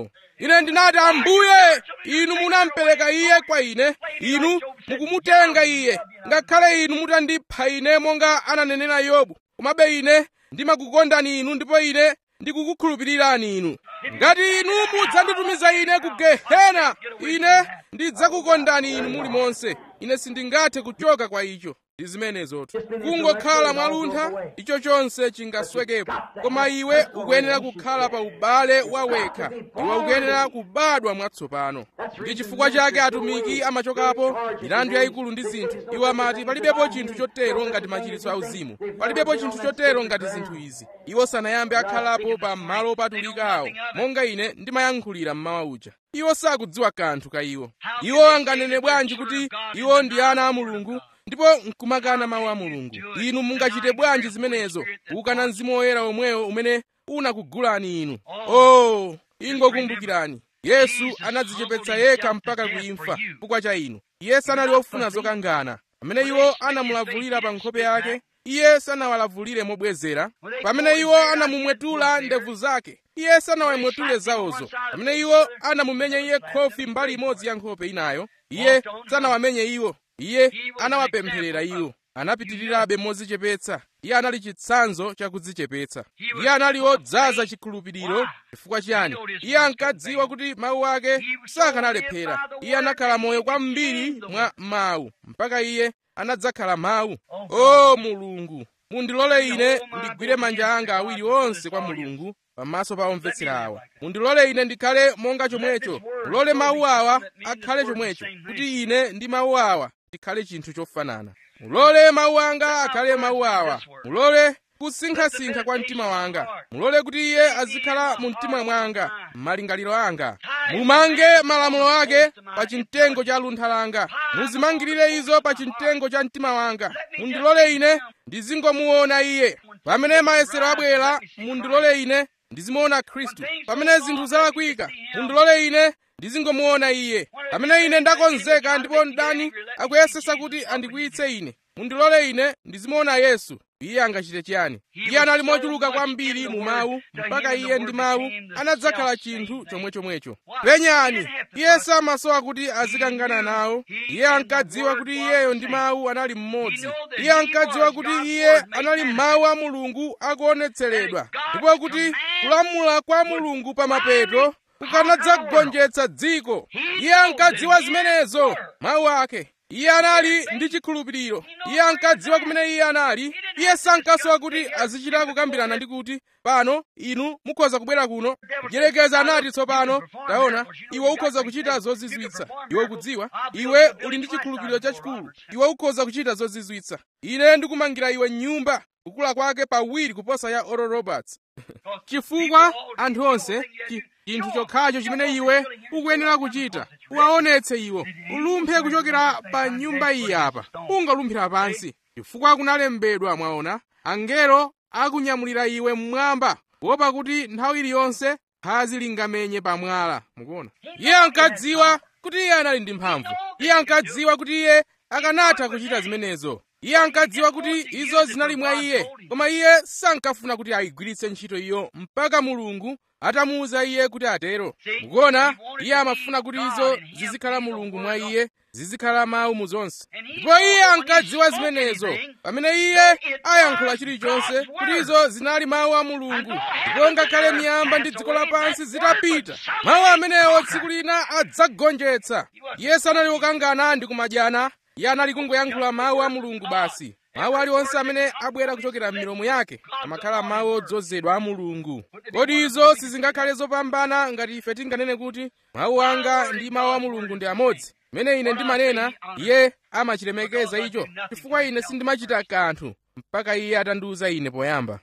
ine ndinati ambuye inu munampereka iye kwa ine inu mukumutenga iye ngakhale inu mutandipha ine monga ananenera yobu komabe ine ndimakukondani inu ndipo ine ndikukukhulupirirani inu ngati inu mudzanditumiza ine ku gehena ine ndidzakukondani inu muli monse ine sindingathe kuchoka kwa icho ndi zimenezotu kungokhala mwaluntha icho chonse chingaswekepo koma iwe ukuyenera kukhala pa ubale wawekha iwe ukuyenera kubadwa mwatsopano ndi chifukwa chake atumiki amachokapo milandu yayikulu ndi zinthu iwo amati palibepo chinthu chotero ngati machiritso auzimu palibepo chinthu chotero ngati zinthu izi iwo sanayambe akhalapo pa malo opatulika awo monga ine ndimayankhulira mmawa uja iwo sakudziwa kanthu ka iwo iwo anganene bwanji kuti iwo ndi ana a mulungu ndipo nkumakana mawu a mulungu inu mungachite bwanji zimenezo kukana mzimu woyera omwewo umene unakugulani inu oh ingokumbukirani yesu anadzichepetsa yekha mpaka kuimfa chifukwa cha inu iye sanali wofuna zokangana pamene iwo anamulavulira pa nkhope yake iye sanawalavulire mobwezera pamene iwo anamumwetula ndevu zake iye sanawamwetule zawozo pamene iwo anamumenya iye khofi mbali imodzi ya nkhope inayo iye sanawamenye iwo iye anawapempherera iwo anapitirirabe modzichepetsa iye anali chitsanzo cha kudzichepetsa iye anali wodzaza chikhulupiriro chifukwa chiyani iye ankadziwa kuti mawu ake sakanalephera iye anakhala moyo kwambiri mwa mawu mpaka iye anadzakhala mawu o mulungu mundilole ine ndigwire manja anga awiri onse kwa mulungu pamaso pa omvetsera awa mundilole ine ndikhale monga chomwecho mulole mawu awa akhale chomwecho kuti ine ndi mawu awa tikhale chinthu chofanana mulole mawu anga akhale mawu awa mulole kusinkhasinkha kwa mtima wanga mulole kuti iye azikhala mu mtima mwanga m'malingaliro anga mumange malamulo ake pa chimtengo cha luntha langa muzimangirire izo pa chimtengo cha mtima wanga mundilole ine ndizingomuona iye pamene mayesero abwera mundilole ine ndizimuona khristu pamene zinthu zalakwika mundilole ine ndizingomuona iye pamene ine ndakonzeka ndipo mdani akuyesesa kuti andikwiyitse ine mundilole ine ndizimuona yesu iye angachite chiyani iye anali mochuluka kwambiri mu mawu mpaka iye ndi mawu anadzakhala chinthu chomwechomwecho penyani iye samasowa kuti azikangana nawo iye ankadziwa kuti iyeyo ndi mawu anali mmodzi iye ankadziwa kuti iye anali mawu a mulungu akuonetseredwa ndipo kuti kulamula kwa mulungu pa mapeto kukanadzagonjetsa dziko iye ankadziwa zimenezo mawu ake iye anali ndi chikhulupiriro iye ankadziwa kumene iye anali iye sankasowa kuti azichita kukambirana ndi kuti pano inu mukhoza kubwera kuno mdyerekezi anati tsopano taona iwe ukhoza kuchita zozizwitsa iwe ukudziwa iwe uli ndi chikhulupiriro chachikulu iwe ukhoza kuchita zozizwitsa ine ndikumangira iwe nyumba kukula kwake pawiri kuposa ya oral roberts chifukwa anthu onse chinthu chokhacho chimene iwe ukuyenera kuchita uwaonetse iwo ulumphe kuchokera pa nyumba iyi apa ungalumphira pansi chifukwa kunalembedwa mwaona angelo akunyamulira iwe mmwamba kuopa kuti nthawi iliyonse phazi lingamenye pamwala mukuona iye ankadziwa kuti iye anali ndi mphamvu iye ankadziwa kuti iye akanatha kuchita zimenezo iye ankadziwa kuti izo zinali mwa iye koma iye sankafuna kuti ayigwiritse ntchito iyo mpaka mulungu atamuwuza iye kuti atero mukuona iye amafuna kuti izo zizikhala mulungu mwa iye zizikhala mawu mu zonse ndipo iye ankadziwa zimenezo pamene iye ayankhula chilichonse kuti izo zinali mawu a mulungu ndipo ngakhale miyamba ndi dziko lapansi zitapita mawu amenewo tsiku lina adzagonjetsa iye sanali wokangana ndi kumadyana iye anali kungoyankhula mawu a mulungu basi mawu aliwonse amene abwera kuchokera m'milomo yake amakhala mawu odzozedwa a mulungu kodi izo sizingakhale zopambana ngati ife tinganene kuti mawu anga ndi mawu a mulungu ndi amodzi mmene ine ndimanena iye amachilemekeza icho chifukwa ine sindimachita kanthu mpaka iye atandiwuza ine poyamba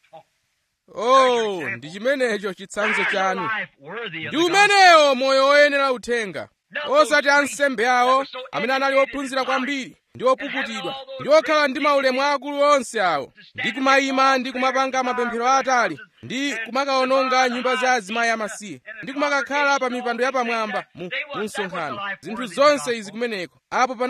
oh ndi chimenecho chitsanzo chanu ndi umenewo moyo woyenera uthenga osati ansembe awo amene anali ophunzira kwambiri ndi opukutidwa ndi okhala ndi maulemu akulu onse awo ndi kumayima ndi kumapanga mapemphero atali ndi kumakawononga nyumba za azimayi amasiye ndi kumakakhala pa mipando yapamwamba mu msonkhano zinthu zonse izi kumeneko apo panali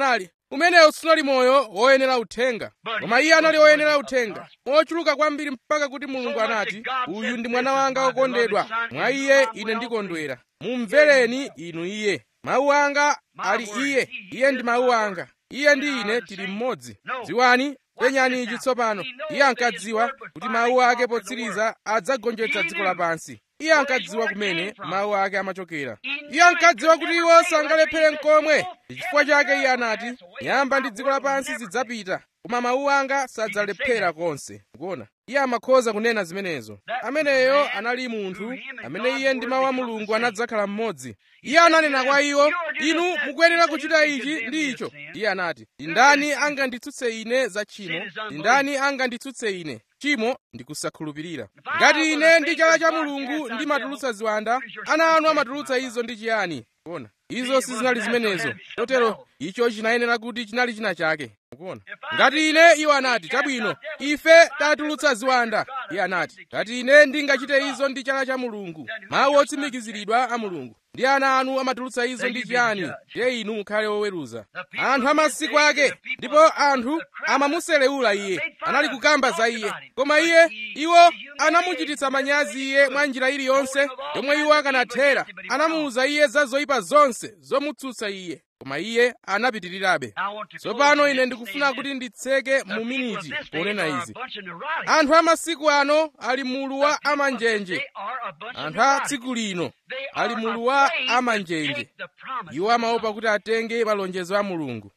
umenewu sunali moyo woyenera uthenga koma iye anali woyenera uthenga mochuluka kwambiri mpaka kuti mulungu anati uyu ndi mwana wanga wokondedwa mwa iye ine ndikondwera mumvereni inu iye mawu anga ali iye iye ndi mawu anga iye ndi ine tili mmodzi dziwani penyani ichi tsopano iye ankadziwa kuti mawu ake potsiriza adzagonjetsa dziko lapansi iye ankadziwa kumene mawu ake amachokera iye ankadziwa kuti iwo sangalephere nkomwe chifukwa chake iye anati nyamba ndi dziko lapansi zidzapita koma mawu anga sadzalephera konse kuona iye amakhoza kunena zimenezo ameneyo anali munthu amene iye ndi mawu a mulungu anadzakhala mmodzi iye ananena kwa iwo inu mukuyenera kuchita ichi ndi icho iye anati ndani anganditsutse ine za tchimo ndani anganditsutse ine tchimo ndi kusakhulupirira ngati ine ndi chala cha mulungu ndimatulutsa ziwanda ana anu amatulutsa izo ndi chiyani kuona izo sizinali zimenezo chotero icho chinayenera kuti chinali china chake kuona ngati ine iwo anati chabwino ife tatulutsa ziwanda iye anati ngati ine ndingachite izo ndi chala cha mulungu mawu otsimikiziridwa a mulungu ndi ana anu amatulutsa izo ndi chiyani ndiye inu mukhale woweruza anthu amasiku ake ndipo anthu amamuselewula iye anali kukamba za iye koma iye iwo anamuchititsa manyazi iye mwa njira iliyonse yomwe iwo akanathera anamuwuza iye za zoyipa zonse zomutsutsa iye koma iye anapitirirabe tsopano ine ndikufuna kuti nditseke mu miniti ponena izi anthu amasiku ano ali mulu wa amanjenje anthu a tsiku lino ali mulu wa amanjenje iwo amaopa kuti atenge malonjezo a mulungu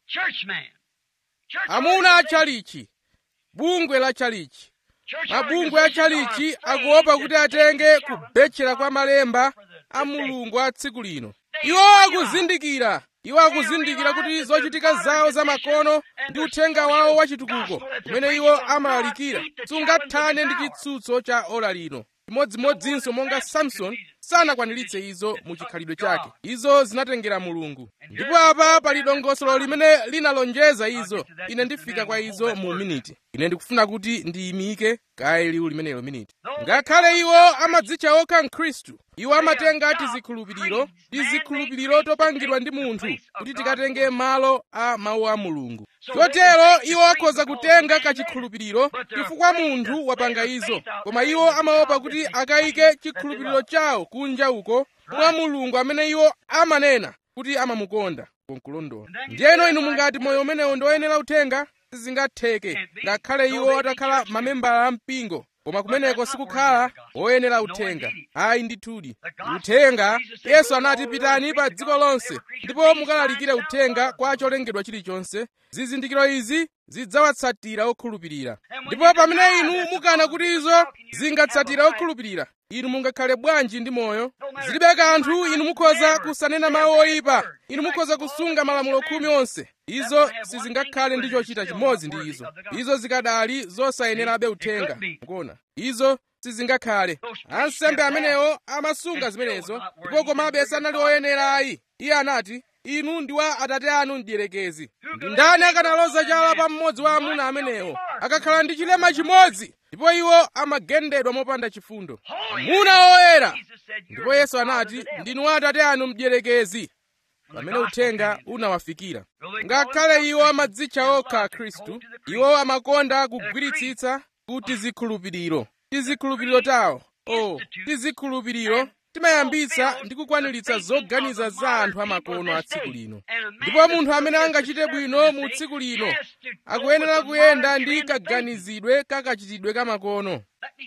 amuna a tchalichi bungwe la tchalichi mabungwe a tchalichi akuopa kuti atenge kubetchera kwa malemba a mulungu a tsiku lino iwo akuzindikira iwo akuzindikira kuti zochitika zawo zamakono ndi uthenga wawo wachitukuko umene iwo amalalikira sungathane ndi chitsutso cha ola lino chimodzimodzinso monga samson sanakwaniritse izo mu chikhalidwe chake izo zinatengera mulungu ndipo apa pali dongosolo limene linalonjeza izo ine ndifika kwa izo mu miniti ine ndikufuna kuti ndiyimike kaye liwu limenelo miniti ngakhale iwo amadzitcha okha mkhristu iwo amatenga tizikhulupiriro tizikhulupiriro topangidwa ndi munthu kuti tikatenge malo a mawu a mulungu chotero iwo akhoza kutenga kachikhulupiriro chifukwa munthu wapanga izo koma iwo amaopa kuti akayike chikhulupiriro chawo kunja uko mwa mulungu amene iwo amanena kuti amamukonda konkulondola ndiyeno inu mungati moyo umenewo ndi woyenera uthenga sizingatheke ngakhale iwo atakhala mamembala a mpingo koma kumeneko sikukhala woyenera uthenga ayi ndithudi uthenga yesu anati pitani pa dziko lonse ndipo mukalalikire uthenga kwa cholengedwa chilichonse zizindikiro izi zidzawatsatira okhulupirira ndipo pamene inu mukana kuti izo zingatsatira okhulupirira inu mungakhale bwanji ndi moyo zilibe kanthu inu mukhoza kusanena mawu oyipa inu mukhoza kusunga malamulo khumi onse izo sizingakhale ndi chochita chimodzi ndi izo izo zikadali zosayenerabe uthenga mukuona izo sizingakhale ansembe amenewo amasunga zimenezo ndipo komabe sanali oyenera ayi iye anati inu ndi wa atate anu mdierekezi ndi ndani akanaloza chala pa mmodzi wa amuna amenewo akakhala ndi chilema chimodzi ndipo iwo amagendedwa mopanda chifundo amuna oyera ndipo yesu anati ndinu wa atate anu mdierekezi pamene uthenga unawafikira ngakhale iwo amadzitcha okha khristu iwo amakonda kugwiritsitsa kuti zikhulupiriro tizikhulupiriro tawo o tizikhulupiriro timayambitsa ndi kukwaniritsa zoganiza za anthu amakono a tsiku lino ndipo munthu amene angachite bwino mu tsiku lino akuyenera kuyenda ndi kaganizidwe kakachitidwe kamakono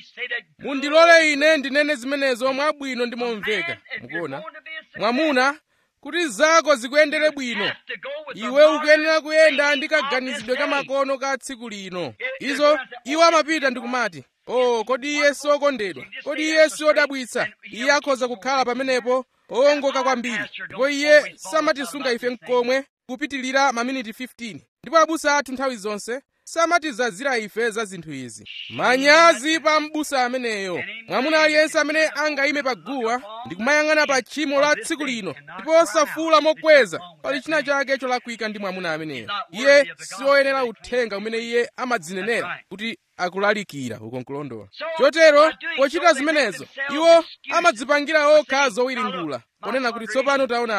mundilole ine ndinene zimenezo mwabwino ndi momveka mukuona mwamuna kuti zako zikuyendere bwino iwe ukuyenera kuyenda ndi kaganizidwe kamakono ka tsiku lino izo iwo amapita ndikumati oh kodi iye siokondedwa kodi iye siodabwitsa iye akhoza kukhala pamenepo owongoka kwambiri ndipo iye samatisunga ife mkomwe kupitilira maminiti 15 ndipo abusa athu nthawi zonse samatizazira ife za zinthu izi manyazi pa m'busa ameneyo mwamuna aliyense amene angayime pa guwa ndi kumayang'ana pa tchimo la tsiku lino ndipo osafuula mokweza pali china chake cholakwika ndi mwamuna ameneyo iye sioyenera uthenga umene iye amadzinenera kuti akulalikira uko nkulondola chotero pochita zimenezo iwo amadzipangira okha zowiringula ponena kuti tsopano taonani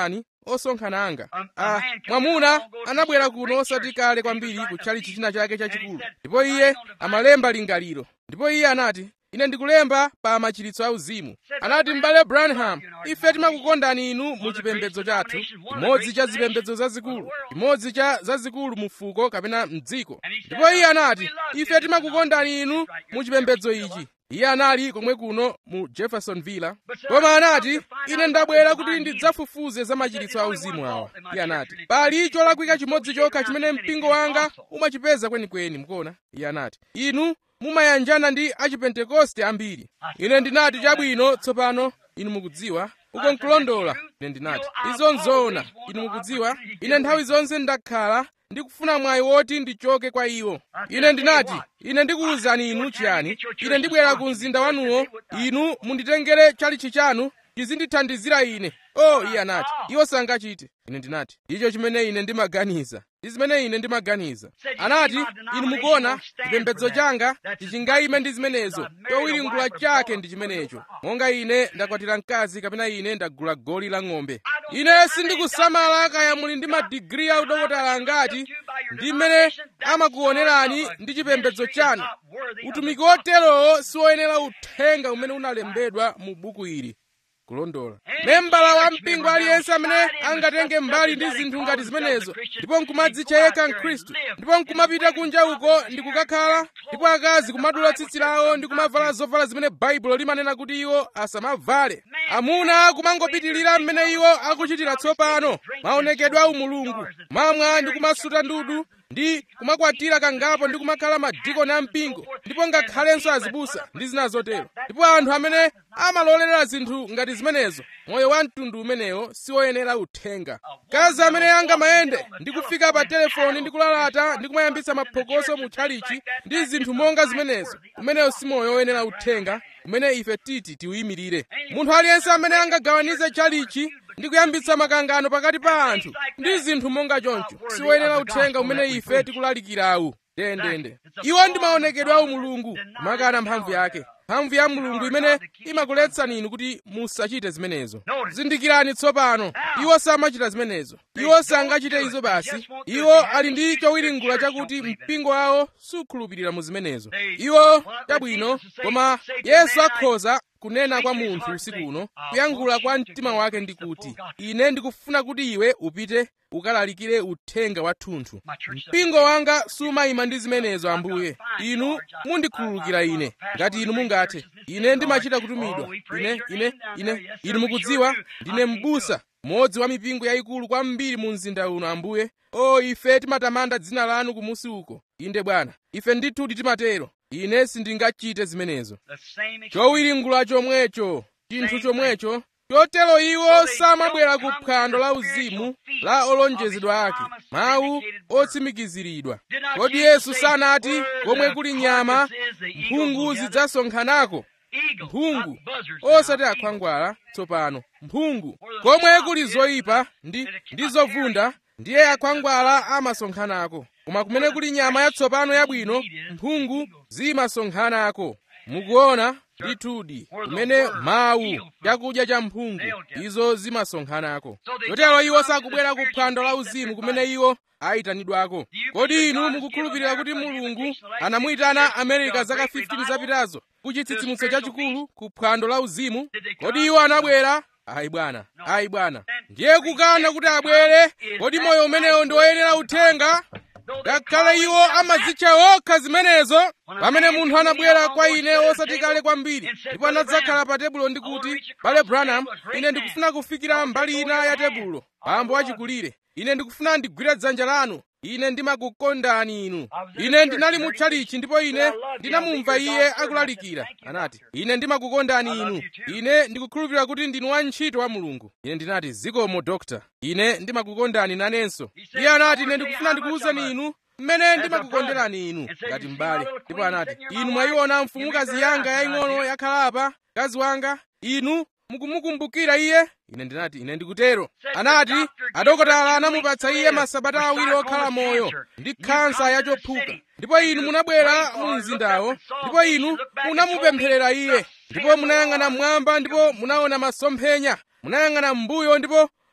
osonkhana anga ah, mwamuna anabwera kuno osati kale kwambiri kutchalichi china chake chachikulu ndipo iye amalemba lingaliro ndipo iye anati ine ndikulemba pa machiritso auzimu anati m'bale branham ife timakukondani inu mu chipembedzo chathu chimodzi cha zipembedzo zazikulu chimodzi cha zazikulu mu fuko kapena mdziko ndipo iye anati ife timakukondani inu mu chipembedzo ichi iye anali komwe kuno mu jeffersonville koma anati ine ndabwera kuti ndidzafufuze za machiritso auzimu awa iye anati pali cholakwika chimodzi chokha chimene mpingo wanga umachipeza kwenikweni mukuona iye anati inu mumayanjana ndi achipentekoste ambiri ine ndinati chabwino tsopano inu mukudziwa uko nkulondola ine ndinati izo nzoona inu mukudziwa ine nthawi zonse ndakhala ndikufuna mwayi woti ndichoke kwa iwo ine ndinati ine ndikuwuzani inu chiyani ine ndibwera ku mzinda wanuwo inu munditengere chalichi chanu chizindithandizira ine o iye anati iwo sangachite ine ndinati icho chimene ine ndimaganiza ndi zimene ine ndimaganiza anati inu mukuona chipembedzo changa tichingayime ndi zimenezo chowiringula chake ndi chimenecho monga ine ndakwatira mkazi kapena ine ndagula goli la ng'ombe ine sindikusamala kaya muli ndi madigiri a udokotala angati ndi mmene amakuonerani ndi chipembedzo chanu utumiki woterowo siwoyenera uthenga umene unalembedwa mu buku ili kulondola membala wa mpingo aliyense amene angatenge mbali ndi zinthu ngati zimenezo ndipo nkumadzitcha yekha mkhristu ndipo nkumapita kunja uko ndi kukakhala ndipo akazi kumadula tsitsi lawo ndi kumavala zovala zimene baibulo limanena kuti iwo asamavale amuna kumangopitirira mmene iwo akuchitira tsopano maonekedwe a umulungu mamwa ndi kumasuta ndudu ndi kumakwatira kangapo ndi kumakhala madikoni a mpingo ndipo ngakhalenso azibusa ndi zina zotero ndipo anthu amene amalolera zinthu ngati zimenezo moyo wa mtundu umenewo siwoyenera uthenga kazi amene angamayende ndi kufika pa telefoni ndi kulalata ndi kumayambitsa maphokoso mu tchalichi ndi zinthu monga zimenezo umenewo si moyo woyenera uthenga umene ife titi tiuyimirire munthu aliyense amene angagawanize tchalichi ndi kuyambitsa makangano pakati pa anthu ndi zinthu monga choncho siwoyenera uthenga umene ife tikulalikirawu ndendende iwo ndi maonekedwe a umulungu kumakana mphamvu yake mphamvu ya mulungu imene imakuletsani inu kuti musachite zimenezo zindikirani tsopano iwo samachita zimenezo iwo sangachite izo basi iwo ali ndi chowiringula chakuti mpingo wawo sukhulupirira mu zimenezo iwo chabwino koma yesu akhoza kunena kwa munthu usiku uno kuyankhula kwa mtima wake ndi kuti ine ndikufuna kuti iwe upite ukalalikire uthenga wathunthu mpingo wanga sumayima ndi zimenezo ambuye inu mundikhululukira ine ngati inu mungathe ine ndimachita kutumidwa ine ine ine inu mukudziwa ndine m'busa mmodzi wa mipingo yayikulu kwambiri mu mzinda uno ambuye o ife timatamanda dzina lanu kumusi uko inde bwana ife ndithu timatero ine sindingachite zimenezo chowiringula chomwecho chinthu chomwecho chotero iwo samabwera ku phwando la uzimu la olonjezedwa ake mawu otsimikiziridwa kodi yesu sanati komwe kuli nyama mphungu zidzasonkhanako mphungu osati akhwangwala tsopano mphungu komwe kuli zoyipa ndi ndi zovunda ndiye akhwangwala amasonkhanako koma kumene kuli nyama yatsopano yabwino mphungu zimasonkhanako mukuona ndithudi kumene mawu chakudya cha mphungu izo zimasonkhanako chotero iwo sakubwera ku phwando la uzimu kumene iwo ayitanidwako kodi inu mukukhulupirira kuti mulungu anamuyitana amerika zaka 15 zapitazo ku chitsitsimutso chachikulu ku phwando la uzimu kodi iwo anabwera ayi bwana ayi bwana ndiye kukana kuti abwere kodi moyo umenewo ndi woyenera uthenga ngakhale iwo amazitcha okha zimenezo pamene munthu anabwera kwa ine osati kale kwambiri ndipo anadzakhala pa tebulo ndi kuti bale branham ine ndikufuna kufikira mbali ina ya tebulo bambo achikulire ine ndikufuna ndigwire dzanja lanu ine ndimakukondani inu ine ndinali mu tchalichi ndipo ine ndinamumva iye akulalikira anati ine ndimakukondani inu ine ndikukhulupirira kuti ndinu wantchito wa mulungu ine ndinati zikomo dokta ine ndimakukondani nanenso iye anati ine ndikufuna ndikuwuzeni inu mmene ndimakukonderani inu ngati m'bale ndipo anati inu mwayiona mfumukazi yanga yaying'ono yakhala apa mkazi wanga inu mukumukumbukira iye ine ndinati ine ndikutero anati adokotala anamupatsa iye masabata awiri okhala moyo ndi khansa yachophuka ndipo inu munabwera mu mzindawo ndipo inu munamupempherera iye ndipo munayang'ana mmwamba ndipo munaona masomphenya munayang'ana m'mbuyo ndipo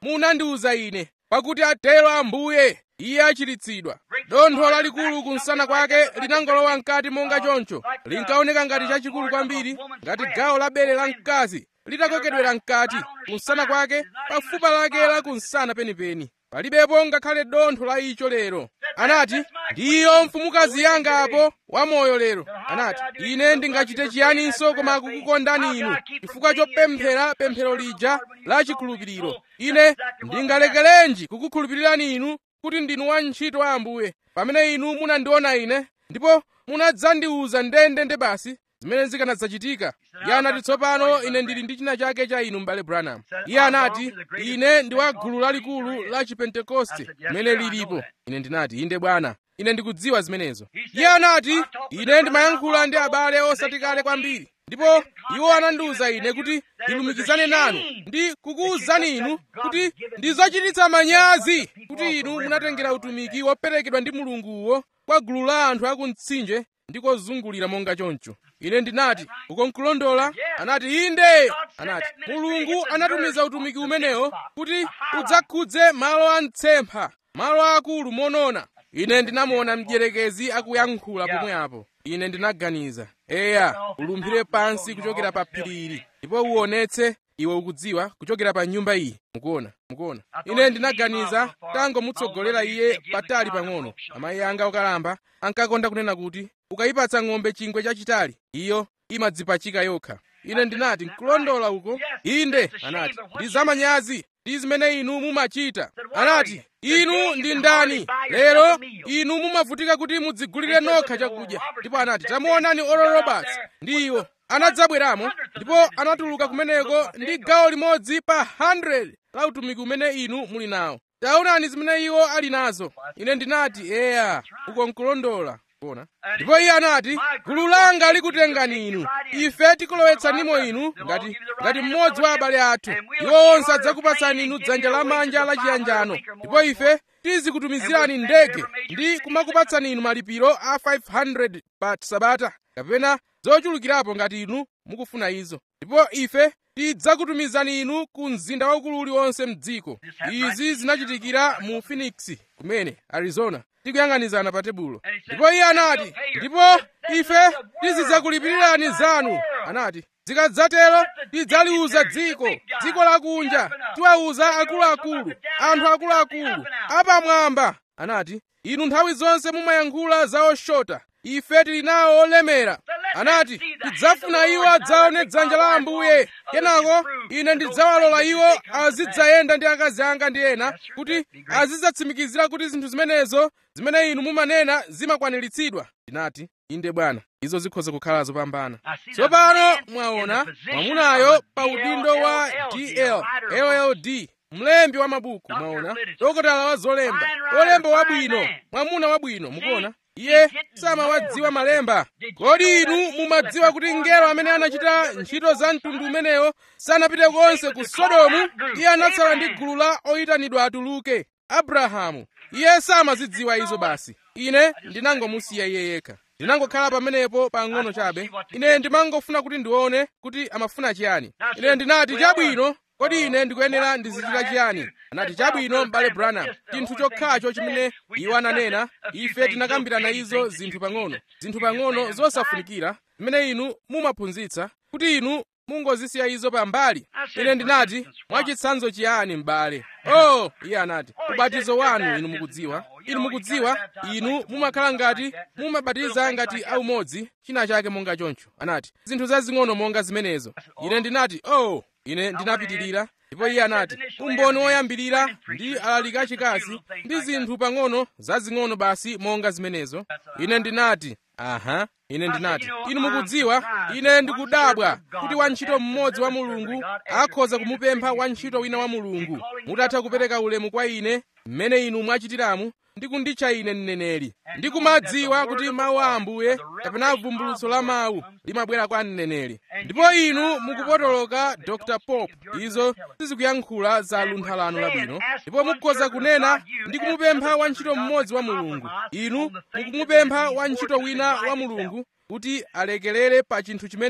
munandiwuza ine pakuti atero ambuye iye achiritsidwa dontho lalikulu kumsana kwake linangolowa mkati monga choncho linkaoneka ngati chachikulu kwambiri ngati gawo la bere la mkazi litakokedwera mkati kumsana kwake pafupa lake la kumsana penipeni palibepo ngakhale dontho la icho lero anati ndiyo mfumukazi yanga apo wamoyo lero anati ine ndingachite chiyaninso koma kukukondani inu chifukwa chopemphera pemphero lija la chikhulupiriro ine ndingalekerenji kukukhulupirirani inu kuti ndinu wantchito wa ambuye pamene inu munandiona ine ndipo munadzandiwuza ndendende basi zimene zikanadzachitika iye anati tsopano ine ndili ndi china chake cha inu m'bale branham iye anati ine ndi wa gulu lalikulu la chipentekoste limene lilipo ine ndinati inde bwana ine ndikudziwa zimenezo iye anati ine ndimayankhula ndi abale osati kale kwambiri ndipo iwo anandiwuza ine kuti ndilumikizane nanu ndi kukuwuzani inu kuti ndizochititsa manyazi kuti inu munatengera utumiki woperekedwa ndi mulunguwo kwa gulu la anthu akumtsinje ndi kozungulira monga choncho ine ndinati uko nkulondola anati inde anati mulungu anatumiza utumiki umenewo kuti udzakhudze malo a mtsempha malo akulu monona ine ndinamuona mdierekezi akuyankhula pomwe apo ine ndinaganiza eya ulumphire pansi kuchokera pa phiri ili ndipo uonetse iwe ukudziwa kuchokera pa nyumba iyi mukuona mukuona ine ndinaganiza tangomutsogolera iye patali pang'ono amayi anga okalamba ankakonda kunena kuti ukayipatsa ng'ombe chingwe chachitali iyo imadzipachika yokha ine ndinati nkulondola uko inde anati ndi zamanyazi ndi zimene inu mumachita anati inu ndi ndani lero inu mumavutika kuti mudzigulire nokha chakudya ndipo anati tamuonani oral roberts ndi iwo anadzabweramo ndipo anatuluka kumeneko ndi gawo limodzi pa 100 la utumiki umene inu muli nawo taonani zimene iwo ali nazo ine ndinati eya uko nkulondola kuona ndipo iye anati gulu langa likutengani inu ife tikulowetsanimo inu ngati ngati mmodzi wa abale athu iwo onse adzakupatsani inu dzanja lamanja la chiyanjano ndipo ife tizikutumizirani ndege ndi kumakupatsani inu malipiro a 500 pa sabata kapena zochulukirapo ngati inu mukufuna izo ndipo ife tidzakutumizani inu ku mzinda waukulu uliwonse mdziko izi zinachitikira mu phoenix kumene arizona tikuyang'anizana pa tebulo ndipo iye anati ndipo ife tizidzakulipirirani zanu anati zikadzatero tidzaliuza dziko dziko lakunja tiwauza akuluakulu anthu akuluakulu apamwamba anati inu nthawi zonse mumayankhula za oshota ife tili nawo olemera anati tidzafuna iwo adzaone dzanja la ambuye kenako ine ndidzawalola iwo azidzayenda ndi akazi anga ndi ena kuti azidzatsimikizira kuti zinthu zimenezo zimene inu mumanena zimakwaniritsidwa ndinati inde bwana izo zikhoza kukhala zopambana tsopano mwaona mwamunayo pa udindo wa dl lld mlembi wa mabuku mwaona dokotala wa zolemba olemba wabwino mwamuna wabwino mukuona iye samawadziwa malemba kodi inu mumadziwa kuti ngelo amene anachita ntchito za mtundu umenewo sanapite konse ku sodomu iye anatsala ndi gulu la oyitanidwa atuluke abrahamu iye samazidziwa izo basi ine ndinangomusiya iye yekha ndinangokhala pamenepo pang'ono chabe ine ndimangofuna kuti ndione kuti amafuna chiyani ine ndinati chabwino kodi ine ndikuyenera ndizichita chiyani anati chabwino m'bale branham chinthu chokhacho chimene iwo ananena ife tinakambirana izo zinthu pang'ono zinthu pang'ono zosafunikira zimene inu mumaphunzitsa kuti inu mungozisiya izo pambali ine ndinati mwachitsanzo chiyani m'bale oh iye anati ubatizo wanu inu mukudziwa inu mukudziwa inu mumakhala ngati mumabatiza ngati aumodzi china chake monga choncho anati zinthu zazing'ono monga zimenezo ine ndinati oh ine ndinapitirira ndipo iye anati umboni woyambirira ndi alaliki achikazi ndi zinthu pang'ono zazing'ono basi monga zimenezo ine ndinati aha ine ndinati inu mukudziwa ine ndikudabwa kuti wantchito mmodzi wa mulungu akhoza kumupempha wantchito wina wa mulungu mutatha kupereka ulemu kwa ine mmene inu mwachitiramu ndi kunditcha ine mneneri ndikumadziwa kuti mawu a ambuye kapena vumbulutso la mawu limabwera kwa mneneri ndipo inu mukupotoloka dr pope izo sizikuyankhula za lunthalano labwino ndipo mukhoza kunena ndi kumupempha wantchito mmodzi wa mulungu inu mukumupempha wantchito wina wa mulungu kuti alekelere pa chinthu chimene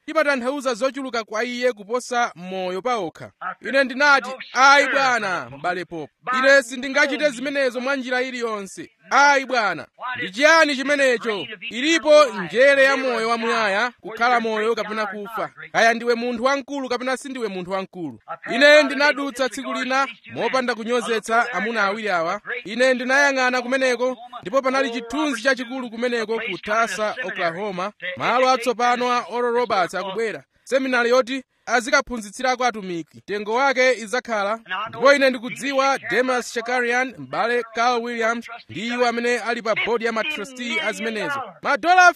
imatanthauza zochuluka kwa iye kuposa moyo paokha ine ndinati ayi bwana m'bale popo ine sindingachite zimenezo mwa njira iliyonse ayi bwana ndi chiyani chimenecho ilipo njere ya moyo wamuyaya kukhala moyo kapena kufa kaya ndiwe munthu wamkulu kapena sindiwe munthu wamkulu ine ndinadutsa tsiku lina mopanda kunyozetsa amuna awiri awa ine ndinayang'ana kumeneko ndipo panali chithunzi chachikulu kumeneko ku tulsa oklahoma malo atsopano a oral roberts akubwera seminari yoti azikaphunzitsirako atumiki mtengo wake idzakhala ndipo ine ndikudziwa demas shakarian m'bale carl williams ndi iwo amene ali pa bodi ya matrustee a zimenezo madola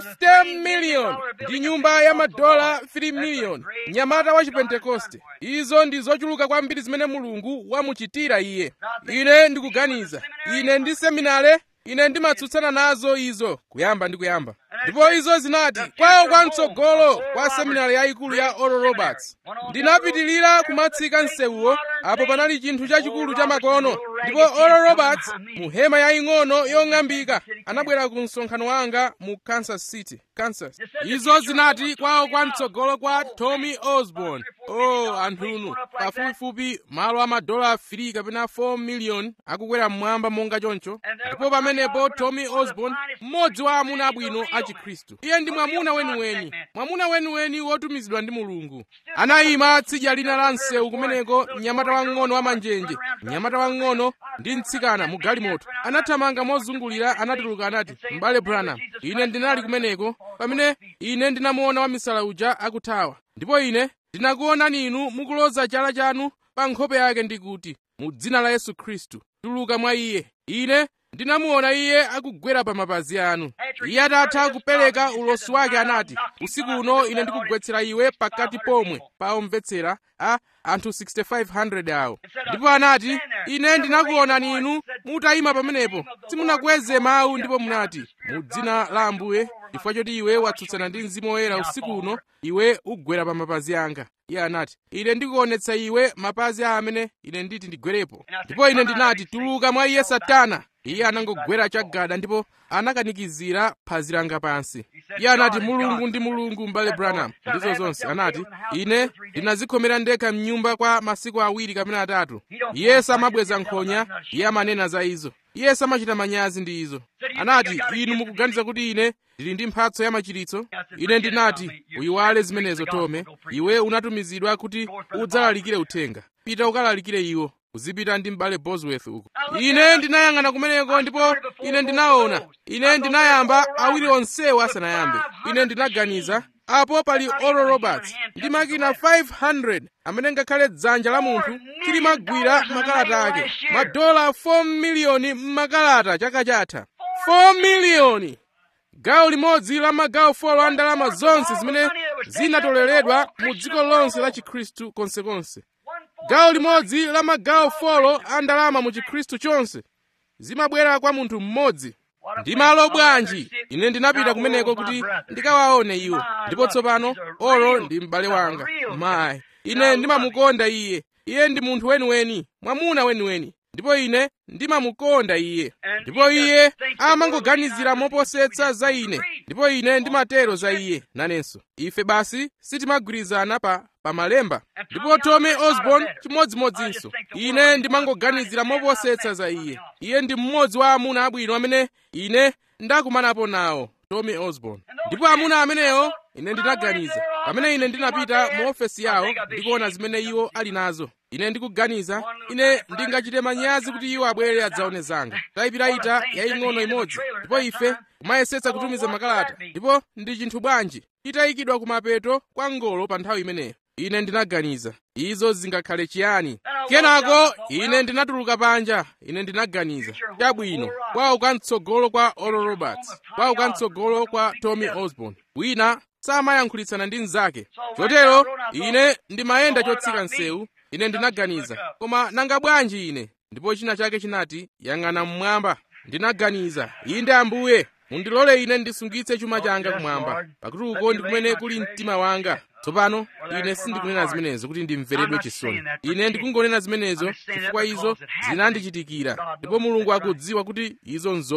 50 miliyoni ndi nyumba ya madola 3 miliyoni mnyamata wa chipentekoste izo ndi zochuluka kwambiri zimene mulungu wamuchitira iye ine ndikuganiza ine ndi seminare ine ndimatsutsana nazo izo kuyamba ndi kuyamba ndipo izo zinati kwawo kwamtsogolo kwa seminari yayikulu ya oral roberts ndinapitilira kumatsika msewuwo apo panali chinthu chachikulu cha makono ndipo oral roberts mu hema yaying'ono yong'ambika anabwera ku msonkhano wanga mu kansas city kansas izo zinati kwawo kwamtsogolo kwa tommy osborn oh anthunu pafupifupi malo amadola 3 kapena 4 miliyoni akukwera mmwamba monga choncho ndipo pamenepo tommy osborn mmodzi wa amuna abwino a chikhristu iye ndi mwamuna weniweni mwamuna weniweni wotumizidwa ndi mulungu anayima tsidya lina la msewu kumeneko mnyamata wang'ono wa manjenje mnyamata wang'ono ndi mtsikana mu galimoto anathamanga mozungulira anatuluka anati m'bale branham ine ndinali kumeneko pamene ine ndinamuona wamisala uja akuthawa ndipo ine ndinakuonani inu mukuloza chala chanu pa nkhope yake ndikuti mu dzina la yesu khristu tuluka mwa iye ine ndinamuona iye akugwera pa mapazi anu iye atatha kupereka ulosi wake anati usiku uno ine ndikugwetsera iwe pakati pomwe pa omvetsera a anthu 6500 awo ndipo anati ine ndinakuonani inu mutayima pamenepo simunakweze mawu ndipo munati mu dzina la ambuye chifukwa choti iwe watsutsana ndi mzimu woyera usiku uno iwe ugwera pa mapazi anga iye anati ine ndikuonetsa iwe mapazi a amene ine nditi ndigwerepo ndipo ine ndinati tuluka mwa iye satana iye anangogwera chagada ndipo anakanikizira phazi langa pansi iye anati mulungu ndi mulungu m'bale branham ndizo zonse anati ine ndinazikhomera ndekha mnyumba kwa masiku awiri kapena atatu iye samabweza nkhonya iye amanena za izo iye samachita manyazi ndi izo anati inu mukuganiza kuti ine ndili ndi mphatso ya machiritso ine ndinati uyiwale zimenezo tome iwe unatumizidwa kuti udzalalikire uthenga pita ukalalikire iwo uzipita ndi m'bale bosworth uko ine ndinayang'ana kumeneko ndipo ine ndinaona ine ndinayamba awiri onsewo asanayambe ine ndinaganiza apo pali oral roberts ndi makina 500 amene ngakhale dzanja la munthu silimagwira makalata ake madola 4 miliyoni m'makalata chaka chatha 4 miliyoni gawo limodzi la magawo 4 a ndalama zonse zimene zinatoleredwa mu dziko lonse la chikhristu konsekonse gawo limodzi la magawo 4 a ndalama mu chikhristu chonse zimabwera kwa munthu mmodzi ndi malo bwanji ine ndinapita kumeneko kuti ndikawaone iwo ndipo tsopano olo ndi m'bale wanga mayi ine ndimamukonda iye iye ndi munthu weniweni mwamuna weniweni ndipo ine ndimamukonda iye ndipo iye amangoganizira moposetsa za ine ndipo ine ndimatero za iye nanenso ife basi sitimagwirizana pa pamalemba ndipo tommy osborn chimodzimodzinso ine ndimangoganizira moposetsa za iye iye ndi mmodzi wa amuna abwino amene ine ndakumanapo nawo tommy osborn ndipo amuna amenewo ine ndinaganiza pamene ine ndinapita mu ofesi yawo ndikuona zimene iwo ali nazo ine ndikuganiza ine ndingachite manyazi kuti iwo abwere adzaone zanga tayipirayita yaying'ono imodzi ndipo ife kumayesetsa kutumiza makalata ndipo ndi chinthu bwanji itayikidwa kumapeto kwa ngolo pa nthawi imeneyo ine ndinaganiza izo zingakhale chiyani kenako ine ndinatuluka panja ine ndinaganiza chabwino kwawo kamtsogolo kwa oral roberts kwawo kamtsogolo kwa tommy osborn wina samayankhulitsana ndi mnzake chotero ine ndimayenda chotsika msewu ine ndinaganiza koma nanga bwanji ine ndipo china chake chinati yang'ana mmwamba ndinaganiza inde ambuye mundilole ine ndisungitse chuma changa kumwamba pakuti uko ndi kumene kuli mtima wanga tsopano ine sindikunena zimenezo kuti ndimveredwe chisoni ine ndikungonena zimenezo chifukwa izo zinandichitikira ndipo mulungu akudziwa kuti izo nzoona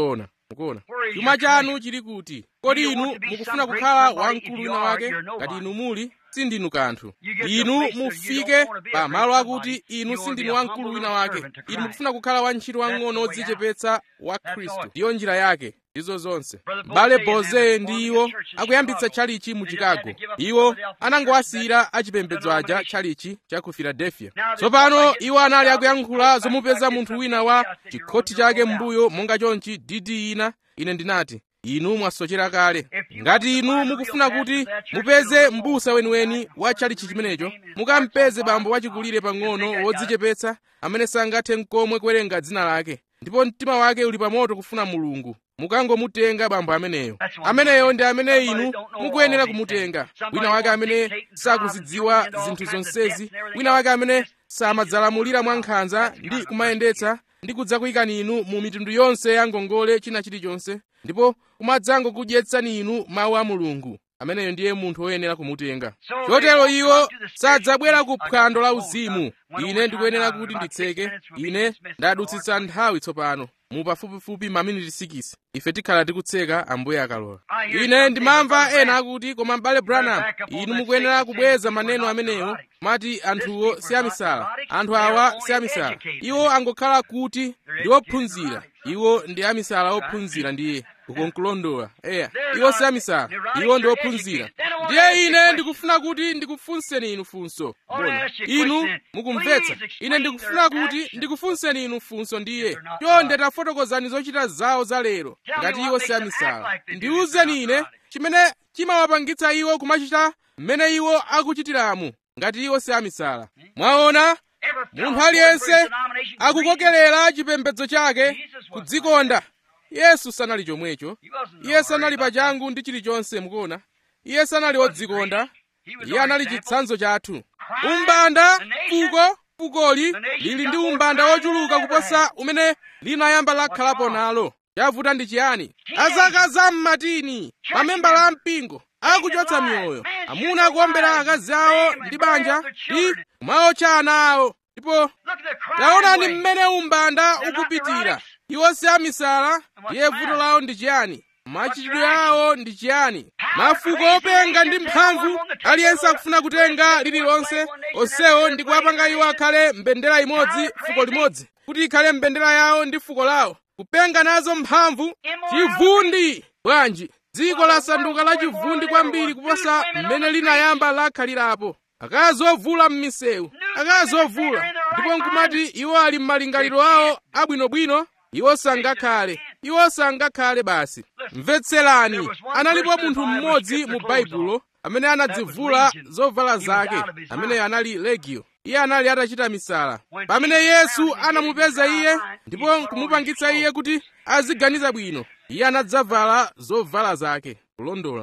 mukuona chuma chanu chili kuti kodi inu mukufuna kukhala wamkulu wina wake ngati inu muli sindinu kanthu inu mufike pa malo akuti inu sindinu wamkulu wina wake inu mukufuna kukhala wantchito wang'ono odzichepetsa wa khristu ndiyo njira yake ndizo zonse m'bale boze ndi iwo akuyambitsa tchalichi mu chicago iwo anangowasiyira achipembedzo aja tchalichi cha ku philadelphia tsopano iwo anali akuyankhula zomupeza munthu wina wa chikhothi chake m'mbuyo monga chonchi didi ina ine ndinati inu mwasochera kale ngati inu mukufuna kuti mupeze m'busa weniweni wa tchalichi chimenecho mukampeze bambo wachikulire pang'ono wodzichepetsa amene sangathe n'komwe kuwerenga dzina lake ndipo mtima wake uli pamoto kufuna mulungu mukangomutenga bambo ameneyo ameneyo ndi amene inu mukuyenera kumutenga wina wake amene sakuzidziwa zinthu zonsezi wina wake amene samadzalamulira mwankhanza ndi kumayendetsa ndi kudzakuyikani inu mu mitundu yonse ya ngongole china chilichonse ndipo kumadzangokudyetsani inu mawu a mulungu ameneyo ndiye munthu woyenera kumutenga chotero iwo sadzabwera ku phwando la uzimu ine ndikuyenera kuti nditseke ine ndadutsitsa nthawi tsopano mu pafupifupi maminiti 6 ife tikhala tikutseka ambuye akalola ine ndimamva ena akuti koma m'bale branham inu mukuyenera kubweza maneno amenewo mati anthuwo si amisala anthu awa si amisala iwo angokhala kuti ndi ophunzira iwo ndi amisala ophunzira ndiye ukonkulondola eya iwo si amisala iwo ndi ophunzira ndiye ine ndikufuna kuti ndikufunseni inu funso bona inu mukumvetsa ine ndikufuna kuti ndikufunseni inu funso ndiye chonde tafotokozani zochita zawo za lero ngati iwo si amisala ndiwuzeni ine chimene chimawapangitsa iwo kumachita mmene iwo akuchitiramu ngati iwo si amisala mwaona munthu aliyense akukokerera chipembedzo chake kudzikonda yesu sanali chomwecho iye sanali pachangu ndi chilichonse mukuona iye sanali wodzikonda iye anali chitsanzo chathu umbanda fuko fukoli lili ndi umbanda wochuluka kuposa umene linayamba lakhalapo nalo chavuta ndi chiyani azaka za mmatini mamembala a mpingo akuchotsa miyoyo amuna akuombera akazi awo ndi banja ndi kumaotcha ana awo ndipo taonani mmene umbanda ukupitira iwo si amisala ndiye vuto lawo ndi chiyani machitidwe awo ndi chiyani mafuko openga ndi mphamvu aliyense akufuna kutenga lililonse onsewo ndi kuwapanga iwo akhale mbendera imodzi fuko limodzi kuti ikhale mbendera yawo ndi fuko lawo kupenga nazo mphamvu chivundi bwanji dziko lasanduka la chivundi kwambiri kuposa mmene linayamba lakhalirapo akazi ovula m'misewu akazi ovula ndipo nkumati iwo ali m'malingaliro awo abwinobwino iwo sangakhale iwo sangakhale basi mvetserani analipo munthu mmodzi mu baibulo amene anadzivula zovala zake ameneyo anali legio iye anali atachita misala pamene yesu anamupeza iye ndipo nkumupangitsa iye kuti aziganiza bwino iye anadzavala zovala zake kulondola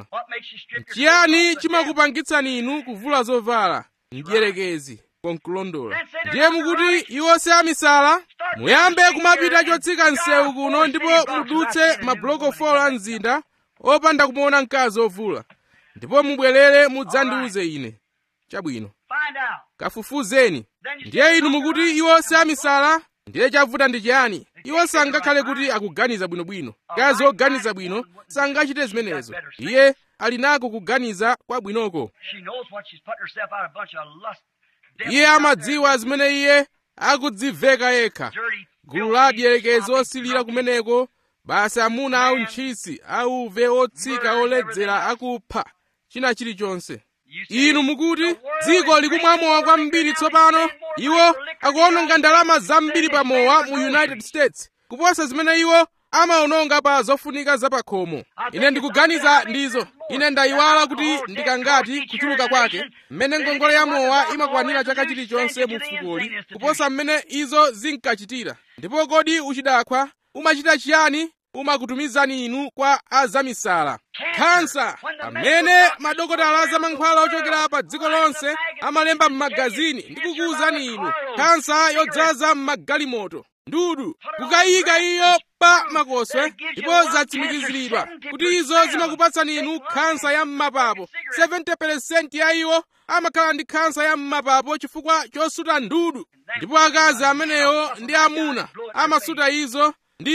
chiyani chimakupangitsani inu kuvula zovala mdierekezi konkulondola ndiye mukuti iwo si amisala muyambe kumapita chotsika msewu kuno ndipo mudutse mabuloko 4 a mzinda opanda kumuona mkazi ovula ndipo mubwerere mudzandiuze ine chabwino kafufuzeni ndiye inu mukuti iwo si amisala ndiye chavuta ndi chiyani iwo sangakhale kuti akuganiza bwinobwino mkazi oganiza bwino sangachite zimenezo iye ali nako kuganiza kwabwinoko iye amadziwa zimene iye akudziveka yekha gulu la adierekezi osilira kumeneko basi amuna au ntchisi auve otsika oledzera akupha china chilichonse inu mukuti dziko likumwamowa kwambiri tsopano iwo akuononga ndalama zambiri pamowa mu united states kuposa zimene iwo amaononga pa zofunika zapakhomo ine ndikuganiza ndizo ine ndayiwala kuti ndikangati kuchuluka kwake mmene ngongole ya mowa imakwanira chaka chilichonse mu fukoli kuposa mmene izo zinkachitira ndipo kodi uchidakhwa umachita chiyani umakutumizani inu kwa azamisala khansa pamene madokotala azamankhwala ochokera pa dziko lonse amalemba m'magazini ndi kukuwuzani inu khansa yodzaza m'magalimoto ndudu kukayika iyo pa makoswe ndipo zatsimikiziridwa kuti izo zimakupatsani inu khansa ya m'mapapo 70% ya iwo amakhala ndi khansa ya m'mapapo chifukwa chosuta ndudu ndipo akazi amenewo ndi amuna amasuta izo ndi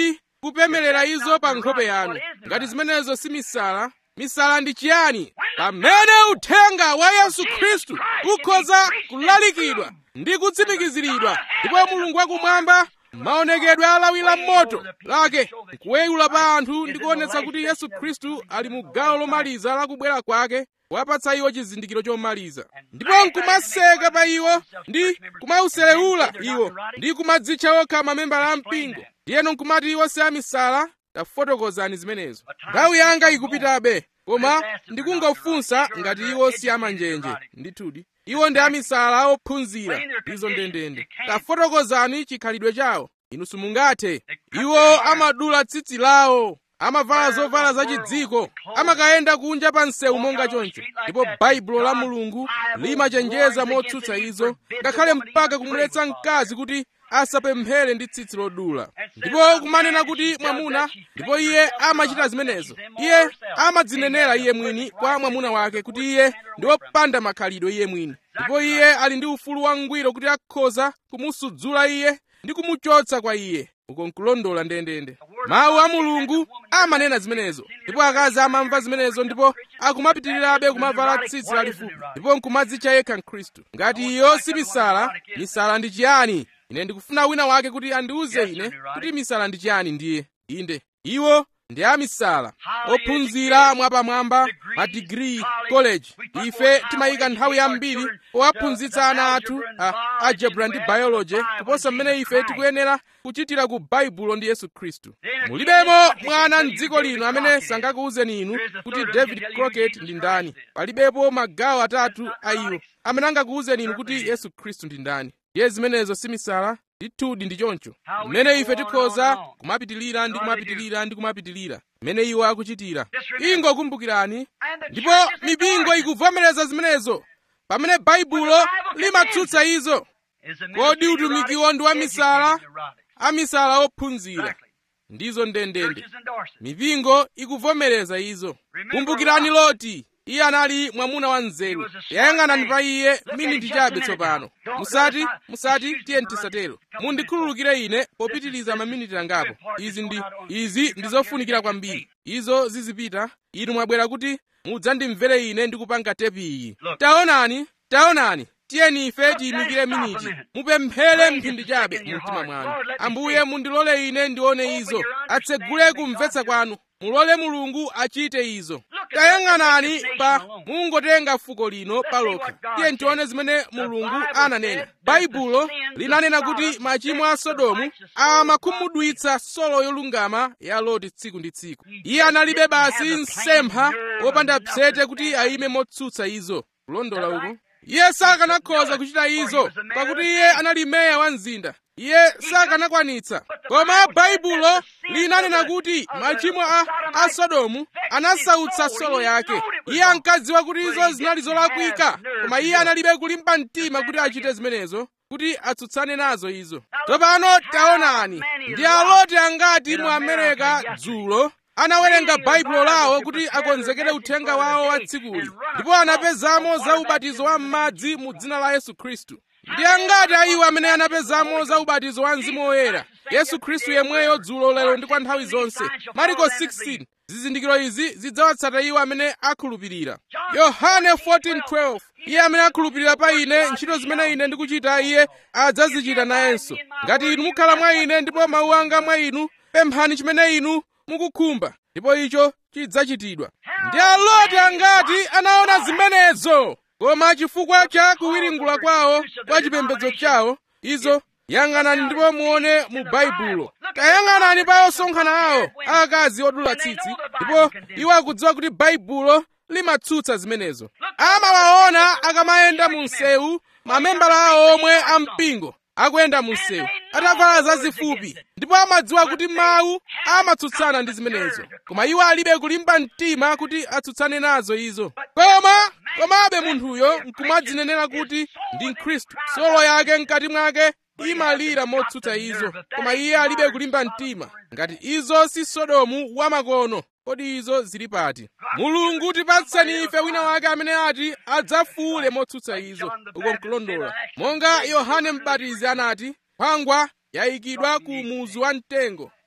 kupemelera izo pa nkhope yanu ngati zimenezo si misala misala ndi chiyani pamene uthenga wa yesu khristu ukhoza kulalikidwa ndi kutsimikiziridwa ndipo mulungu wakumwamba maonekedwe alawi la moto lake nkuweyula pa anthu ndi kuonetsa kuti yesu khristu ali mu gawo lomaliza la kubwera kwake wapatsa iwo chizindikiro chomaliza ndipo nkumaseka pa iwo ndi kumauselewula iwo ndi kumadzitcha okha mamembala a mpingo ndiyeno nkumati iwo si amisala tafotokozani zimenezo nthawi yanga ikupitabe koma ndikungofunsa ngati iwo si amanjenje ndithudi iwo ndi amisala ophunzira izo ndendende tafotokozani chikhalidwe chawo inu simungathe iwo amadula tsitsi lawo amavala zovala zachidziko amakayenda kunja pa msewu monga choncho ndipo baibulo la mulungu limachenjeza motsutsa izo ngakhale mpaka kumuletsa mkazi kuti asapemphere ndi tsitsi lodula ndipo kumanena kuti mwamuna ndipo iye amachita zimenezo iye amadzinenera iye mwini kwa mwamuna wake kuti iye ndi wopanda makhalidwe iye mwini ndipo iye ali ndi ufulu wangwiro kuti akhoza kumusudzula iye ndi kumuchotsa kwa iye uko nkulondola ndendende mawu a mulungu amanena zimenezo ndipo akazi amamva zimenezo ndipo akumapitirirabe kumavala tsitsi lalifupi ndipo nkumadzitcha yekha mkhristu ngati iyo si misala misala ndi chiyani ine ndikufuna wina wake kuti andiuze ine kuti misala ndi chiyani ndiye inde iwo ndi amisala ophunzira mwapamwamba madigiri college ife timayika nthawi yambiri powaphunzitsa ana athu a algebra ndi biology kuposa mmene ife tikuyenera kuchitira ku baibulo ndi yesu khristu mulibemo mwana mdziko lino amene sangakuwuzeni inu kuti david crocket ndi ndani palibepo magawo atatu a iwo amene angakuwuzeni inu kuti yesu khristu ndi ndani ndiye zimenezo si misala ndithudi ndi choncho mmene ife tikhoza kumapitilira ndi kumapitilira ndi kumapitilira mmene iwo akuchitira ingokumbukirani ndipo mipingo ikuvomereza zimenezo pamene baibulo limatsutsa izo kodi utumikiwo ndi wa misala amisala ophunzira ndizo ndendende mipingo ikuvomereza izo kumbukirani loti iye anali mwamuna wa nzeru yayang'anani pa iye miniti chabe tsopano musati musati tiye tisatero mundikhululukire ine popitiliza maminiti angapo izi ndi izi ndi zofunikira kwambiri izo zizipita inu mwabwera kuti mudzandimvere ine ndikupanga tepi iyi taonani taonani tiyeni ife tiyimikire miniti mupemphere mphindi chabe mu mtima mwanu ambuye mundilole ine ndione izo atsegule kumvetsa kwanu mulole mulungu achite izo tayang'anani pa mungotenga fuko lino palokha tiye tione zimene mulungu ananena baibulo linanena kuti machimo a sodomu amakhumudwitsa solo yolungama ya loti tsiku ndi tsiku iye analibe basi msempha wopanda phete kuti ayime motsutsa izo kulondola uko iye sakanakhoza kuchita izo pakuti iye anali meya wa mzinda iye sakanakwanitsa koma baibulo linanena kuti machimo a, a sodomu anasautsa solo yake iye ankadziwa kuti izo zinali zolakwika koma iye analibe kulimba mtima kuti achite zimenezo kuti atsutsane nazo izo tsopano taonani ndi aloti angati mu amerika dzulo anawerenga baibulo lawo kuti akonzekere uthenga wawo wa tsikuli ndipo anapezamo za ubatizo wa m'madzi mu dzina la yesu khristu ndi angati a iwo amene anapezamo za ubatizo wa mzimu woyera yesu khristu yemweyo dzulo lero ndi kwa nthawi zonse mariko 16 zizindikiro izi zidzawatsata iwo amene akhulupirira yohane 14:12 iye amene akhulupirira pa ine ntchito zimene ine ndikuchita iye adzazichita nayenso ngati inu mukhala mwa ine ndipo mawu anga mwa inu pemphani chimene inu mukukhumba ndipo icho chidzachitidwa ndi aloti angati anaona zimenezo koma chifukwa cha kuwiringula kwawo kwa chipembedzo chawo izo yang'anani ndipo muone mu baibulo tayang'anani pa osonkhana awo akazi odula tsitsi ndipo iwo akudziwa kuti baibulo limatsutsa zimenezo amawaona akamayenda mu msewu mamembala awo omwe ampingo akuyenda mu msewu atavala zazifupi ndipo amadziwa kuti mawu amatsutsana ndi zimenezo koma iwo alibe kulimba mtima kuti atsutsane nazo izo koma komabe munthuyo nkumadzinenera kuti ndi mkhristu solo yake mkati mwake imalira motsutsa izo koma iye alibe kulimba mtima ngati izo si sodomu wamakono kodi izo zili pati mulungu tipatseni ife wina wake amene ati adzafuule motsutsa izo uko nkulondola monga yohane mbatizi anati nkhwangwa yayikidwa ku muzu wa mtengo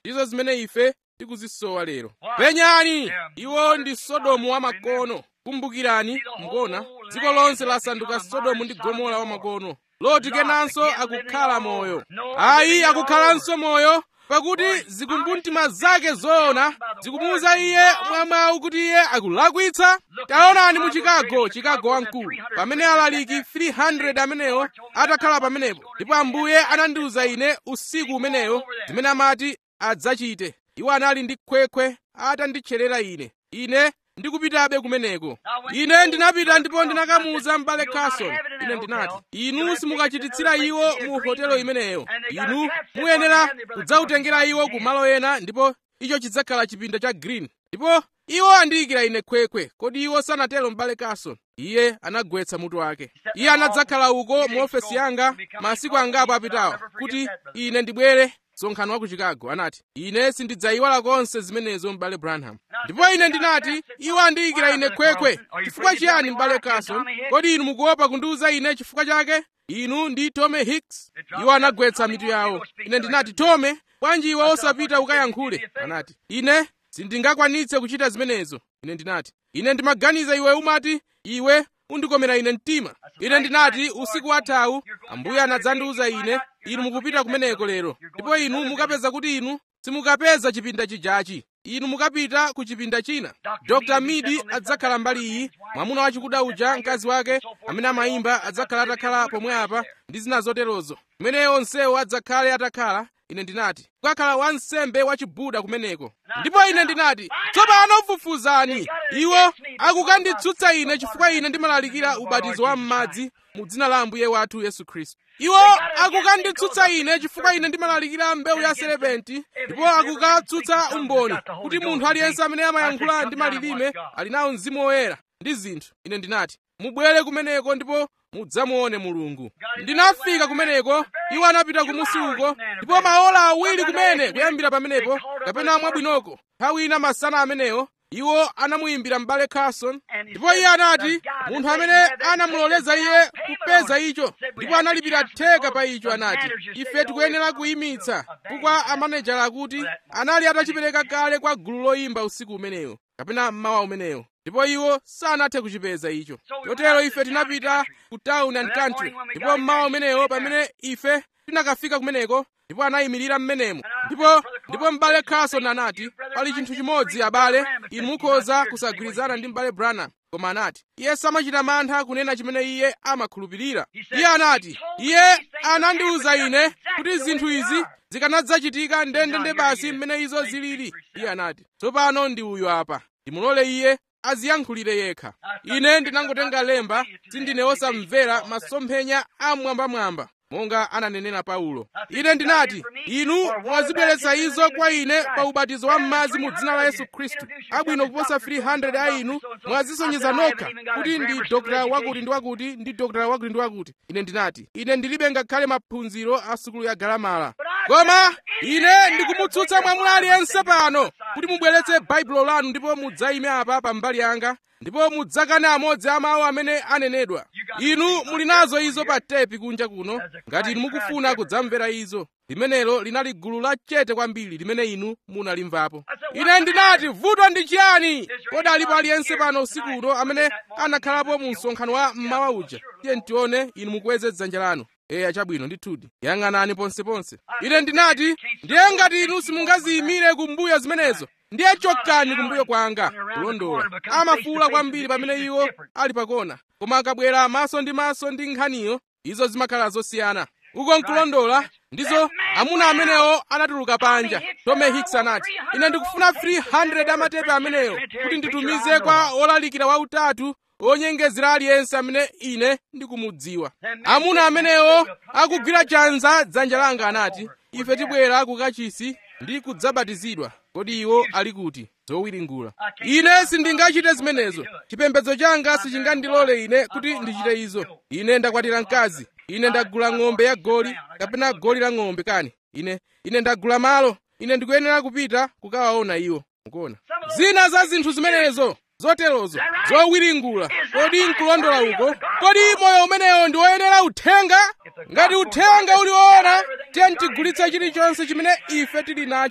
ndizo zimene ife tikuzisowa lero penyani iwo ndi sodomu wamakono kumbukirani mukona dziko lonse lasanduka sodomu ndi gomora wamakono loti kenanso akukhala moyo ayi akukhalanso moyo pakuti zikumbumtima zake zoona zikumuwuza iye mwamwawu kuti iye akulakwitsa taonani mu chicago chicago wamkulu pamene alaliki 300 amenewo atakhala pamenepo ndipo ambuye anandiwuza ine usiku umenewo zimene amati adzachite iwo anali ndi khwekhwe atanditcherera ine ine ndikupitabe kumeneko ine ndinapita ndipo ndinakamuwuza m'bale carson ine ndinati inu simukachititsira iwo mu hotelo imeneyo inu muyenera kudzawutengera iwo ku malo ena ndipo icho chidzakhala chipinda cha green ndipo iwo andiyikira ine khwekhwe kodi iwo sanatero m'bale carson iye anagwetsa mutu wake iye anadzakhala uko mu ofesi yanga masiku angapo apitawo kuti ine ndibwere msonkhano wa ku chicago anati ine sindidzayiwala konse zimenezo m'bale branham ndipo ine ndinati iwo andiyikira ine khwekhwe chifukwa chiyani m'bale carson kodi inu mukuopa kundiwuza ine chifukwa chake inu ndi tome hicks iwo anagwetsa mitu yawo ine ndinati tome bwanji iwe osapita ukayankhule anati ine sindingakwanitse kuchita zimenezo ine ndinati ine ndimaganiza iwe umati iwe undikomera ine mtima ine ndinati usiku wathawu ambuye anadzandiwuza ine inu mukupita kumeneko lero ndipo inu mukapeza kuti inu simukapeza chipinda chijachi inu mukapita ku chipinda china dr midi adzakhala mbali iyi mwamuna wachikuda uja mkazi wake amene amayimba adzakhala atakhala pomwe apa ndi zina zoterozo kumene onsewo adzakhale atakhala ine ndinati kukakhala wansembe wachibuda kumeneko ndipo ine ndinati tsopano fufuzani iwo akukanditsutsa ine chifukwa ine ndimalalikira ubatizo wa m'madzi mu dzina la ambuye wathu yesu khristu iwo akukanditsutsa ine chifukwa ine ndimalalikira mbewu ya serepenti ndipo akukatsutsa umboni kuti munthu aliyense amene amayankhula ndi malilime ali nawo mzimu woyera ndi zinthu ine ndinati mubwere kumeneko ndipo mudzamuone mulungu ndinafika kumeneko iwo anapita kumusi uko ndipo maola awiri kumene kuyambira pamenepo kapena mwabwinoko nthawi ina masana amenewo iwo anamuyimbira m'bale carson ndipo iye anati munthu amene anamuloleza iye kupeza icho ndipo analipira theka pa icho anati ife tikuyenera kuyimitsa chifukwa amanejala akuti anali atachipereka kale kwa gulu loyimba usiku umenewo kapena mmawa umenewo ndipo iwo sanathe kuchipeza icho chotero ife tinapita ku town and country ndipo mmawa umenewo pamene ife tinakafika kumeneko ndipo anayimirira mmenemo ndipo ndipo m'bale carson anati pali chinthu chimodzi abale inu mukhoza kusagwirizana ndi m'bale branham koma anati iye samachita mantha kunena chimene iye amakhulupirira iye anati iye anandiwuza ine kuti zinthu izi zikanadzachitika ndendende basi mmene izo zilili iye anati tsopano ndi uyu apa ndimulole iye aziyankhulire yekha ine ndinangotenga lemba sindine wosamvera masomphenya amwambamwamba monga ananenera paulo ine ndinati inu mwazibweretsa izo kwa ine pa ubatizo wa m'madzi mu dzina la yesu khristu abwino kuposa 300 a inu mwazisonyeza nokha kuti ndi dokotala wakuti ndi wakuti ndi dokotala wakuti ndi wakuti ine ndinati ine ndilibe ngakhale maphunziro a sukulu ya galamala koma ine ndikumutsutsa mwamuna aliyense pano kuti mubweretse baibulo lanu ndipo mudzayime apa pambali yanga ndipo mudzakane amodzi a mawu amene anenedwa inu muli nazo izo pa tepi kunja kuno ngati inu mukufuna kudzamvera izo limenelo linali gulu lachete kwambiri limene inu munalimvapo ine ndinati vuto ndi chiyani kodi alipo aliyense pano usiku uno amene anakhalapo mu msonkhano wa mmawa uja tiye ntione inu mukweze dzanja lanu eya chabwino ndithudi yang'anani ponseponse ine ndinati ndiye ngati inu simungaziyimire kumbuyo zimenezo ndiye chokani kumbuyo kwanga kulondola amafuula kwambiri pamene iwo ali pakona koma akabwera maso ndi maso ndi nkhaniyo izo zimakhala zosiyana uko nkulondola ndizo amuna amenewo anatuluka panja tome hicks anati ine ndikufuna 300 amatepe amenewo kuti nditumize kwa olalikira wautatu onyengezera aliyense amene ine ndikumudziwa amuna amenewo akugwira chanza dzanja langa anati ife tibwera ku kachisi ndi kudzabatizidwa kodi iwo ali kuti zowiringula ine sindingachite zimenezo chipembedzo changa sichingandilole ine kuti ndichite izo ine ndakwatira mkazi ine ndagula ng'ombe ya goli kapena goli la ng'ombe kani ine ine ndagula malo ine ndikuyenera kupita kukawaona iwo mukuona zina za zinthu zimenezo zoterozo zowiringula kodi nkulondola uko kodi moyo umenewo ndi woyenera uthenga ngati uthenga uli woona tiye ntigulitse chilichonse chimene ife tili nacho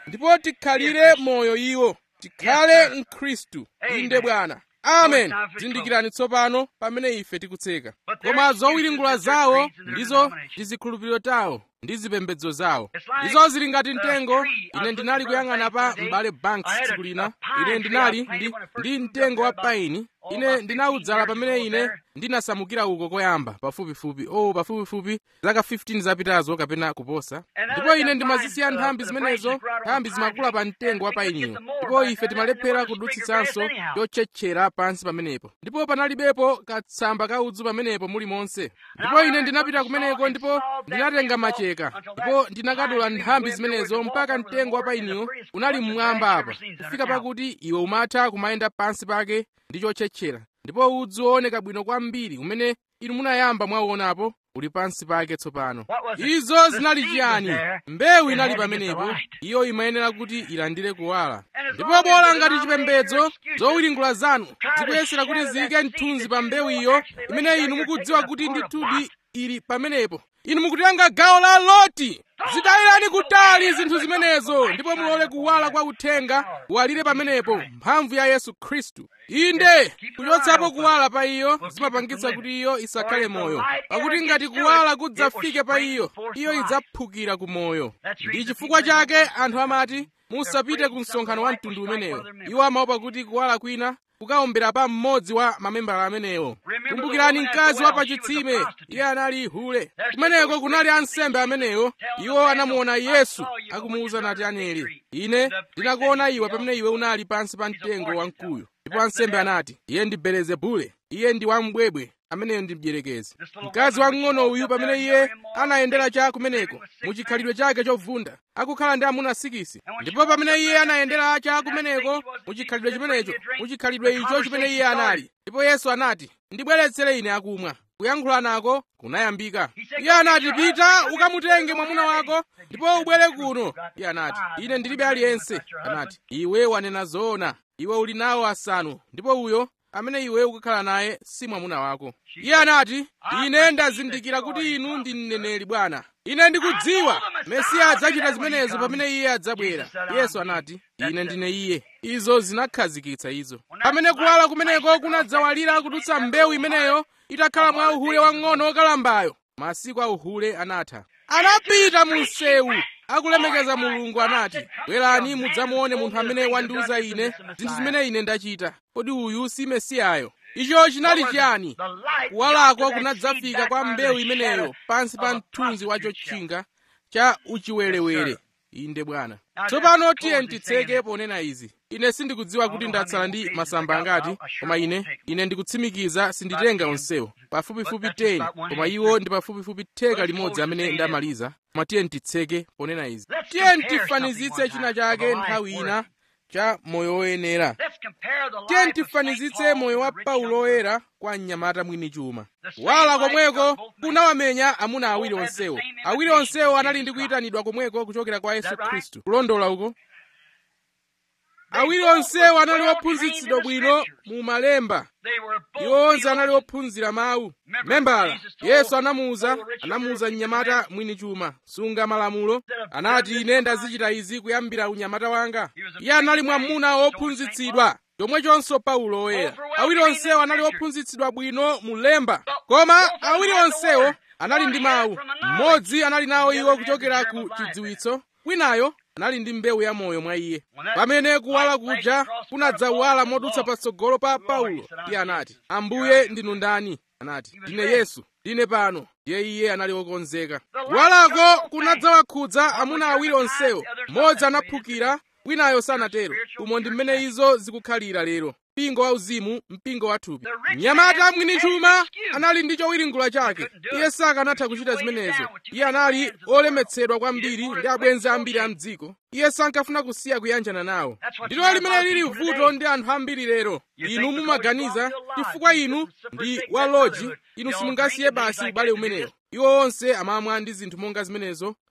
ndipo tikhalire moyo iwo tikhale mkhristu inde bwana amen zindikirani tsopano pamene ife tikutseka koma zowiringula zawo ndizo ndi zikhulupiriro tawo ndi zipembedzo zawo izo zili ngati mtengo ine ndinali kuyang'ana pa m'bale banks tsiku lina ine ndinali ndi, ndi mtengo wa paini ine ndinawudzala pamene ine ndinasamukira uko koyamba pafupifupi o oh, pafupifupi zaka 15 zapitazo kapena kuposa ndipo ine ndimazisiya nthambi zimenezo nthambi zimakula pa mtengo wa painiwo ndipo ife timalephera kudutsitsanso chotchetchera pansi pamenepo ndipo panalibepo katsamba ka udzu pamenepo muli monse ndipo ine ndinapita kumeneko ndipo ndinatenga macheka ndipo ndinakadula nthambi zimenezo mpaka mtengo wa painiwo unali mmwamba apa kufika pakuti iwe umatha kumayenda pansi pake ndi chotchetchera ndipo udzu wooneka bwino kwambiri umene inu munayamba mwauonapo uli pansi pake tsopano izo zinali chiyani mbewu inali pamenepo iyo imayenera kuti ilandire kuwala ndipo bola ngati chipembedzo zowiringula zanu zikuyesera kuti ziyike mthunzi pa mbewu iyo imene inu mukudziwa kuti ndithudi ili pamenepo inu mukutenga gawo la loti zitayirani kutali zinthu zimenezo ndipo mulole kuwala kwa uthenga kuwalire pamenepo mphamvu ya yesu khristu inde kuchotsapo kuwala pa iyo zimapangitsa kuti iyo isakhale moyo pakuti ngati kuwala kudzafike pa iyo iyo idzaphukira ku moyo ndi chifukwa chake anthu amati musapite ku msonkhano wa mtundu umenewo iwo amaopa kuti kuwala kwina kukaombera pa mmodzi wa mamembala amenewo kumbukirani mkazi wa pachitsime iye anali hule kumeneko kunali ansembe amenewo iwo anamuona yesu akumuwuza nati aneli ine ndinakuona iwe pamene iwe unali pansi pa mtengo wamkuyu ndipo ansembe anati iye ndi belezebule iye ndi wambwebwe ameneyo ndi mdierekezi mkazi wamng'ono uyu pamene iye anayendera cha kumeneko muchikhalidwe chake chovunda akukhala ndi amuna sikisi ndipo pamene iye anayendera cha kumeneko muchikhalidwe chimenecho muchikhalidwe icho chimene iye anali ndipo yesu anati ndibweretsere ine akumwa kuyankhula nako kunayambika iye anati pita ukamutenge mwamuna wako ndipo ubwere kuno iye anati ine ndilibe aliyense anati iwe wanena zoona iwe uli nawo asanu ndipo uyo amene iwe ukukhala naye si mwamuna wako iye anati ine ndazindikira kuti inu ndi mneneri bwana ine ndikudziwa mesiya adzachita zimenezo pamene iye adzabwera yesu anati ine ndine iye izo zinakhazikitsa izo pamene kuwala kumeneko kunadzawalira kudutsa mbewu imeneyo itakhala mwa uhule wang'ono wokalambayo masiku a uhule anatha anapita mu msewu akulemekeza mulungu anati bwerani mudzamuone munthu amene wandiuza ine zinthu zimene ine ndachita kodi uyu si mesiyayo icho chinali chiyani kuwalako kunadzafika kwa mbewu imeneyo pansi pa mthunzi wa chotchinga cha uchiwerewere inde bwana tsopano tiye titseke ponena izi ine sindikudziwa kuti ndatsala ndi masamba angati koma ine ine ndikutsimikiza sinditenga onsewo pafupifupi 10 koma iwo ndi pafupifupi theka limodzi amene ndamaliza koma tiye titseke ponena izi tiye tifanizitse china chake nthawi ina cha moyo woyenera tiye tifanizitse moyo wa paulo woyera kwa mnyamata mwini chuma wala komweko kunawamenya amuna awiri onsewo awiri onsewo anali ndi kuyitanidwa komweko kuchokera kwa yesu khristu kulondola uko awiri onsewo anali ophunzitsidwa bwino mu malemba iwo onse anali ophunzira mawu membala yesu anamuwuza anamuwuza mnyamata mwini chuma sunga malamulo anati ine ndazichita izi kuyambira unyamata wanga iye anali mwamuna wophunzitsidwa chomwechonso paulo woyera awiri onsewo anali ophunzitsidwa bwino mu lemba koma awiri onsewo anali ndi mawu mmodzi anali nawo iwo kuchokera ku chidziwitso winayo anali ndi mbewu ya moyo mwa iye pamene kuwala kuja kunadzawala modutsa patsogolo pa paulo iye anati ambuye ndinu ndani anati ndine yesu ndine pano ndiye iye anali wokonzeka kuwalako kunadzawakhudza amuna awiri onsewo mmodzi anaphukira winayo sanatero umo ndi mmene izo zikukhalira lero mpingo wauzimu mpingo wathupi mnyamata mwini chuma anali ndi chowiringula chake iye sakanatha kuchita zimenezo iye anali olemetsedwa kwambiri ndi abwenzi ambiri a mdziko iye sankafuna kusiya kuyanjana nawo ndilo limene lili vuto ndi anthu ambiri lero inu mumaganiza chifukwa inu ndi waloji inu simungasiye basi ubale umenewo iwo onse amamwa ndi zinthu monga zimenezo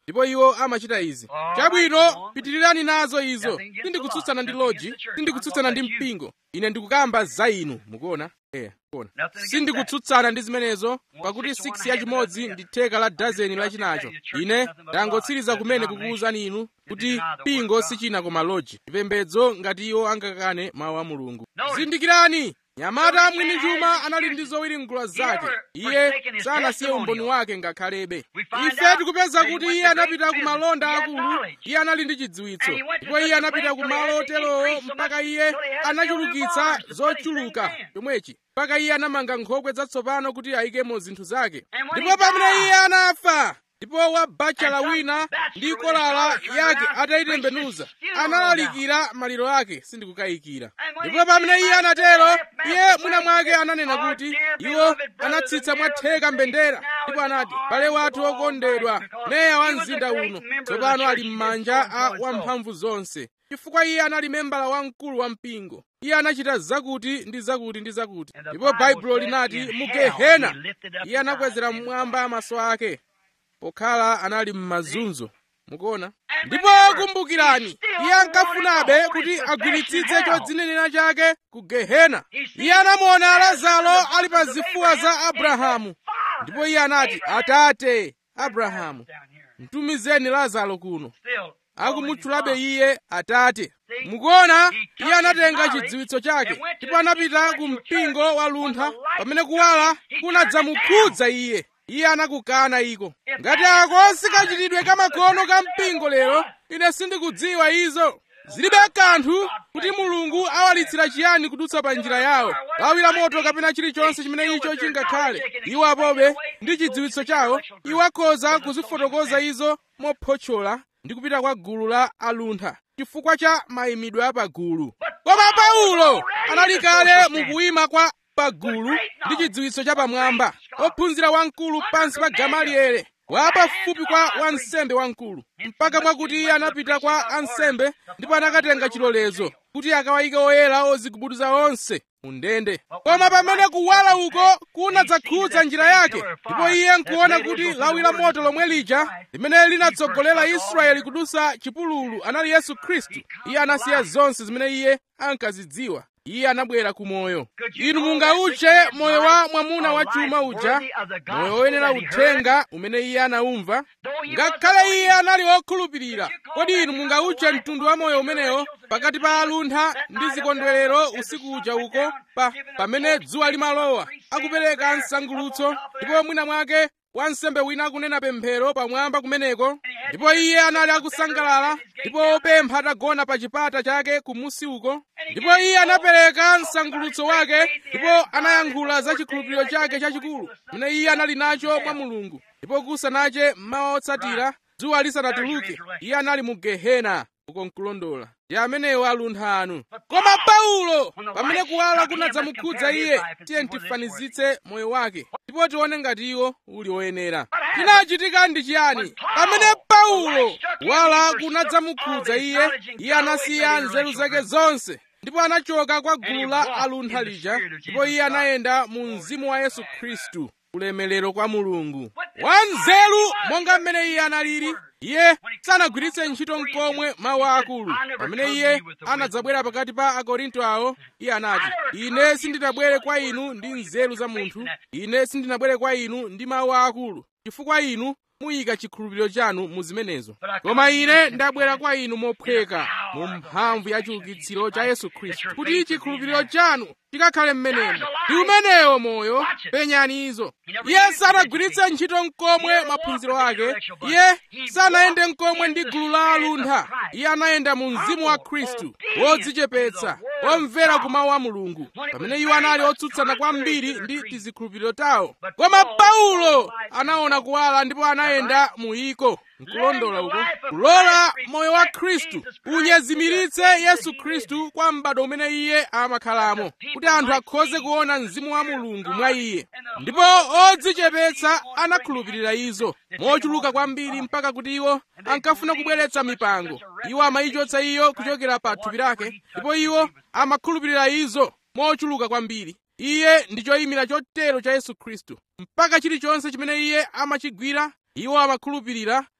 ndipo iwo amachita izi chabwino pitirirani nazo izo sindikutsutsana ndi loji sindikutsutsana ndi mpingo ine ndikukamba za inu mukuona eya kuona sindikutsutsana ndi zimenezo pakuti 6 yachimodzi ndi theka la dazeni lachinacho ine ndangotsiriza kumene kukuwuzani inu kuti mpingo sichina koma loji chipembedzo ngati iwo angakane mawu a mulungu zindikirani nyamata mwini chuma anali ndi zowiri mgula zake iye sanasiye umboni wake ngakhalebe ife tikupeza kuti iye anapita ku malonda akulu iye anali ndi chidziwitso ndipo iye anapita ku malo oterowo mpaka iye anachulukitsa zochuluka chomwechi mpaka iye anamanga nkhokwe zatsopano kuti ayikemo zinthu zake ndipo pamene iye anafa ndipo wabachala wina ndi kolala yake atayitembenuza analalikira maliro ake sindikukayikira ndipo pamene iye anatero iye mwina mwake ananena kuti iwo anatsitsa mwatheka mbendera ndipo anati pale wathu okondedwa meya wa mzinda uno tsopano ali m'manja a wamphamvu zonse chifukwa iye anali membala wamkulu wa mpingo iye anachita zakuti ndi zakuti ndi zakuti ndipo baibulo linati mu gehena iye anakwezera mmwamba maso ake pokhala anali m'mazunzo mukuona ndipo kumbukirani iye ankafunabe kuti agwiritsitse chodzinenera chake ku gehena iye anamuona lazaro ali pa zifuwa za abrahamu ndipo iye anati atate abrahamu mtumizeni lazaro kuno akumutchulabe iye atate mukuona iye anatenga chidziwitso chake ndipo anapita ku mpingo wa luntha pamene kuwala kunadzamukhudza iye iye anakukana iko ngati ako sikachitidwe kamakono ka mpingo lero ine sindikudziwa izo zilibe kanthu kuti mulungu awalitsira chiyani kudutsa pa njira yawo lawi la moto kapena chilichonse chimene icho chingakhale iwo apobe ndi chidziwitso chawo iwo akhoza kuzifotokoza izo mophotchola ndi kupita kwa gulu la aluntha chifukwa cha mayimidwe apagulu koma paulo anali kale mukuyima kwa pagulu ndi chidziwitso chapamwamba ophunzira wamkulu pansi pa gamaliele wapafupi kwa wansembe wamkulu mpaka mwakuti iye anapita kwa ansembe ndipo anakatenga chilolezo kuti akawayike oyera ozigubuduza onse mu ndende koma pamene kuwala uko kunadzakhudza njira yake ndipo iye nkuona kuti lawi la moto lomwe lija limene linatsogolera israeli kudusa chipululu anali yesu khristu iye anasiya zonse zimene iye ankazidziwa iye anabwera ku moyo inu mungautche moyo wa mwamuna wa chuma uja moyo woyenera uthenga umene iye anaumva ngakhale iye anali wokhulupirira kodi inu mungautche mtundu wa moyo umenewo pakati pa aluntha ndi zikondwerero usiku uja uko pa pamene dzuwa limalowa akupereka msangulutso ndipo mwina mwake wansembe wina akunena pemphero pamwamba kumeneko ndipo iye anali akusangalala ndipo opempha atagona pa chipata chake kumusi uko ndipo iye anapereka msangulutso wake ndipo anayankhula za chikhulupiriro chake chachikulu chimene iye anali nacho mwa mulungu ndipo kusanache mmawa otsatira dzuwa lisanatuluke iye anali mu gehena uko nkulondola ndi amenewo aluntha anu koma paulo pamene kuwala kunadzamukhudza iye tiye tifanizitse moyo wake ndipo tione ngati iwo uli woyenera chinachitika ndi chiyani pamene paulo kuwala kunadzamukhudza iye iye anasiya nzeru zake zonse ndipo anachoka kwa gulu la aluntha lija ndipo iye anayenda mu mzimu wa yesu khristu ulemelero kwa mulungu wanzeru monga mmene iye analili iye sanagwiritse ntchito nkomwe mawu akulu pamene iye anadzabwera pakati pa akorinto awo iye anati ine sindinabwere kwa inu ndi nzeru za munthu ine sindinabwere kwa inu ndi mawu akulu chifukwa inu muyika chikhulupiriro chanu mu zimenezo koma ine ndabwera kwa inu mophweka mu mphamvu ya chiukitsiro cha yesu khristu kuti chikhulupiriro chanu chikakhale mmenemo ndi umenewo moyo penyani izo iye sanagwiritse ntchito nkomwe maphunziro ake iye sanayende nkomwe ndi gulu la aluntha iye anayenda mu mzimu wa khristu wodzichepetsa womvera ku mawu a mulungu pamene iwo anali otsutsana kwambiri ndi tizikhulupiriro tawo koma paulo anaona kuwala ndipo anayenda mu iko nkulondola uko kulola moyo wa khristu unyezimiritse yesu khristu kwa m'bado umene iye amakhalamo kuti anthu akhoze kuona mzimu wa mulungu mwa iye ndipo odzichepetsa anakhulupirira izo mochuluka kwambiri mpaka kuti iwo ankafuna kubweretsa mipango iwo amayichotsa iyo kuchokera pa thupi lake ndipo iwo amakhulupirira izo mochuluka kwambiri iye ndi choyimira chotero cha yesu khristu mpaka chilichonse chimene iye amachigwira iwo amakhulupirira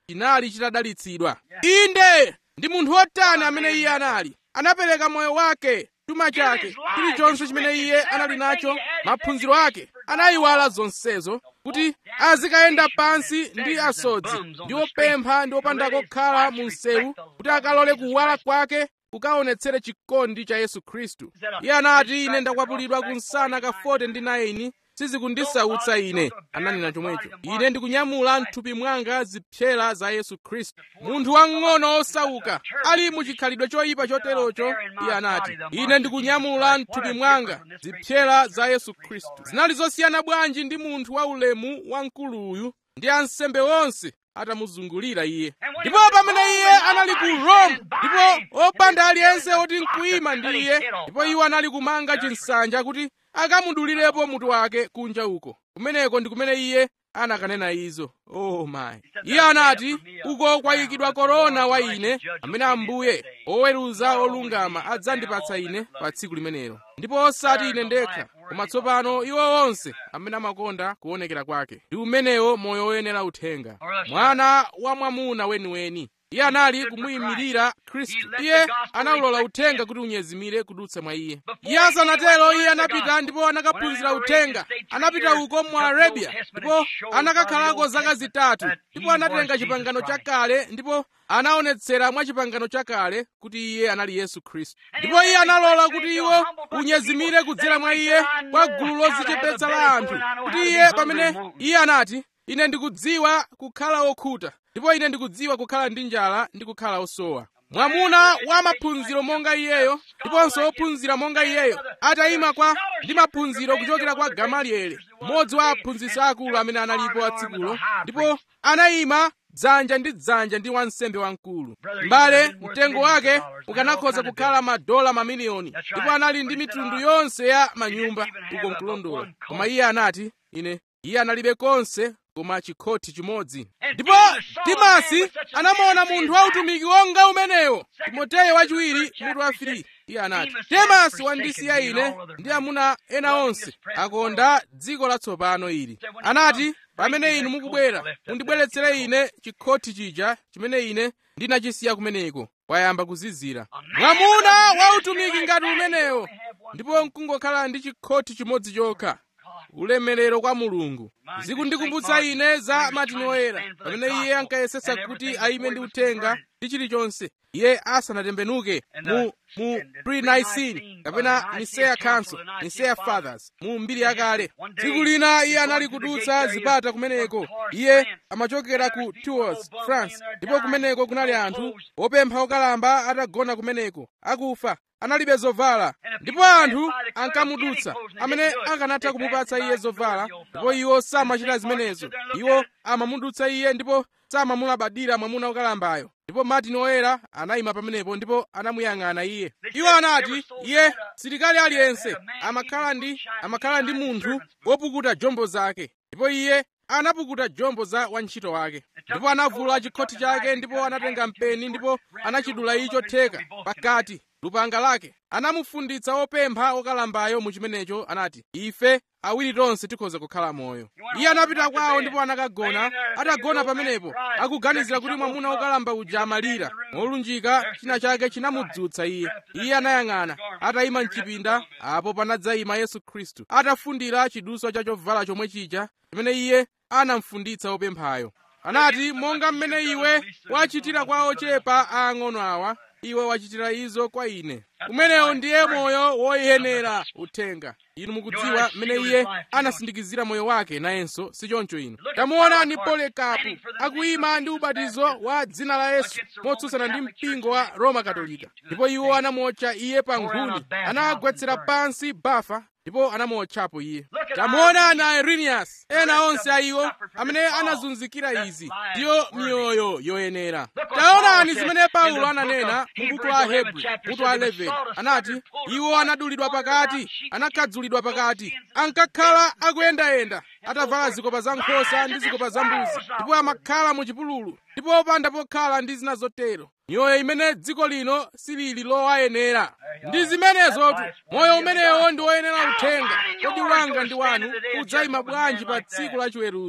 chinali chitadalitsidwa inde ndi munthu wotani amene iye anali anapereka moyo wake chuma chake chilichonse chimene iye anali nacho maphunziro ake anayiwala zonsezo kuti azikayenda pansi ndi asodzi ndi opempha ndi opanda kokhala mu msewu kuti akalole kuwala kwake kukaonetsere chikondi cha yesu khristu iye anati ine ndakwapulidwa kunsana ka 40 ndi 9 sizikundisautsa ine ananena chomwecho ine ndikunyamula mthupi mwanga zipsera za yesu khristu munthu wang'ono osauka ali mu chikhalidwe choyipa choterocho iye anati ine ndikunyamula mthupi mwanga zipsera za yesu khristu zinali zosiyana bwanji ndi munthu wa ulemu wamkuluyu ndi ansembe onse atamuzungulira iye ndipo pamene iye anali ku rome ndipo opanda aliyense oti nkuyima ndi iye ndipo iwo anali kumanga chinsanja kuti akamudulirepo mutu wake kunja uko kumeneko ndi kumene iye anakanena izo oh my iye anati uko kwayikidwa korona wa ine amene ambuye oweruza olungama adzandipatsa ine pa tsiku limenelo ndipo osati ine ndekha koma tsopano iwo onse amene amakonda kuonekera kwake ndi umenewo moyo woyenera uthenga mwana wa mwamuna weniweni iye anali kumuyimirira khristu iye anaulola uthenga kuti unyezimire kudutsa mwa iye iye asanatero iye anapita ndipo anakaphunzira uthenga anapita uko mu arabia ndipo anakakhalako zaka zitatu ndipo anatenga chipangano chakale ndipo anaonetsera mwa chipangano chakale kuti iye anali yesu khristu ndipo iye analola kuti iwo unyezimire kudzera mwa iye kwa gulu lodzichepetsa la anthu kuti iye pamene iye anati ine ndikudziwa kukhala okhuta ndipo ine ndikudziwa kukhala ndi njala ndi kukhala osowa mwamuna wa maphunziro monga iyeyo ndiponso ophunzira monga iyeyo atayima kwa ndi maphunziro kuchokera kwa gamalieli mmodzi wa aphunzitsi akulu amene analipo atsikulo ndipo anayima dzanja ndi dzanja ndi wansembe wamkulu mbale mtengo wake ukanakhoza kukhala madola mamiliyoni ndipo anali ndi mitundu yonse ya manyumba uko nkulondola koma iye anati ine iye analibe konse koma chikhoti chimodzi ndipo timasi anamuona munthu wautumiki wonga umenewo timoteyo wachiwiri mutu wa 3 iye anati temasi wandisiya ine ndi amuna ena onse akonda dziko latsopano ili anati pamene inu mukubwera mundibweretsere ine chikhoti chija chimene ine ndinachisiya kumeneko wayamba kuzizira mwamuna wautumiki ngati umenewo ndipo nkungokhala ndi chikhoti chimodzi chokha ulemerero kwa mulungu zikundikumbutsa ine za martin oyera pamene iye ankayesetsa kuti ayime ndi uthenga ndi chilichonse iye asanatembenuke mu mu pre-nicene kapena nicaea council nicaea fathers mu mbiri yakale tsiku lina iye anali kudutsa zipata kumeneko iye amachokera ku tours france ndipo kumeneko kunali anthu opempha okalamba atagona kumeneko akufa analibe zovala ndipo anthu ankamudutsa amene akanatha kumupatsa iye zovala ndipo iwo samachita zimenezo iwo amamudutsa iye ndipo samamulabadira mwamuna wokalambayo ndipo martin oyera anayima pamenepo ndipo anamuyang'ana iye iwo anati iye silikali aliyense amakhala ndi amakhala ndi munthu wopukuta jombo zake ndipo iye anapukuta jombo za wantchito wake ndipo anavula chikhoti chake ndipo anatenga mpeni ndipo anachidula icho theka pakati lupanga lake anamufunditsa opempha okalambayo mu chimenecho anati ife awiri tonse tikhoza kukhala moyo iye anapita kwawo ndipo anakagona atagona pamenepo akuganizira kuti mwamuna wokalamba uja amalira molunjika china chake chinamudzutsa iye iye anayang'ana atayima mchipinda apo panadzayima yesu khristu atafundira chiduswa cha chovala chomwe chija chimene iye anamfunditsa opemphayo anati monga mmene iwe wachitira kwa ochepa aang'ono awa iwe wachitira izo kwa ine umenewo ndiye moyo woyenera uthenga inu mukudziwa mmene iye anasindikizira moyo wake nayenso sichoncho inu tamuonani polikapu akuyima ndi ubatizo wa dzina la yesu motsutsana ndi mpingo wa roma katolika ndipo iwo anamotcha iye pa nkhuni anagwetsera pansi bafa ndipo anamotchapo iye tamuonani irenius ena onse a iwo amene anazunzikira izi ndiyo miyoyo yoyenera taonani zimene paulo ananena mu buku la hebrew mutu wa 11 anati iwo anadulidwa pakati anakhadzulidwa pakati ankakhala akuyendayenda atavala zikopa za nkhosa ndi zikopa za mbuzi ndipo amakhala mu chipululu ndipo opanda pokhala ndi zina zotero miyoyo imene dziko lino silili lowayenera ndi zimenezotu moyo umenewo ndi woyenera uthenga kodi wanga ndi wanu udzayima bwanji pa tsiku la chiweruzo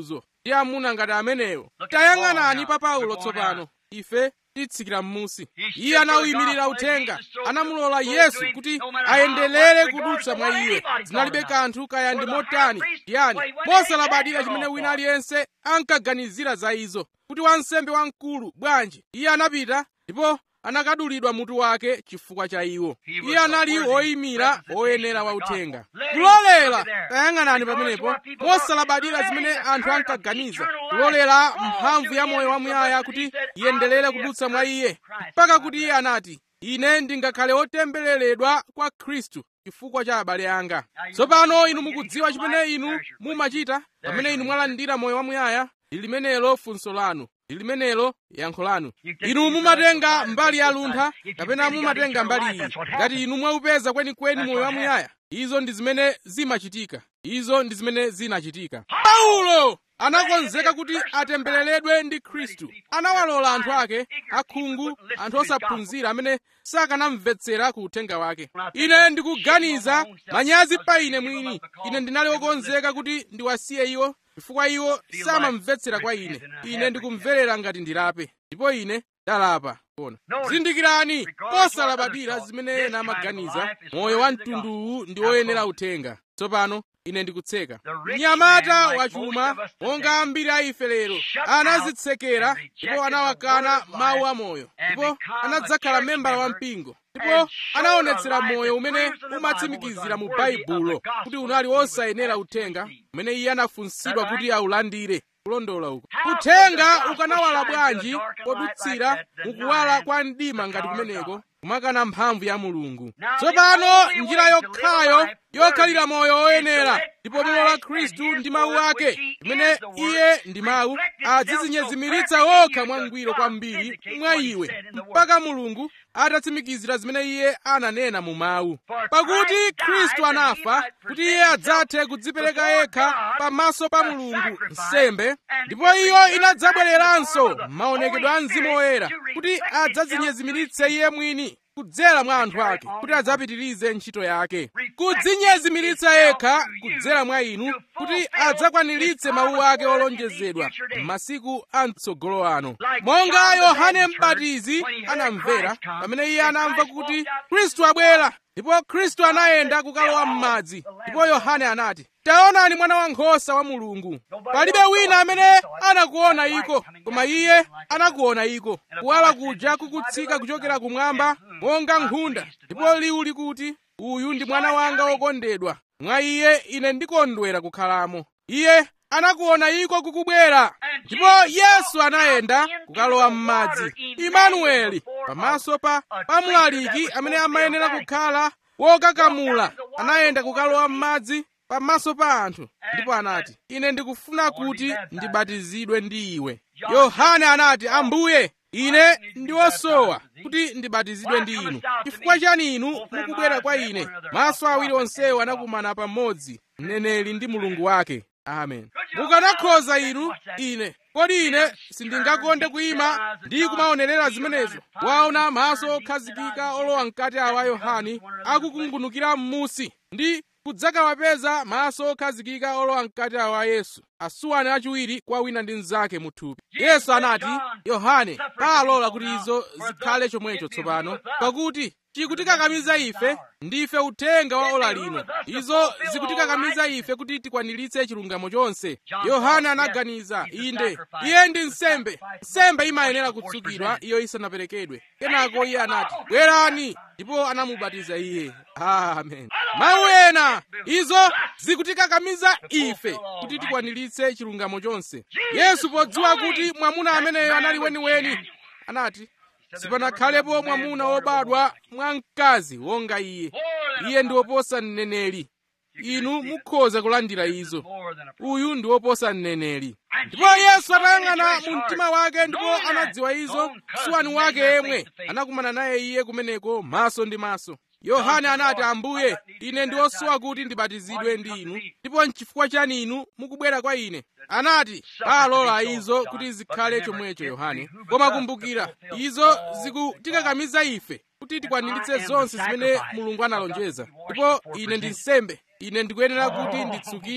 ndi amuna ngati amenewo tayang'anani pa paulo tsopano ife titsikira m'musi iye anawuyimirira uthenga anamulola yesu kuti ayenderere kudutsa mwa iye zinalibe kanthu kaya ndi motani yani mosalabadira chimene wina aliyense ankaganizira za izo kuti wansembe wamkulu bwanji iye anapita ndipo anakadulidwa mutu wake chifukwa cha iwo iye anali woyimira woyenera wa uthenga kulolera tayang'anani pamenepo mosalabadira zimene anthu ankaganiza kulolera mphamvu ya moyo wamuyaya kuti iyenderere kudutsa mwa iye mpaka kuti iye anati ine ndingakhale wotembereredwa kwa khristu chifukwa cha abale anga tsopano inu mukudziwa chimene inu mumachita pamene inu mwalandira moyo wamuyaya ndi limenelo funso lanu ndi limenelo yankho lanu inu mumatenga mbali ya luntha kapena mumatenga mbali iyi ngati inu mwaupeza kwenikweni moyo wamuyaya izo ndi zimene zimachitika izo ndi zimene zinachitika paulo anakonzeka kuti atembereredwe ndi khristu anawalola anthu ake akhungu anthu osaphunzira amene sakanamvetsera ku uthenga wake ine ndikuganiza manyazi pa ine mwini ine ndinali wokonzeka kuti ndiwasiye iwo chifukwa iwo samamvetsera kwa ine ine ndikumverera ngati ndilape ndipo ine ndalapa kona zindikirani posalabadira zimene ena amaganiza moyo wa mtunduwu ndi woyenera uthenga tsopano ine ndikutseka mnyamata wachuma monga ambiri a ife lero anazitsekera ndipo anawakana mawu amoyo ndipo anadzakhala membala wa mpingo ndipo anaonetsera moyo umene umatsimikizira mu baibulo kuti unali wosayenera uthenga umene iye anafunsidwa kuti aulandire kulondola uko uthenga ukanawala bwanji podutsira mukuwala kwa mdima ngati kumeneko kumakana mphamvu ya mulungu tsopano njira yokhayo yokhalira moyo woyenera ndipo mulola khristu ndi mawu ake imene iye ndi mawu adzizinyezimiritsa wokha mwangwiro kwambiri mwa iwe mpaka mulungu atatsimikizira zimene iye ananena mu mawu pakuti khristu anafa kuti iye adzathe kudzipereka yekha pamaso pa mulungu nsembe ndipo iyo inadzabwereranso maonekedwe a mzimu woyera kuti adzadzinyezimiritse iye mwini kudzera mwa anthu ake kuti adzapitirize ntchito yake kudzinyezimiritsa yekha kudzera mwa inu kuti adzakwaniritse mawu ake olonjezedwa m'masiku a mtsogolo ano monga yohane m'batizi anamvera pamene iye anamva kuti khristu abwera ndipo khristu anayenda kukalowa m'madzi ndipo yohane anati taonani mwana wankhosa wa mulungu palibe wina amene anakuona iko koma iye anakuona iko kuwala kuja kukutsika kuchokera kumwamba monga nkhunda ndipo liwu likuti uyu ndi mwana wanga wokondedwa mwa iye ine ndikondwera kukhalamo iye anakuona iko kukubwera ndipo yesu anayenda kukalowa m'madzi imanueli pamaso pa pamulaliki amene amayenera kukhala wokakamula anayenda kukalowa m'madzi pamaso pa anthu ndipo anati ine ndikufuna kuti ndibatizidwe ndi iwe yohane anati ambuye ine ndi wosowa kuti ndibatizidwe ndi inu chifukwa chani inu mukubwera kwa ine maso awiri onsewo anakumana pamodzi mneneri ndi mulungu wake amen mukanakhoza inu ine kodi ine sindingakonde kuyima ndi kumaonerera zimenezo waona maso okhazikika olowa mkati awa yohane akukungunukira m'musi ndi kudzakawapeza maso okhazikika olowa mkati awa yesu asuwani achiwiri kwa wina ndi mnzake mu thupi yesu anati yohane paalola kuti izo zikhale chomwecho tsopano pakuti chikutikakamiza ife ndife uthenga wa ola lino izo zikutikakamiza ife kuti tikwaniritse chilungamo chonse yohane anaganiza inde iye ndi nsembe nsembe imayenera kutsukidwa iyo isanaperekedwe kenako iye anati bwerani ndipo anamubatiza iye amen mawu ena izo zikutikakamiza ife kuti tikwaniritse chilungamo chonse yesu podziwa kuti mwamuna ameneyo anali weniweni anati sipanakhalepo mwamuna wobadwa mwa mkazi wonga iye iye ndi woposa mneneri inu mukhoza kulandira izo uyu ndi woposa mneneri ndipo yesu atayang'ana mu mtima wake ndipo anadziwa izo suwani wake yemwe anakumana naye iye kumeneko maso ndi maso yohane anati ambuye ine ndi wosowa kuti ndibatizidwe ndi inu ndipo nchifukwa chani inu mukubwera kwa ine anati paalola izo kuti zikhale chomwecho yohane koma kumbukira izo zikutikakamiza ife kuti tikwaniritse zonse zimene mulungu analonjeza ndipo ine ndi nsembe ine ndikuyenera kuti nditsukidwe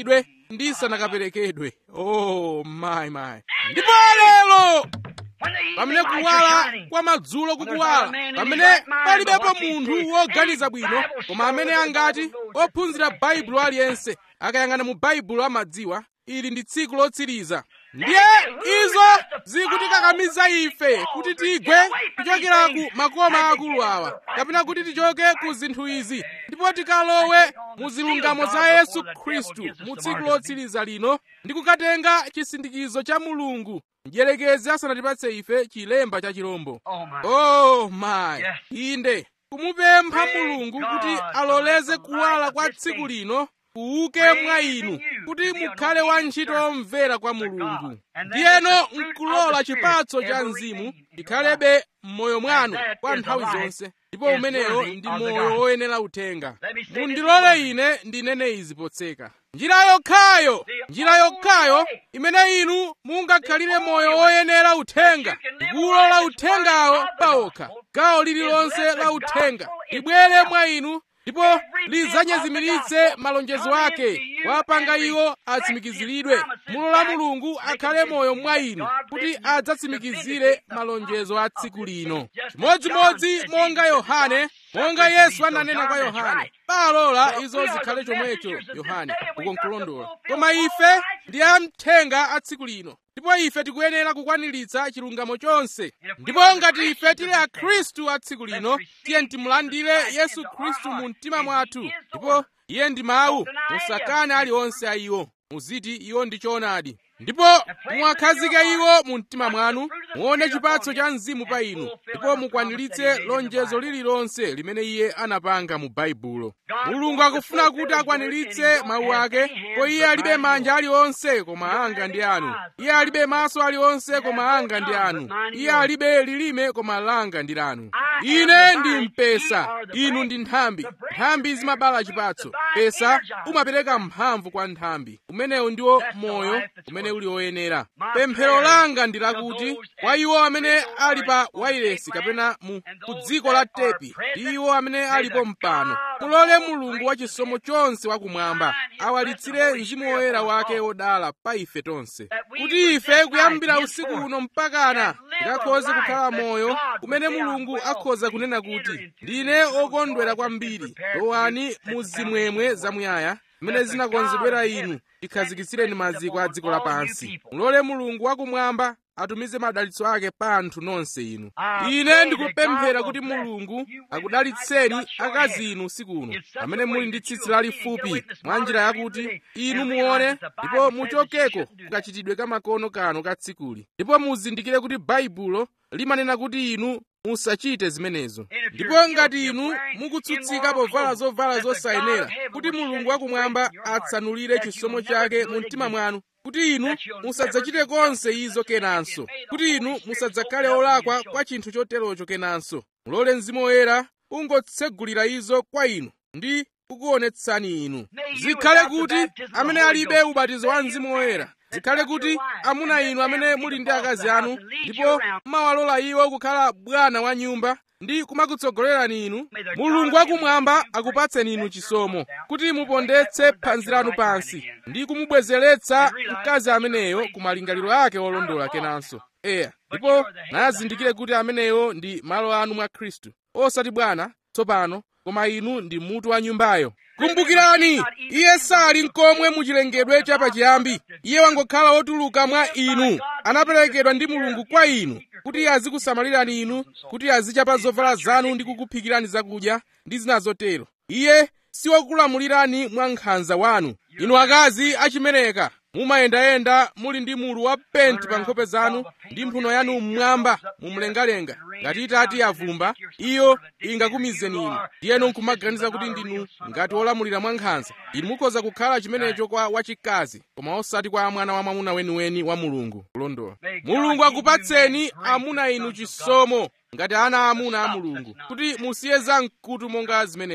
ndisanakaperekedwe oh my my ndipo lero pamene kuwala kwa madzulo kukuwala pamene palibepo munthu woganiza bwino koma amene angati ophunzira baibulo aliyense akayang'ana mu baibulo amadziwa ili ndi tsiku lotsiriza ndiye izo zikutikakamiza ife kuti tigwe kuchokera ku makoma akulu awa kapena kuti tichoke ku zinthu izi ndipo tikalowe mu zilungamo za yesu khristu mu tsiku lotsiriza lino ndi kukatenga chisindikizo cha mulungu mdierekezi asanatipatse ife chilemba cha chirombo oh my inde kumupempha mulungu kuti aloleze kuwala kwa tsiku lino kuuke mwa inu kuti mukhale wantchito omvera kwa mulungu ndiyeno nkulola chipatso cha mzimu chikhalebe m'moyo mwanu kwa nthawi zonse ndipo umeneyo ndi moyo woyenera uthenga mundilole ine ndinene izi potseka njira yokhayo njira yokhayo imene inu mungakhalire moyo woyenera uthenga ndikuwulola uthengawo paokha gawo lililonse la uthenga libwere mwa inu ndipo lidzanyezimiritse malonjezo ake wapanga iwo atsimikiziridwe mulola mulungu akhale moyo mwa inu kuti adzatsimikizire malonjezo a tsiku lino chimodzimodzi monga yohane monga yesu ananena kwa yohane palola izo zikhale chomwecho yohane uko nkulondola koma ife ndi amthenga a tsiku lino ndipo ife tikuyenera kukwaniritsa chilungamo chonse ndipo ngati ife tili akhristu a tsiku lino tiye timulandire yesu khristu mu mtima mwathu ndipo iye ndi mawu musakane aliwonse a iwo muziti iwo ndi choonadi ndipo muwakhazike iwo mu mtima mwanu muone chipatso cha mzimu pa inu ndipo mukwaniritse lonjezo lililonse limene iye anapanga mu baibulo mulungu akufuna kuti akwaniritse mawu ake ko iye alibe manja aliwonse koma anga ndi anu iye alibe maso aliwonse koma anga ndi anu iye alibe lilime koma langa ndi lanu ine ndi mpesa inu ndi nthambi nthambi zimabala chipatso mpesa umapereka mphamvu kwa nthambi umenewu ndiwo moyo umene uli woyenera pemphero langa ndi lakuti kwa iwo amene ali pa wairesi kapena mu ku dziko la tepi ndi iwo amene alipo mpano mulole mulungu wachisomo chonse wakumwamba awalitsire mzimu woyera wake wodala pa ife tonse kuti ife kuyambira usiku uno mpakana tikakhoze kukhala moyo umene mulungu akhoza kunena kuti ndine okondwera kwambiri lowani mu zimwemwe zamuyaya zimene zinakonzedwera inu tikhazikitsireni maziko a dziko lapansi mulole mulungu wakumwamba atumize madalitso ake pa anthu nonse inu ine ndikupemphera kuti mulungu akudalitseni akazi inu usiku uno amene muli ndi tsitsi lalifupi mwa njira yakuti inu muone ndipo muchokeko kukachitidwe kamakono kano ka tsikuli ndipo muzindikire kuti baibulo limanena kuti inu musachite zimenezo ndipo ngati inu mukutsutsika povala zovala zosayenera kuti mulungu wakumwamba atsanulire chisomo chake mu mtima mwanu kuti inu musadzachite konse izo kenanso kuti inu musadzakhale olakwa kwa chinthu choterocho kenanso mulole mzimu woyera ungotsegulira izo kwa inu ndi kukuonetsani inu zikhale kuti amene alibe ubatizo wa mzimu woyera zikhale kuti amuna inu amene muli ndi akazi anu ndipo mawalola iwo kukhala bwana wa nyumba ndi kumakutsogolerani inu mulungu wakumwamba akupatseni inu chisomo kuti mupondetse phanzi lanu pansi ndi kumubwezeretsa mkazi ameneyo ku malingaliro ake olondola kenanso eya ndipo nazindikire kuti ameneyo ndi malo anu mwa khristu osati bwana tsopano koma inu ndi mutu wa nyumbayo kumbukirani iye sali nkomwe muchilengedwe chapachiyambi iye wangokhala wotuluka mwa inu anaperekedwa ndi mulungu kwa inu kuti azikusamalirani inu kuti azichapa zovala zanu ndi kukuphikirani zakudya ndi zina zotero iye siwokulamulirani mwa nkhanza wanu inu akazi achimereka mumayendayenda muli ndi mulu wa penti pa nkhope zanu ndi mphuno yanu mmwamba mumlengalenga ngati itati yavumba iyo ingakumizeni inu ndiyeno nkumaganiza kuti ndinu ngati olamulira mwa nkhanza inu mukhoza kukhala chimenecho kwa wachikazi koma osati kwa mwana wa mwamuna weniweni wa mulungu kulondola mulungu akupatseni amuna inu chisomo ngati ana amuna a mulungu kuti musiye zamkutu monga zimenezo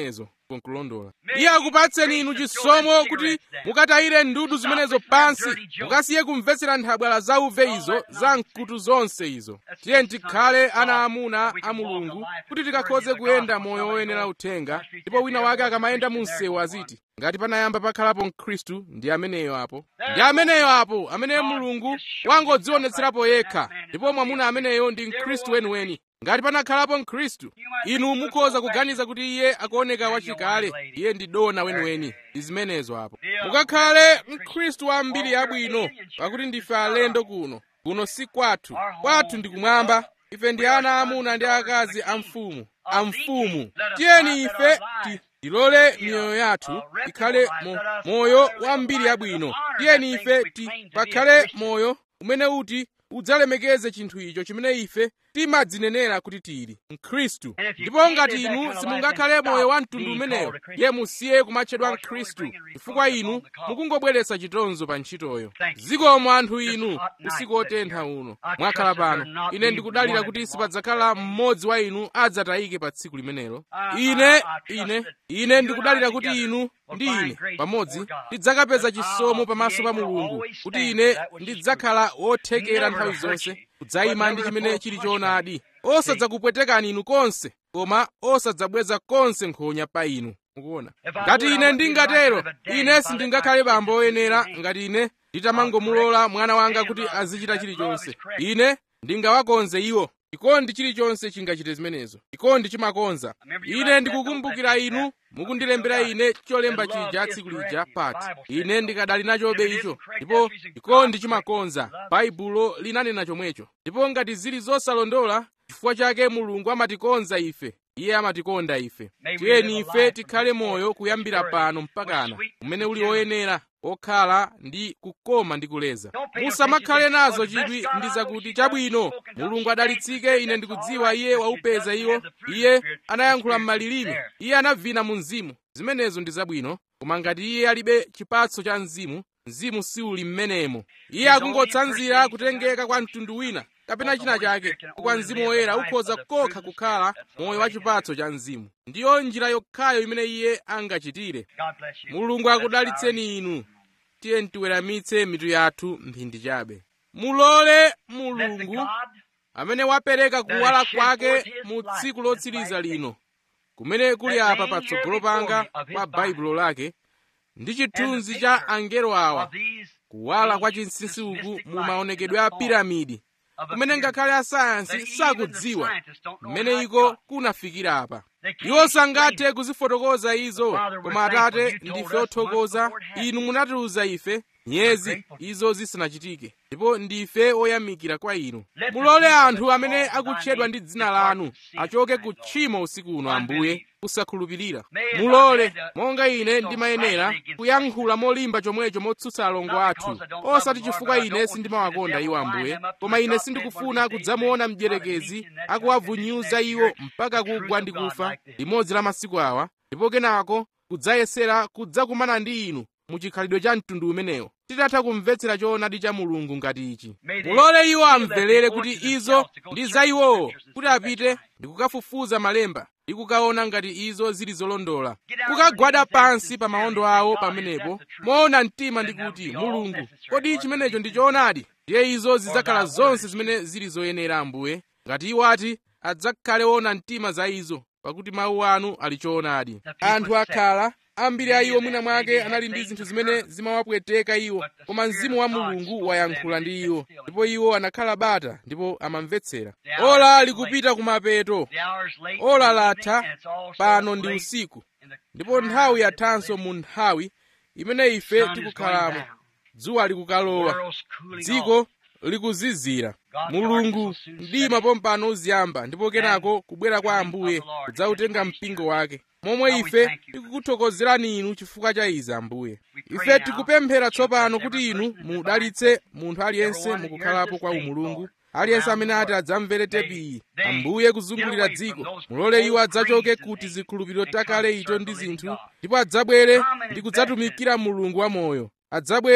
nkulondola iye akupatseni inu chisomo kuti mukatayire ndudu zimenezo pansi mukasiye kumvetsera nthabwala zauve izo za mkutu zonse izo tiye tikhale ana amuna a mulungu kuti tikakhoze kuyenda moyo woyenera uthenga ndipo wina wake akamayenda mu msewu aziti ngati panayamba pakhalapo mkhristu ndi ameneyo apo ndi ameneyo apo amene mulungu wangodzionetserapo yekha ndipo mwamuna ameneyo ndi mkhristu weniweni ngati panakhalapo mkhristu inu mukhoza kuganiza kuti iye akuoneka wachikale iye ndi dona weniweni ndi zimenezo apo mukakhale mkhristu wa mbiri yabwino pakuti ndife alendo kuno kuno si kwathu kwathu ndi kumwamba ife ndi ana amuna ndi akazi a mfumu a mfumu tiyeni ife ti tilole miyoyo yathu ikhale mo, moyo wa mbiri yabwino tiyeni ife ti pakhale moyo umene uti udzalemekeze chinthu icho chimene ife timadzinenera kuti tili mkhristu ndipo ngati inu simungakhale moyo wa mtundu umenewo ye musiye kumatchedwa mkhristu chifukwa inu mukungobweretsa chitonzo pa ntchitoyo zikomo anthu inu usiku otentha uno mwakhala pano ine ndikudalira kuti sipadzakhala mmodzi wa inu adzatayike pa tsiku limenelo ine ine ine ndikudalira kuti inu ndi ine pamodzi tidzakapeza chisomo pamaso pa mulungu kuti ine ndidzakhala wothekera nthawi zonse kudzayima ndi chimene chili choonadi osadzakupwetekani inu konse koma osadzabweza konse nkhonya pa inu mukuona ngati ine ndingatero ine sindingakhale bambo oyenera ngati ine nditamangomulola mwana wanga kuti azichita chilichonse ine ndingawakonze iwo chikondi chilichonse chingachite zimenezo chikondi chimakonza ine ndikukumbukira inu mukundilembera ine cholemba chija tsiku lija pati ine ndikadali nachobe icho ndipo chikondi chimakonza baibulo linanena chomwecho ndipo ngati zili zosalondola chifukwa chake mulungu amatikonza ife iye amatikonda ife tiyeni ife tikhale moyo kuyambira pano mpakana umene uli woyenera okhala ndi kukoma ndi kuleza musamakhale nazo chidwi ndi zakuti chabwino mulungu adalitsike ine ndikudziwa iye waupeza iwo iye anayankhula m'malilime iye anavina mu mzimu zimenezo ndi zabwino koma ngati iye alibe chipatso cha mzimu mzimu siuli m'menemo iye akungotsanzira kutengeka kwa mtundu wina kapena china chake kwa mzimu woyera ukhoza kokha kukhala moyo wa chipatso cha mzimu ndiyo njira yokhayo imene iye angachitire mulungu akudalitseni inu tiye tiweramitse mitu yathu mphindi chabe mulole mulungu amene wapereka kuwala kwake mu tsiku lotsiriza lino kumene kuli apa patsogolo panga pa baibulo lake ndi chithunzi cha angelo awa kuwala kwa chinsinsi uku mu maonekedwe a piramidi kumene ngakhale asayansi sakudziwa mmene iko kunafikira apa iwo sangathe kuzifotokoza izo koma atate ndife othokoza inu munatiuza ife nyezi izo zisanachitike ndipo ndife oyamikira kwa inu mulole anthu amene akutchedwa ndi dzina lanu achoke ku tchimo usiku uno ambuye kusakhulupirira mulole monga ine ndimayenera kuyankhula molimba chomwecho motsutsa alongo athu osati chifukwa ine sindimawakonda iwo ambuye koma ine sindikufuna kudzamuona mdierekezi akuwavunyuza iwo mpaka kugwa ndi kufa limodzi la masiku awa ndipo kenako kudzayesera kudzakumana ndi inu muchikhalidwe cha mtundu umenewo titatha kumvetsera choonadi cha mulungu ngati ichi mulole iwo amverere kuti izo ndi za iwowo kuti apite ndi kukafufuza malemba ndi kukaona ngati izo zili zolondola kukagwada pansi pa maondo awo pamenepo moona mtima ndi kuti mulungu kodi chimenecho ndi choonadi ndiye izo zidzakhala zonse zimene zili zoyenera ambuye ngati iwo ati adzakhale woona mtima za izo pakuti mawu anu ali choonadi anthu akhala ambiri a iwo mwina mwake anali ndi zinthu zimene zimawapweteka iwo koma mzimu wa mulungu wayankhula ndi iwo ndipo iwo anakhala bata ndipo amamvetsera ola likupita kumapeto ola latha pano ndi usiku ndipo nthawi yathanso mu nthawi imene ife tikukhalamo dzuwa likukalowa dziko likuzizira mulungu mdima pompano uziyamba ndipo kenako kubwera kwa ambuye kudzautenga mpingo wake momwe ife tikukuthokozerani inu chifukwa cha izi ambuye ife tikupemphera tsopano kuti inu mudalitse munthu aliyense mukukhalapo kwa umulungu aliyense amene ati adzamvere tepi iyi ambuye kuzungulira dziko mulole iwo adzachoke kuti zikhulupiriro takale ito ndi zinthu ndipo adzabwere ndi kudzatumikira mulungu wamoyo adzabwere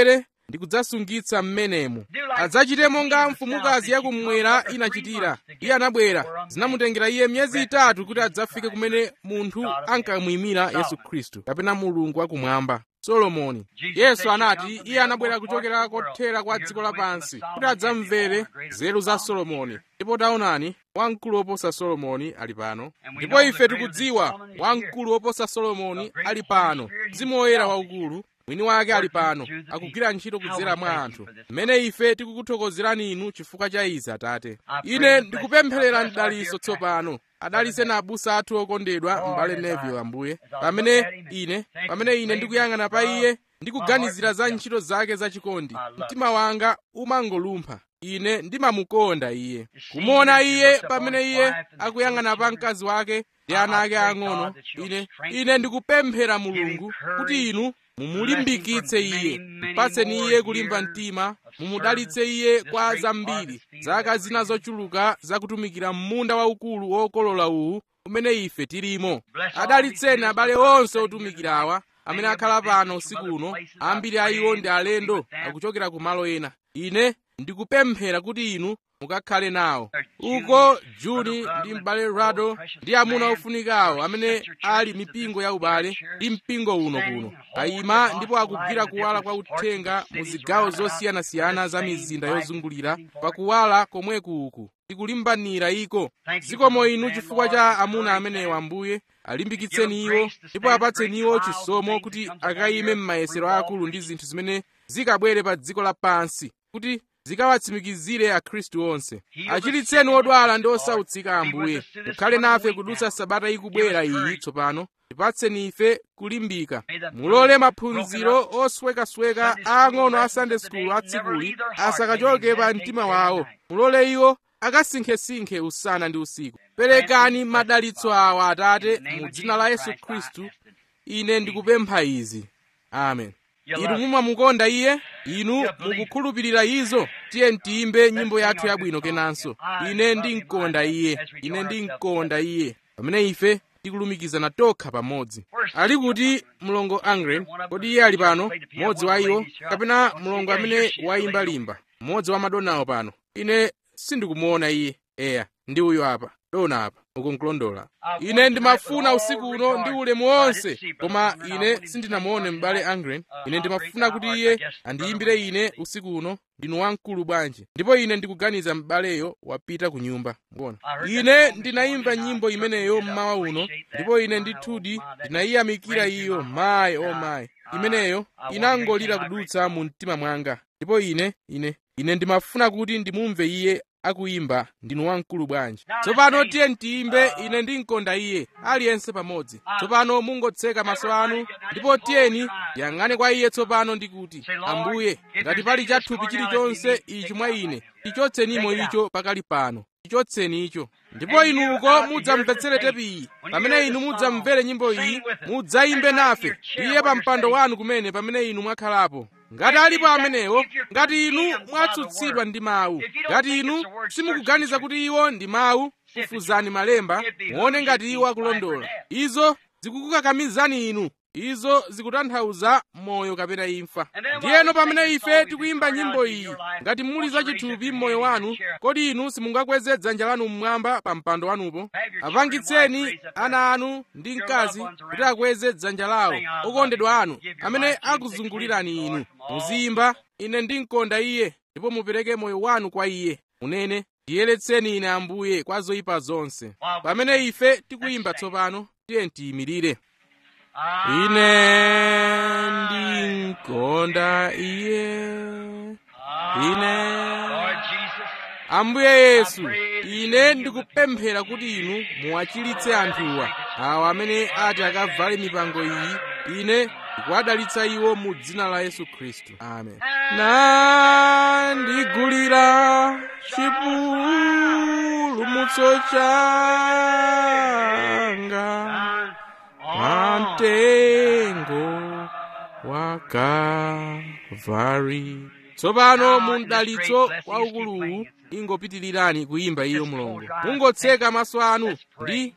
ndi kudzasungitsa m'menemo adzachite monga mfumukazi yakummwera inachitira iye anabwera zinamutengera iye miyezi itatu kuti adzafike kumene munthu ankamuyimira yesu khristu kapena mulungu wakumwamba solomoni yesu anati iye anabwera kuchokera kothera kwa dziko lapansi kuti adzamvere nzeru za solomoni ndipo taonani wamkulu woposa solomoni ali pano ndipo ife tikudziwa wamkulu woposa solomoni ali pano mzimu woyera waukulu mwini wake ali pano akugwira ntchito kudzera mwa anthu mmene ife tikukuthokozerani inu chifukwa cha izi atate ine ndikupempherera mdaliso tsopano adalise na abusa athu okondedwa m'bale neville ambuye pamene ine pamene ine ndikuyang'ana pa iye ndikuganizira za ntchito zake zachikondi mtima wanga umangolumpha ine ndimamukonda iye kumuona iye pamene iye akuyang'ana pa mkazi wake ndi ana ake ang'ono ine ine ndikupemphera mulungu kuti inu mumulimbikitse iye mpatseni iye kulimba mtima mumudalitse iye kwa zambiri zaka zina zochuluka zakutumikira m'munda waukulu wokolola uwu umene ife tilimo adalitseni abale onse otumikirawa amene akhala pano usiku uno ambiri a iwo ndi alendo akuchokera ku malo ena ine ndikupemphera kuti inu mukakhale nawo uko juni ndi m'bale rado ndi amuna ofunikawo amene ali mipingo ya ubale ndi mpingo uno kuno ayima ndipo akugwira kuwala kwa uthenga mu zigawo zosiyanasiyana za mizinda yozungulira pakuwala komweku uku tikulimbanira iko zikomo inu chifukwa cha amuna amenewa ambuye alimbikitseni iwo ndipo apatseni iwo chisomo kuti akayime m'mayesero akulu ndi zinthu zimene zikabwere pa dziko lapansi kuti zikawatsimikizire akhristu onse achiritseni odwala ndi osautsika ambuye mukhale nafe kudutsa sabata ikubwera iyi tsopano tipatseni ife kulimbika mulole maphunziro oswekasweka aang'ono a sunday school atsikuli asakachoke pa mtima wawo mulole iwo akasinkhesinkhe usana ndi usiku perekani madalitso awa atate mu dzina la yesu khristu ine ndikupempha izi amen inu mumamukonda iye inu mukukhulupirira izo tiye tiyimbe nyimbo yathu yabwino kenanso ine ndimkonda iye ine ndimkonda iye pamene ife tikulumikizana tokha pamodzi ali kuti mlongo angren kodi iye ali pano mmodzi wa iwo kapena mlongo amene wayimba limba mmodzi wa madonawo pano ine sindikumuona iye eya ndi uyo apa dona apa ukunkulondola ine ndimafuna usiku uno ndi ulemu wonse koma ine sindinamuone m'bale angren ine ndimafuna kuti iye andiyimbire ine usiku uno ndinu wamkulu bwanji ndipo ine ndikuganiza m'baleyo wapita ku nyumba mbona ine ndinayimba nyimbo imeneyo mmawa uno ndipo ine ndithudi ndinayiyamikira iyo mayi o mayi imeneyo inangolira kudutsa mu mtima mwanga ndipo ine ine ine ndimafuna kuti ndimumve iye akuyimba ndinu wamkulu bwanji tsopano tiye tiyimbe ine ndimkonda iye aliyense pamodzi tsopano mungotseka maso anu ndipo tiyeni yang'ane kwa iye tsopano ndikuti ambuye ngati pali chathupi chilichonse ichi mwa ine tichotsenimo icho pakali pano tichotseni icho ndipo inuko mudzamvetsere tepi iyi pamene inu mudzamvere nyimbo iyi mudzayimbe nafe iye pa mpando wanu kumene pamene inu mwakhalapo ngati alipo amenewo ngati inu mwatsutsidwa ndi mawu ngati inu simukuganiza kuti iwo ndi mawu kufuzani malemba muone ngati iwo akulondola izo zikukukakamizani inu izo zikutanthauza moyo kapena imfa ndiyeno pamene ife tikuyimba nyimbo iyi ngati muli zachithupi m'moyo wanu kodi inu simungakweze dzanja lanu mmwamba pa mpando wanupo apangitseni ana anu ndi mkazi kuti akweze dzanja lawo okondedwa anu amene akuzungulirani inu muziyimba ine ndimkonda iye ndipo mupereke moyo wanu kwa iye munene ndiyeretseni ine ambuye kwa zoyipa zonse pamene ife tikuyimba tsopano tiye tiyimirire ine ndimkonda iye ine ambuye yesu ine ndikupemphera kuti inu muwachilitse anthuwa awa amene ati akavale mipango iyi ine ndikuwadalitsa iwo mu dzina la yesu khristu amen nandigulira chipulumutso changa pamtengo wa Kalvari. tsopano mu mdalitso waukuluwu ingopitirirani kuyimba iyo mulongo mungotseka maso anu ndi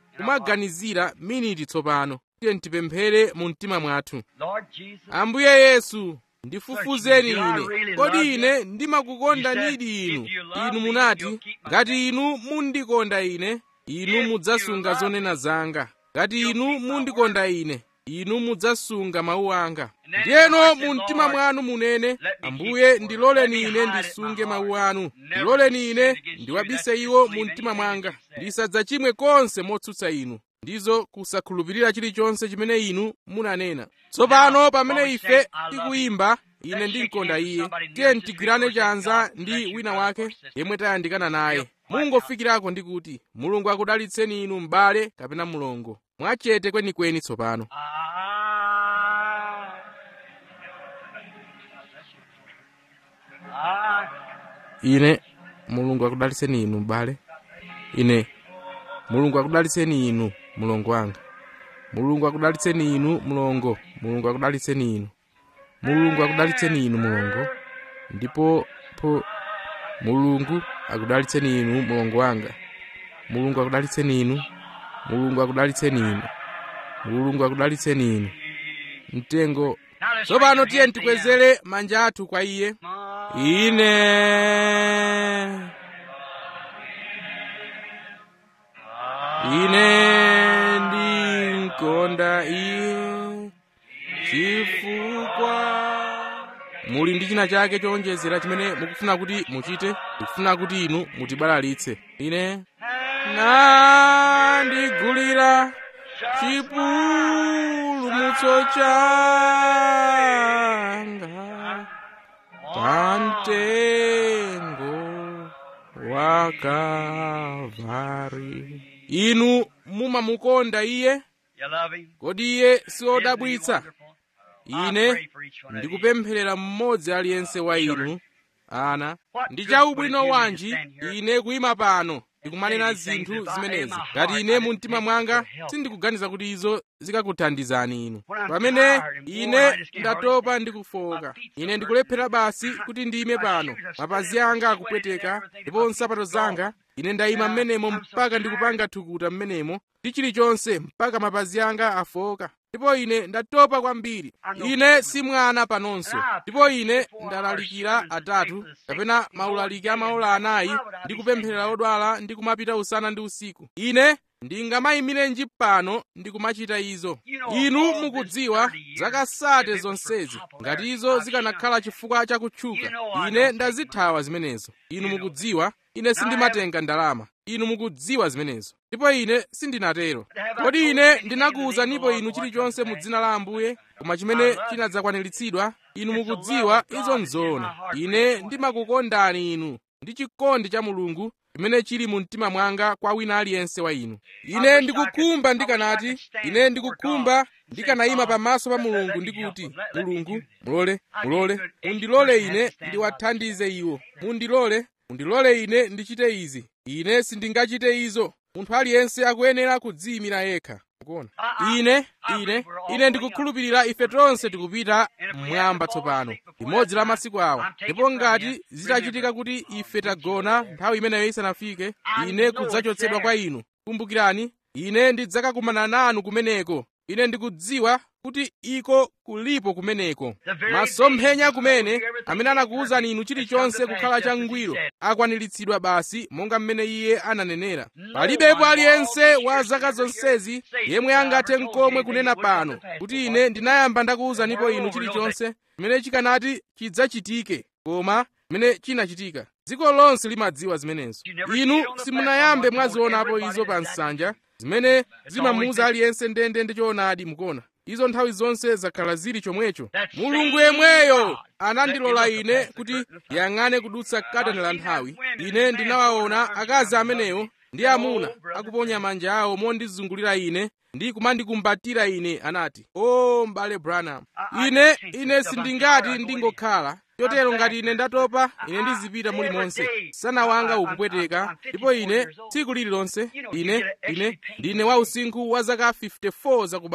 kumaganizira miniti tsopano tiye tipemphere mu mtima mwathu ambuye yesu ndifufuzeni ine kodi ine ndimakukondani inu inu munati ngati inu mundikonda ine inu mudzasunga zonena zanga ngati inu mundikonda ine inu mudzasunga mawu anga ndiyeno mu mtima mwanu munene ambuye ndiloleni ine ndisunge mawu anu ndiloleni ine ndiwabise iwo mu mtima mwanga ndisadzachimwe konse motsutsa inu ndizo kusakhulupirira chilichonse chimene inu munanena tsopano pamene ife tikuyimba ine ndimkonda iye tiye tigwirane chanza ndi wina wake yemwe tayandikana naye mungofikirako ndi kuti mulungu akudalitseni inu m'bale kapena mlongo mwachete kwenikweni tsopano ine mulungu akudalitseni inu m'bale ine mulungu akudalitseni inu mlongo wanga mulungu akudalitseni inu mlongo mulungu akudalitseni inu mulungu akudalitseni inu mlongo ndipo po mulungu akudalitseni inu mlongo wanga mulungu akudalitseni inu mulungu akudalitseni inu mulungu akudalitseni inu mtengo tsopano tiye tikwezere manja athu kwa iye ine ine ndimkonda iye chifukwa muli ndi china chake chowonjezera chimene mukufuna kuti muchite ndikufuna kuti inu mutibalalitse ine nandigulira chipulumutso changa pamtengo wa Kalvari inu mumamukonda iye kodi iye siwodabwitsa ine ndikupempherera mmodzi aliyense wa inu ana ndi chaubwino wanji ine kuyima pano ndikumanena zinthu zimenezi ngati ine mu mtima mwanga sindikuganiza kuti izo zikakuthandizani inu pamene ine ndatopa ndikufoka ine ndikulephera basi kuti ndiyime pano mapazi anga akupweteka ndipo nsapato zanga ine ndayima mmenemo mpaka ndikupanga thukuta mmenemo ndi chilichonse mpaka mapazi anga afoka ndipo ine ndatopa kwambiri ine si mwana panonso ndipo ine ndalalikira atatu kapena maulaliki a maola anayi ndi kupempherera odwala ndi kumapita usana ndi usiku ine ndingamayimirenji pano ndikumachita izo inu mukudziwa zakasate zonsezi ngati izo zikanakhala chifukwa chakutchuka ine ndazithawa zimenezo inu mukudziwa ine sindimatenga ndalama inu mukudziwa zimenezo ndipo ine sindinatero kodi ine ndinakuwuzanipo inu chilichonse mu dzina la ambuye koma chimene chinadzakwaniritsidwa inu mukudziwa izo nzoona ine ndimakukondani inu ndi chikondi cha mulungu chimene chili mu mtima mwanga kwa wina aliyense wa inu ine ndikukhumba ndikanati ine ndikukhumba ndikanayima pamaso pa mulungu ndikuti mulungu mulole mulole mundilole ine ndiwathandize iwo mundilole mundilole ine ndichite izi ine sindingachite izo munthu aliyense akuyenera kudziyimira yekha kuona ine ine ine ndikukhulupirira ife tonse tikupita mmwamba tsopano limodzi la masiku awa ndipo ngati zitachitika kuti ife tagona nthawi imeneyo isanafike ine kudzachotsedwa kwa inu kumbukirani ine ndidzakakumana nanu kumeneko ine ndikudziwa kuti iko kulipo kumeneko masomphenya kumene amene anakuwuzani inu chilichonse kukhala changwiro akwaniritsidwa basi monga mmene iye ananenera palibepo aliyense wa zaka zonsezi yemwe angathe nkomwe kunena pano kuti ine ndinayamba ndakuwuzanipo inu chilichonse chimene chikanati chidzachitike koma chimene chinachitika dziko lonse limadziwa zimenezo inu simunayambe mwazionapo izo pa nsanja zimene zimamuuza aliyense ndende ndi choonadi mukuona izo nthawi zonse zakhala zili chomwecho mulungu yemweyo anandilola ine kuti yang'ane kudutsa katani la nthawi ine ndinawaona akazi amenewo ndi amuna akuponya manja awo mondizungulira ine ndi kumandikumbatira ine anati o m'bale branham ine ine sindingati ndingokhala chotero ngati ine ndatopa ine ndizipita mulimonse msana wanga ukupweteka ndipo ine tsiku lililonse ine ine ndine wa usinkhu wa zaka 54 zakubadwa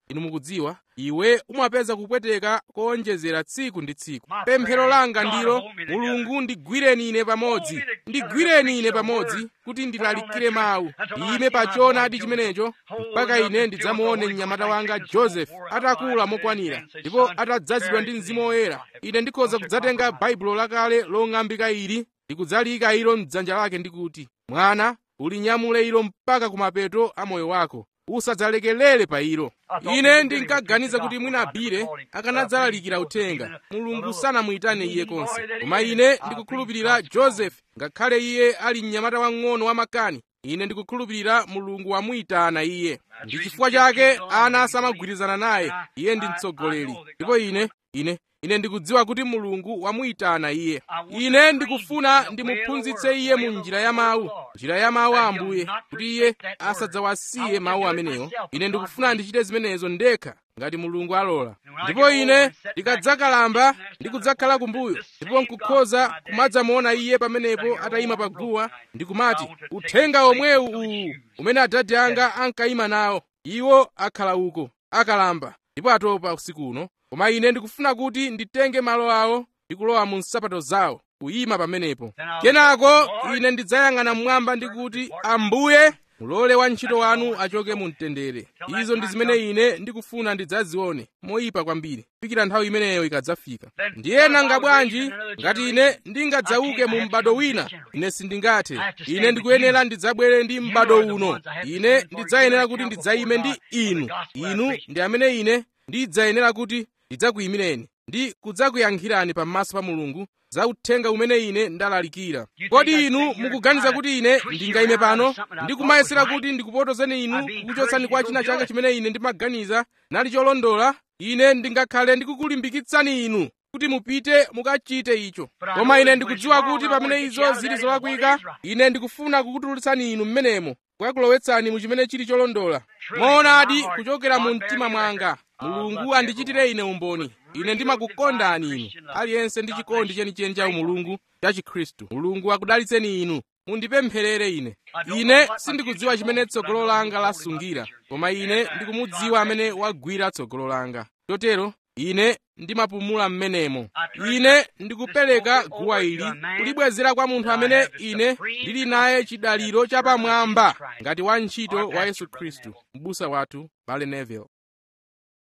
inu mukudziwa iwe umapeza kupweteka koonjezera tsiku ndi tsiku pemphero langa ndilo mulungu ndigwireni ine pamodzi ndigwireni ine pamodzi kuti ndilalikire mawu ime pa choonadi chimenecho mpaka ine ndidzamuone mnyamata wanga joseph atakula mokwanira ndipo atadzazidwa ndi mzimu woyera ine ndikhoza kudzatenga baibulo lakale long'ambika ili ndikudzalika ilo mdzanja lake ndikuti mwana ulinyamule ilo mpaka kumapeto a moyo wako usadzalekelere pa ilo ine ndinkaganiza kuti mwina bile akanadzalalikira uthenga mulungu sanamuyitane iye konse koma ine ndikukhulupirira joseph ngakhale iye ali mnyamata wang'ono wamakani ine ndikukhulupirira mulungu wamuyitana iye ndi chifukwa chake ana asamagwirizana naye iye ndi mtsogoleri ndipo ine ine ine ndikudziwa kuti mulungu wamuyitana iye ine ndikufuna ndimuphunzitse iye mu njira ya mawu njira ya mawu a ambuye kuti iye asadzawasiye mawu amenewo ine ndikufuna ndichite zimenezo ndekha ngati mulungu alola ndipo ine ndikadzakalamba ndikudzakhala kumbuyo ndipo nkukhoza kumadzamuona iye pamenepo atayima pa guwa ndikumati uthenga omwewu uwu umene adadi anga ankayima nawo iwo akhala uko akalamba ndipo atopa usiku uno koma ine ndikufuna kuti nditenge malo awo ndi kulowa mu nsapato zawo kuyima pamenepo kenako ine ndidzayang'ana mmwamba ndikuti ambuye mulole wantchito wanu achoke mu mtendere izo ndi zimene ine ndikufuna ndidzazione moyipa kwambiri fikira nthawi imeneyo ikadzafika ndiye nanga bwanji ngati ine ndingadzauke mu m'bado wina ine sindingathe ine ndikuyenera ndidzabwere ndi m'bado uno ine ndidzayenera kuti ndidzayime ndi inu inu ndi amene ine ndidzayenera kuti ndidzakuyimireni ndi kudzakuyankhirani pamaso pa mulungu za uthenga umene ine ndalalikira kodi inu mukuganiza kuti ine ndingayime pano ndikumayesera kuti ndikupotozeni inu kukuchotsani kwa china chake chimene ine ndimaganiza nali cholondola ine ndingakhale ndikukulimbikitsani inu kuti mupite mukachite icho koma ine ndikudziwa kuti pamene izo zili zolakwika ine ndikufuna kukutulutsani inu mmenemo kukakulowetsani mu chimene chili cholondola moonadi kuchokera mu mtima mwanga mulungu andichitire ine umboni ine ndimakukondani inu aliyense ndi chikondi chenicheni cha umulungu cha chikhristu mulungu akudalitseni inu mundipempherere ine ine sindikudziwa chimene tsogolo langa lasungira koma ine ndikumudziwa amene wagwira tsogolo langa chotero ine ndimapumula mmenemo ine ndikupereka guwa ili kulibwezera kwa munthu amene ine ndili naye chidaliro chapamwamba ngati wantchito wa yesu khristu m'busa wathu bale neville